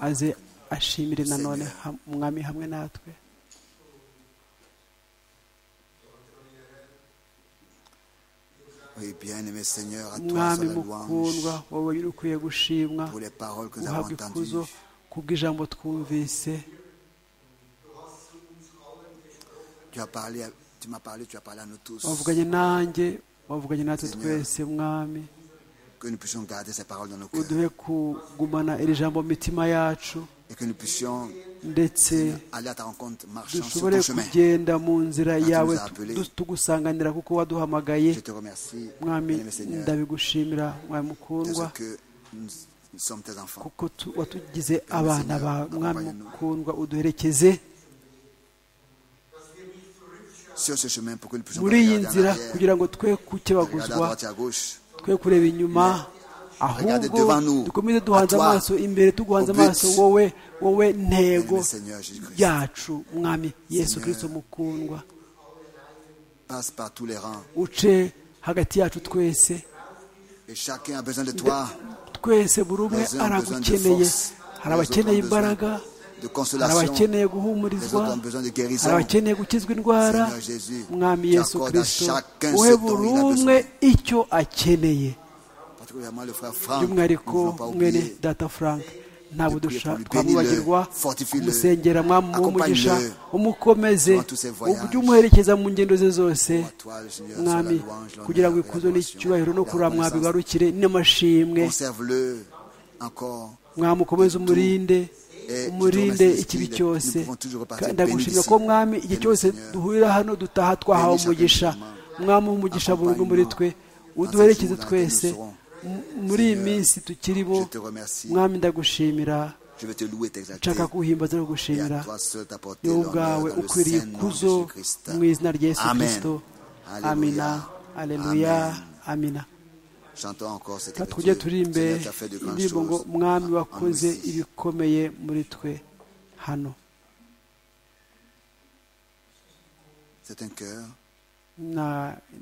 Speaker 2: aze ashimire nanone umwami hamwe natwe umwami mukundwa wowe uri ukwiye gushimwa guhabwa ikuzo ku bw'ijambo twumvise wavuganye nanjye wavuganye natwe twese mwami uduhe kugumana iri jambo mu mitima yacu ndetse dushobore kugenda mu nzira yawe tugusanganira kuko waduhamagaye mwami ndabigushimira mwami mukundwa kuko watugize abana ba mwami mukundwa uduherekeze muri iyi nzira kugira ngo twe kukebaguzwa twe kureba inyuma ahubwo dukomeze duhanze amaso imbere tuguhanze amaso wowe wowe ntego yacu mwami yesu kirisito mukundwa uce hagati yacu twese twese buri umwe aragukeneye hari abakeneye imbaraga hari abakeneye guhumurizwa hari abakeneye gukizwa indwara mwami yesu kirisito wowe buri umwe icyo akeneye by'umwihariko mwene data frank ntabwo twamwibagirwa kumusengera mwamumugisha umukomeze ujye umuherekeza mu ngendo ze zose mwami kugira ngo ikuzo n'icyubahiro no kuramwa bigarukire n'amashimwe mwamukomeze umurinde umurinde ikibi cyose ndagushimira ko mwami igihe cyose duhurira hano dutaha twahawe umugisha mwami umugisha buri umwe muri twe uduherekeze twese muri iyi minsi tukiri bo mwami ndagushimira nshaka kuwuhimbaza no gushimira ni wowe ubwawe ukwiriye ikuzo mu izina rya yesu kirisito amina aleluya amina tujye turimbe indirimbo ngo mwami wakoze ibikomeye muri twe hano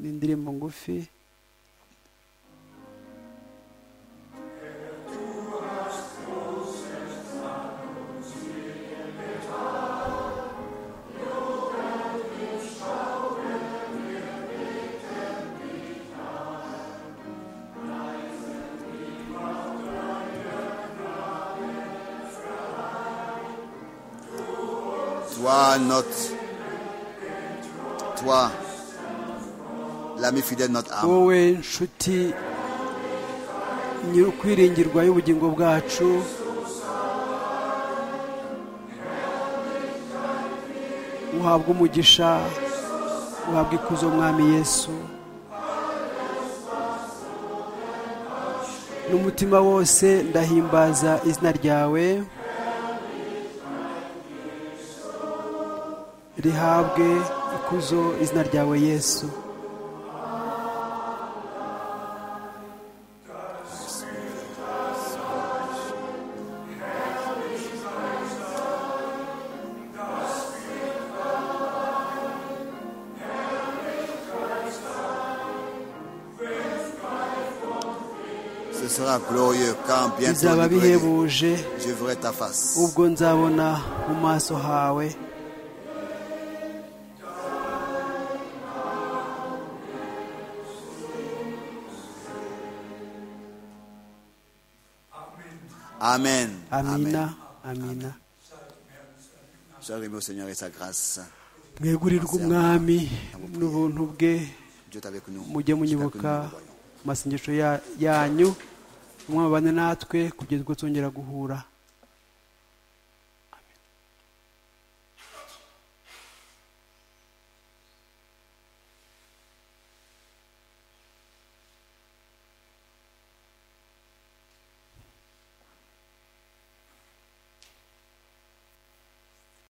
Speaker 2: ni indirimbo ngufi
Speaker 4: toi, notre, toi, l'ami fidèle de notre âme.
Speaker 2: wowe nshuti nyir'ukwiringirwa y'ubugingo bwacu uhabwa umugisha uhabwa ikuzo mwami yesu n'umutima wose ndahimbaza izina ryawe rihabwe ikuzo izina ryawe yesu bizaba bihebuje ubwo nzabona mu maso hawe
Speaker 4: amen
Speaker 2: amina amina mwegurirwe umwami n'ubuntu bwe mujye munyibuka amasengesho yanyu umwami abane natwe kugeza ubwo twongera guhura